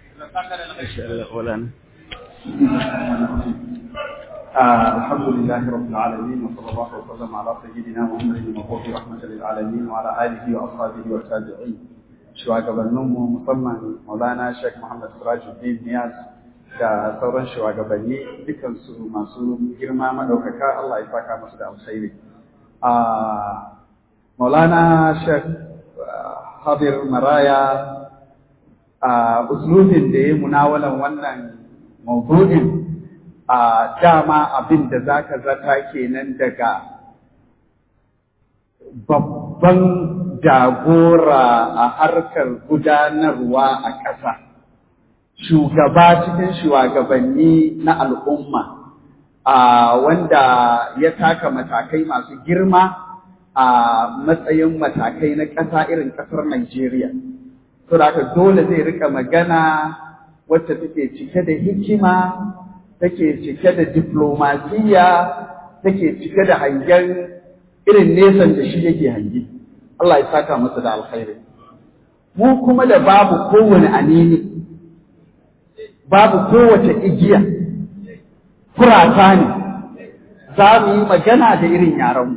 الحمد لله رب العالمين وصلى الله وسلم على سيدنا محمد المبعوث رحمة للعالمين وعلى آله وأصحابه والتابعين shugabanninmu musamman Maulana Sheikh Muhammad Sirajuddin Niyaz da sauran shugabanni dukansu masu girma madaukaka Allah ya saka musu da alkhairi. Maulana Sheikh Hadir Maraya a uslubin da ya munawalan wannan maudu'in a dama abin da za ka zata kenan daga babban jagora a harkar gudanarwa a ƙasa, shugaba cikin shugabanni na al'umma, a wanda ya taka matakai masu girma a matsayin matakai na ƙasa irin ƙasar Najeriya. Saboda dole zai rika magana wacce take cike da hikima take cike da diplomasiya take cike da hangen irin nesan da shi yake hangi Allah ya saka masa da alkhairi mu kuma da babu kowane anini babu kowace igiya kurata ne za mu yi magana da irin yaranmu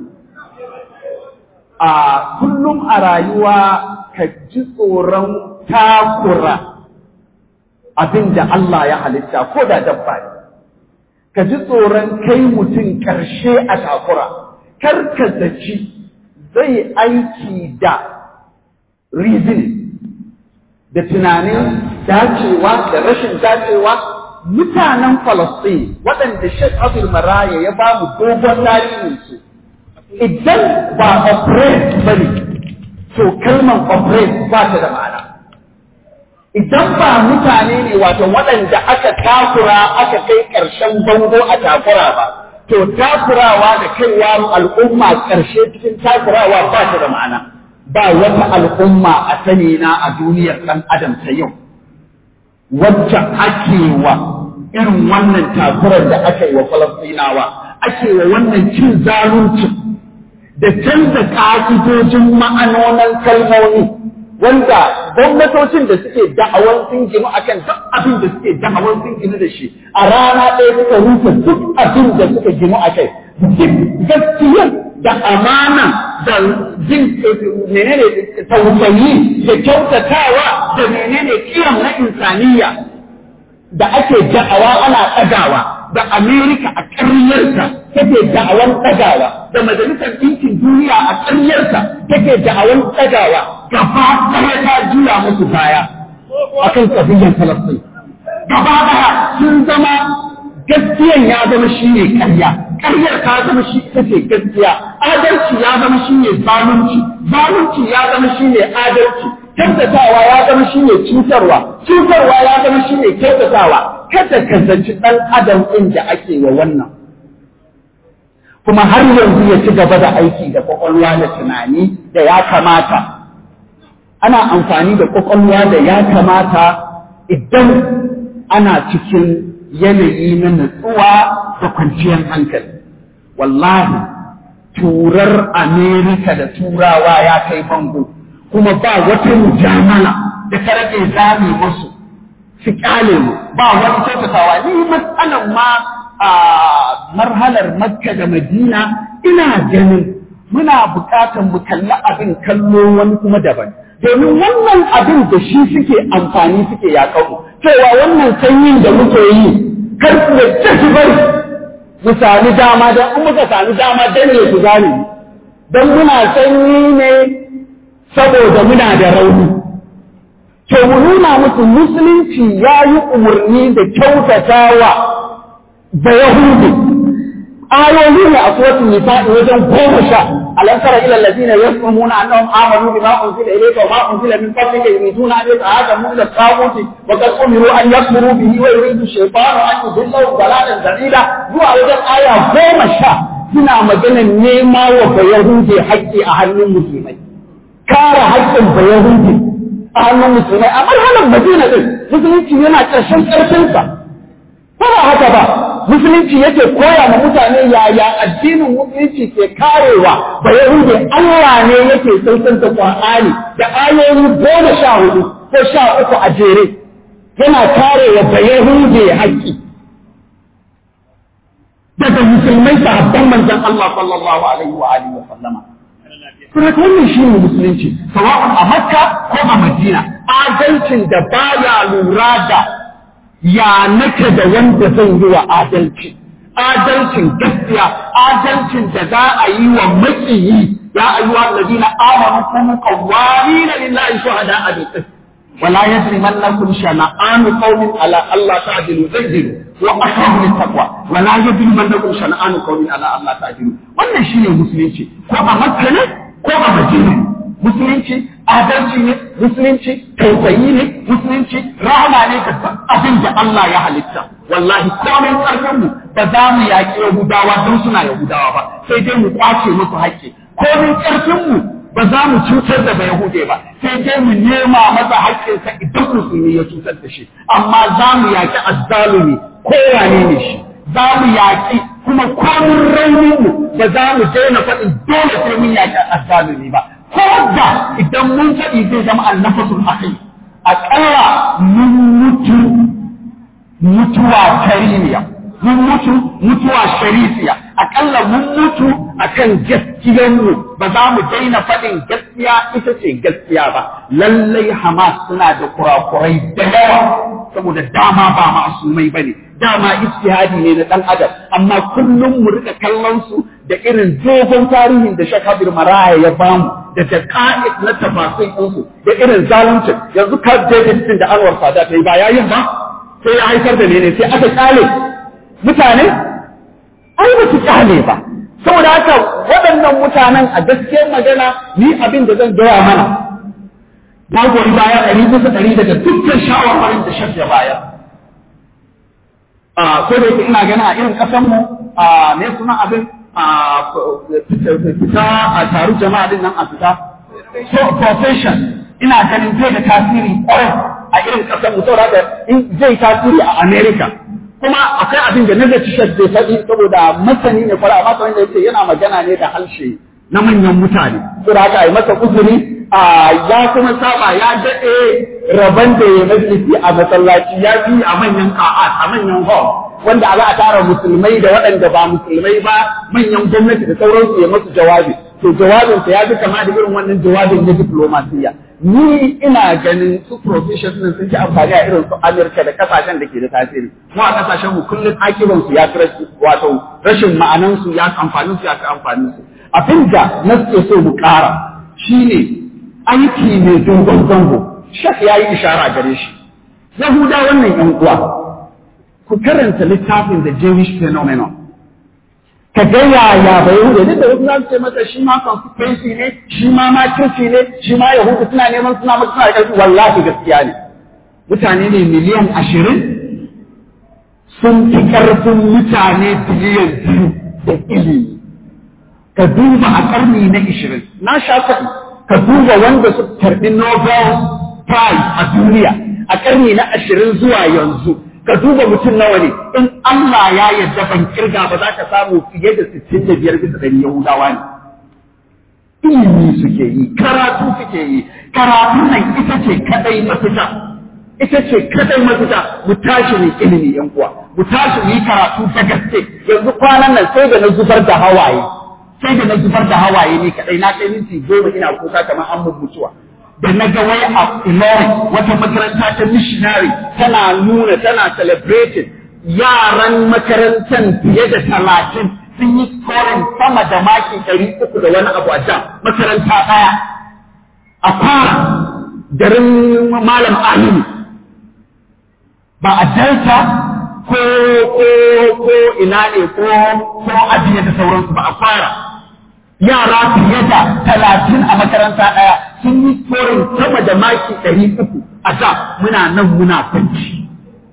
a kullum a rayuwa ka ji tsoron takura abin da Allah ya halitta ko da dabba ne ka ji tsoron kai mutum ƙarshe a takura, kar ka zaci zai aiki da reasoning da tunanin dacewa da rashin dacewa mutanen Falasɗin waɗanda Sheikh Abdul Maraya ya ba mu dogon tarihinsu idan ba operate ba ne, to kalmar operate ba ta da ma'ana. idan ba mutane ne wato waɗanda aka takura aka kai ƙarshen bango a takura ba, to takurawa da kaiwa al'umma ƙarshe cikin takurawa ba ta da ma'ana. Ba wata al'umma a sani na a duniyar ɗan adam ta yau, wacce ake wa irin wannan takurar da aka yi wa Falastinawa, ake wa wannan cin zaluncin da canza ƙa'idojin ma'anonin kalmomi. wanda gwamnatocin da suke da'awar sun ginu akan duk abin da suke da'awar sun ginu da shi a rana ɗaya suka rufe duk abin da suka ginu a kai duk gaskiyar da amana da jin menene tausayi da kyautatawa da menene kiyam na insaniya da ake da'awa ana ɗagawa da Amerika a ƙaryarta take da'awan ɗagawa da Majalisar Ɗinkin Duniya a ƙaryarta take da'awan ɗagawa gaba ɗaya ta juya musu baya a kan ƙabiyyar Falasɗin. Gaba ɗaya sun zama gaskiyan ya zama shi ne ƙarya, ƙaryar ta zama shi ita ce gaskiya, adalci ya zama shi ne zalunci, zalunci ya zama shi ne adalci, kyautatawa ya zama shi ne cutarwa, cutarwa ya zama shi ne kyautatawa, kada ka zaci ɗan adam ɗin da ake wa wannan. Kuma har yanzu ya ci gaba da aiki da kwakwalwa da tunani da ya kamata. Ana amfani da kwakwalwa da ya kamata idan ana cikin yanayi na nutsuwa da kwanciyar hankali. Wallahi, turar Amerika da turawa ya kai bango, kuma ba wata mujamala da ta rage zami musu. su kyale mu ba wani kyautatawa ni matsalan ma a marhalar makka da madina ina ganin muna buƙatar mu kalli abin kallo wani kuma daban domin wannan abin da shi suke amfani suke yaƙaru cewa wannan sanyin da muke yi kar ku yadda ki bari mu sami dama don in muka sami dama dan ne ku gane don muna sanyi ne saboda muna da rauni to mu nuna musu musulunci ya yi umarni da kyautatawa da yahudi ayoyi ne a suratul nisa'i wajen goma sha alam tara ila alladhina yasumuna annahum amanu bima unzila ilayka wa ma unzila min qablika yuriduna an yata'adamu ila taghuti wa qad umiru an yakfuru bihi wa yuridu shaytanu an yudillahu dalalan dalila zuwa wajen aya goma sha suna maganar nema wa bayahudi haƙƙi a hannun musulmai kare haƙƙin bayahudi a hannun musulmai a marhalar madina din musulunci yana ƙarshen ƙarfinsa ba ba haka ba musulunci yake koya ma mutane yaya addinin musulunci ke karewa ba yahudi Allah ne yake sautanta Qur'ani da ayoyi goma sha hudu ko sha uku a jere yana karewa ba yahudi haƙƙi daga musulmai sahabban manzon Allah sallallahu alaihi wa alihi wa sallama kuma wannan shi ne musulunci sawa'un a Makka ko a Madina adalcin da baya lura da ya nake da wanda zan yi wa adalci adalcin gaskiya adalcin da za a yi wa makiyi ya ayyuha alladhina amanu kunu qawwamina lillahi shuhada'a bil qist ولا يجرمنكم شنآن قوم على ألا تعدلوا اعدلوا وأقرب للتقوى ولا يجرمنكم شنآن قوم على ألا تعدلوا wannan shine musulunci ko a Makka ne ko a Madina musulunci adalci ne musulunci tausayi ne musulunci rahama ne ga abin da Allah ya halitta wallahi komai karfin mu ba za mu yaƙi Yahudawa don suna Yahudawa ba sai dai mu kwace musu haƙƙi komai karfin mu ba za mu cutar da Yahude ba sai dai mu nema masa haƙƙinsa idan musulmi ya cutar da shi amma za mu yaƙi azzalumi ko wane ne shi za mu yaƙi kuma komin raunin mu ba za mu daina faɗin dole sai mun yaƙi azzalumi ba ko da idan mun faɗi zai zama annafasul akai aƙalla mun mutu mutuwa tariniya mun mutu mutuwa sharifiya akalla mun mutu akan gaskiyarmu ba za mu daina faɗin gaskiya ita ce gaskiya ba lallai Hamas suna da kurakurai da yawa saboda dama ba masumai bane dama ijtihadi ne na dan adam amma kullum mu rika kallon su da irin dogon tarihin da Sheikh Habib Maraya ya bamu da daqa'iq na tafasin ɗinsu da irin zalunci yanzu ka David din da Anwar Sadat yi ba yayin ba sai ya haifar da ne sai aka kale mutane ai ba su kyale ba saboda haka waɗannan mutanen a gaskiyar magana ni abin da zan gaya mana na goyi baya ɗari bisa ɗari daga dukkan shawarwarin da shaf ya bayar ko da yake ina gani a irin ƙasanmu a me suna abin a fita a taru jama'a din nan a fita so profession ina ganin zai da tasiri ƙwarai a irin ƙasanmu saboda haka zai tasiri a America kuma akwai abin da nazarci shek bai faɗi saboda masani ne fara amma kamar da yake yana magana ne da harshe na manyan mutane saboda haka ai masa uzuri a ya kuma saba ya daɗe rabon da ya majalisi a masallaci ya fi a manyan ka'at a manyan hall wanda za a tara musulmai da waɗanda ba musulmai ba manyan gwamnati da sauransu ya masu jawabi to jawabinsa ya fi kama da irin wannan jawabin na diplomasiya ni ina ganin su profession din sun ci amfani a irin su Amerika da kasashen da ke da tasiri mu a kasashen mu kullum akiban su ya fi wato rashin ma'anan su ya amfanin su ya fi amfanin su abinda na suke so mu ƙara shine aiki mai dogon zango shak ya yi ishara gare shi yahuda wannan yan uwa ku karanta littafin the Jewish phenomenon ka ga yaya ba yahuda duk da wasu za su ce masa shi ma consistency ne shi ma makirci ne shi ma yahudu suna neman suna masa suna da ƙarfi wallahi gaskiya ne mutane ne miliyan ashirin sun fi ƙarfin mutane biliyan biyu da ilimi ka duba a ƙarni na ishirin na sha faɗi ka duba wanda su karɓi nobel prize a duniya a ƙarni na ashirin zuwa yanzu ka duba mutum nawa ne in Allah ya yarda ban kirga ba za ka samu fiye da sittin da biyar bisa ɗari Yahudawa ne. Ilimi suke yi, karatu suke yi, karatu nan ita ce kadai mafita. Ita ce kadai mafita mu tashi ne ilimi yan uwa, mu tashi mu yi karatu da gaske. Yanzu kwanan nan sai da na zubar da hawaye sai da na zubar da hawaye ni kadai na kai minti goma ina kuka kamar an mun mutuwa da na ga wai a Ilorin wata makaranta ta missionary tana nuna tana celebrating yaran makarantar fiye da talatin sun yi scoring sama da maki ɗari uku da wani abu a can makaranta ɗaya a fara garin malam aminu ba a delta ko ko ko ina ne ko ko ajiye da sauransu ba a fara yara fiye da talatin a makaranta ɗaya sun yi scoring sama da maki ɗari uku a da muna nan muna kwanci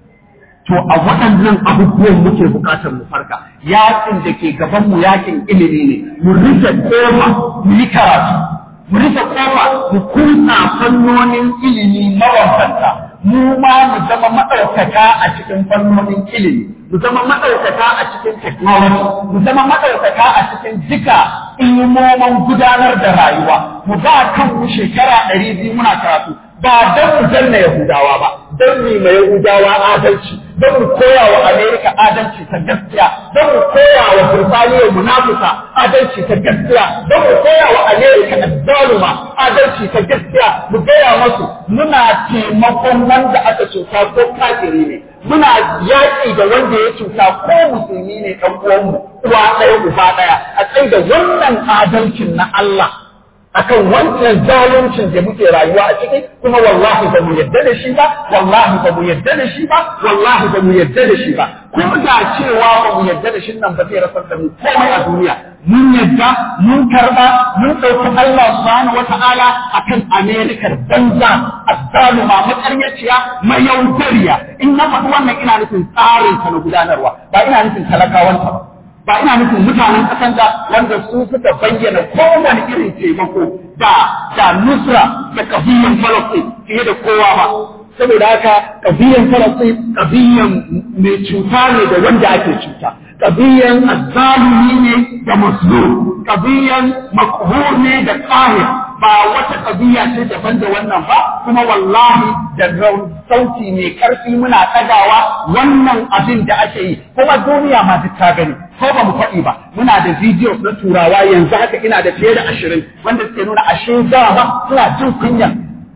to a waɗannan abubuwan muke buƙatar mu farka yakin da ke gaban mu yakin ilimi ne mu rufe kofa mu yi karatu mu rufe kofa mu kunna fannonin ilimi mabambanta mu ma mu zama maɗaukaka a cikin fannonin ilimi mu zama maɗaukaka a cikin technology mu zama maɗaukaka a cikin duka ilmomin gudanar da rayuwa mu ba kanmu shekara ɗari biyu muna karatu ba don mu danna Yahudawa ba, don mu ma Yahudawa adalci, don mu koya wa Amerika adalci ta gaskiya, don mu koya wa Burtaniya munafuka adalci ta gaskiya, don mu koya wa Amerika azzaluma adalci ta gaskiya, mu gaya masu muna taimakon wanda aka cuta ko kafiri ne. Muna yaƙi da wanda ya cuta ko musulmi ne ɗan uwanmu, uwa ɗaya uba ɗaya, a tsaye da wannan adalcin na Allah. akan wancan zaluncin da muke rayuwa a ciki kuma wallahi ba mu yadda da shi ba wallahi ba mu yadda da shi ba wallahi ba mu yadda da shi ba ko da cewa ba mu yadda da shi nan ba zai rasar da mu komai a duniya mun yadda mun karba mun ɗauki Allah subhanahu wata'ala akan Amerikar banza azzaluma makaryaciya mayaudariya in na faɗi wannan ina nufin tsarin ta na gudanarwa ba ina nufin talakawanta ba ba ina nufin mutanen ƙasan da wanda su suka bayyana kowane irin taimako da da nusra da kabiyan falastin fiye da kowa ba saboda haka kabiyan falastin kabiyan mai cuta ne da wanda ake cuta kabiyan azzalumi ne da mazlum kabiyan makhur ne da qahir ba wata kabiya ce daban da wannan ba kuma wallahi da sauti mai karfi muna ɗagawa wannan abin da ake yi kuma duniya ma duk ta gani ko ba mu faɗi ba muna da videos na turawa yanzu haka ina da fiye da ashirin wanda suke nuna ashe dama suna jin kunya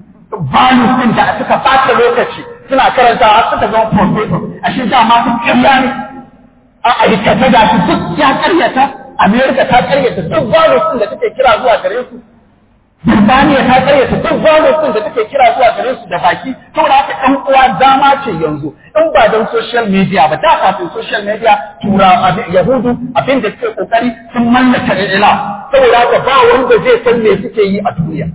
values ɗin da suka ɓata lokaci suna karantawa suka zama professor ashe dama su ƙarya ne a aikata da su duk ya ƙaryata Amerika ta ƙaryata duk values ɗin da take kira zuwa gare su Birtaniya ta karyata duk zalunci da take kira zuwa gare su da baki saboda haka ɗan uwa dama ce yanzu in ba don social media ba da kafin social media tura yahudu abin da suke kokari sun mallaka ila saboda haka ba wanda zai san me suke yi a duniya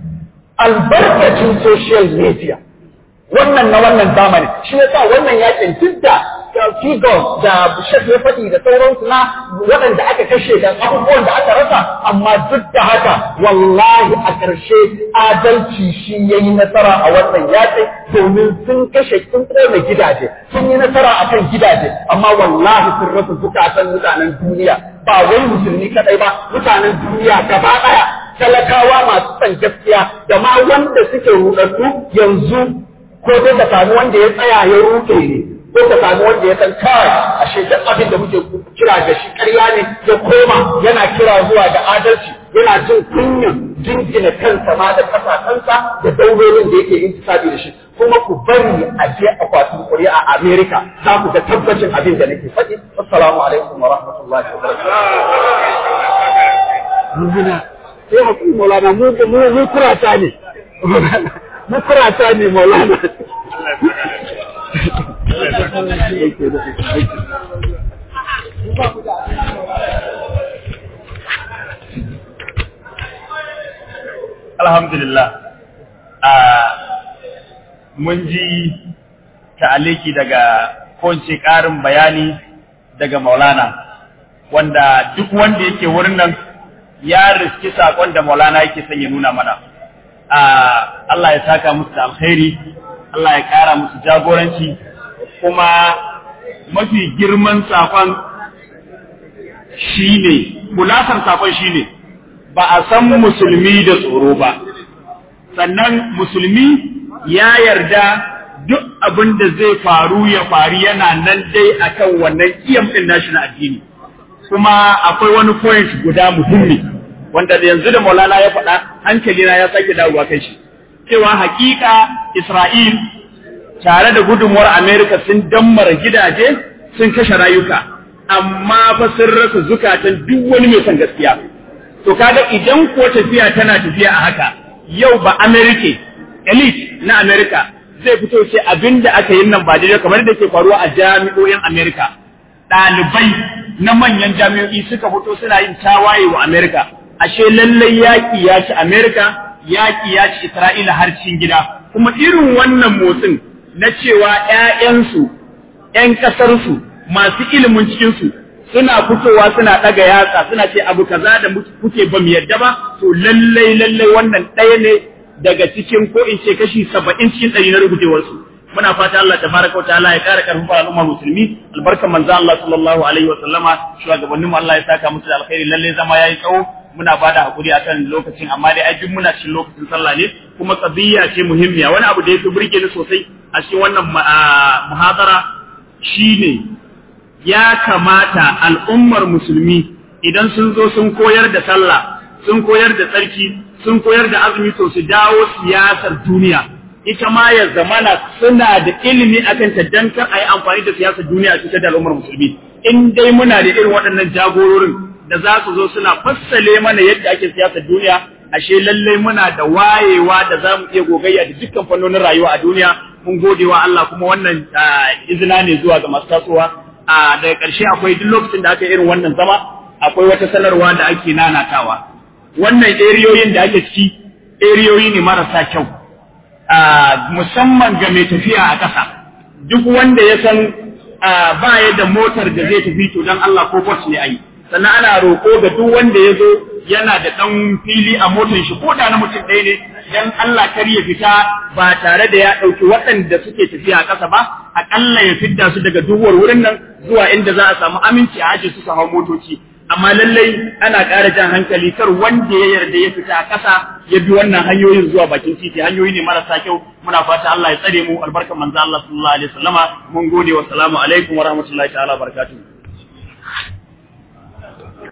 albarkacin social media wannan na wannan zamani shi yasa wannan yakin duk da figures da shek ya faɗi da sauransu na waɗanda aka kashe da abubuwan da aka rasa amma duk da haka wallahi a ƙarshe adalci shi ya yi nasara a wannan yaƙi domin sun kashe sun ƙona gidaje sun yi nasara a kan gidaje amma wallahi sun rasa zukatan mutanen duniya ba wai musulmi kaɗai ba mutanen duniya gaba ɗaya talakawa masu son gaskiya da ma wanda suke ruɗaɗɗu yanzu ko dai ka samu wanda ya tsaya ya ruɗe ne ko ka samu wanda ya san kawai a shekar abin da muke kira da shi ƙarya ne ya koma yana kira zuwa ga adalci yana jin kunyan jingina kansa ma da kasakansa da daulolin da yake intisabi da shi kuma ku bari a je akwatin ƙuri'a a Amerika za ku ga tabbacin abin da nake faɗi assalamu alaikum wa rahmatullahi wa barakatuh sai hakuri maulana mu mu mu kurata ne mu kurata ne maulana Alhamdulillah, mun ji ta'aliki daga konce ƙarin bayani daga Maulana, wanda duk wanda yake wurin nan ya riski saƙon da Maulana yake son ya nuna mana. Allah ya saka musu da alkhairi, Allah ya ƙara musu jagoranci, kuma mafi girman saƙon shi ne, kulasar saƙon shi ne, ba a san musulmi da tsoro ba, sannan musulmi ya yarda duk abin da zai faru ya faru yana nan dai akan wannan iyam ɗin nashi na addini. kuma akwai wani point guda muhimmi wanda yanzu da Maulana ya faɗa hankalina ya sake dawowa kai shi cewa hakika Isra'il tare da gudunmuwar Amerika sun dammara gidaje sun kashe rayuka amma fa sun rasa zukatan duk wani mai son gaskiya to kaga idan ko tafiya tana tafiya a haka yau ba Amerika elite na Amerika zai fito sai abinda aka yi nan ba daidai kamar da ke faruwa a jami'o'in Amerika ɗalibai na manyan jami'o'i suka fito suna yin tawaye wa Amerika ashe lallai yaƙi ya ci Amerika yaƙi ya ci Isra'ila har cikin gida kuma irin wannan motsin na cewa ‘ya'yansu, ‘yan ƙasarsu, masu ilimin cikinsu suna fitowa suna ɗaga yatsa suna ce abu kaza da kuke ba mu yadda ba, to lallai lallai wannan ɗaya ne daga cikin ko in ce kashi saba'in cikin ɗari na rubutewarsu. Muna fata Allah ta baraka wa ta'ala ya ƙara ƙarfin fara al'umma musulmi, albarkan manzo Allah sallallahu alaihi wa sallama, shugabanninmu Allah ya saka musu da alkhairi lallai zama yayi tsawo, muna bada hakuri akan lokacin amma dai ai muna cikin lokacin sallah ne kuma qadiyya ce muhimmiya wani abu da yake burge ni sosai a cikin wannan muhadara shine ya kamata al'ummar musulmi idan sun zo sun koyar da sallah sun koyar da tsarki sun koyar da azumi to su dawo siyasar duniya ita ma ya zamana suna da ilimi akan ta dan kar a yi amfani da siyasar duniya a cikin da al'ummar musulmi in dai muna da irin waɗannan jagororin da za su zo suna fassale mana yadda ake siyasar duniya ashe lallai muna da wayewa da za mu iya gogayya da dukkan fannonin rayuwa a duniya mun gode wa Allah kuma wannan izina ne zuwa ga masu tasowa a daga ƙarshe akwai duk lokacin da aka irin wannan zama akwai wata sanarwa da ake nanatawa wannan eriyoyin da ake ciki eriyoyi ne marasa kyau musamman ga mai tafiya a ƙasa duk wanda ya san ba ya da motar da zai tafi to don Allah ko bus ne a yi sannan ana roƙo ga duk wanda ya zo yana da ɗan fili a motar shi ko da na mutum ɗaya ne dan Allah kar ya fita ba tare da ya ɗauki waɗanda suke tafiya a ƙasa ba aƙalla ya fidda su daga duhuwar wurin nan zuwa inda za a samu aminci a aje su su hau motoci amma lallai ana ƙara jan hankali kar wanda ya yarda ya fita a ƙasa ya bi wannan hanyoyin zuwa bakin titi hanyoyi ne marasa kyau muna fata Allah ya tsare mu albarkan manzo Allah sallallahu alaihi wasallama mun gode wa salamu alaikum wa rahmatullahi ta'ala barakatuh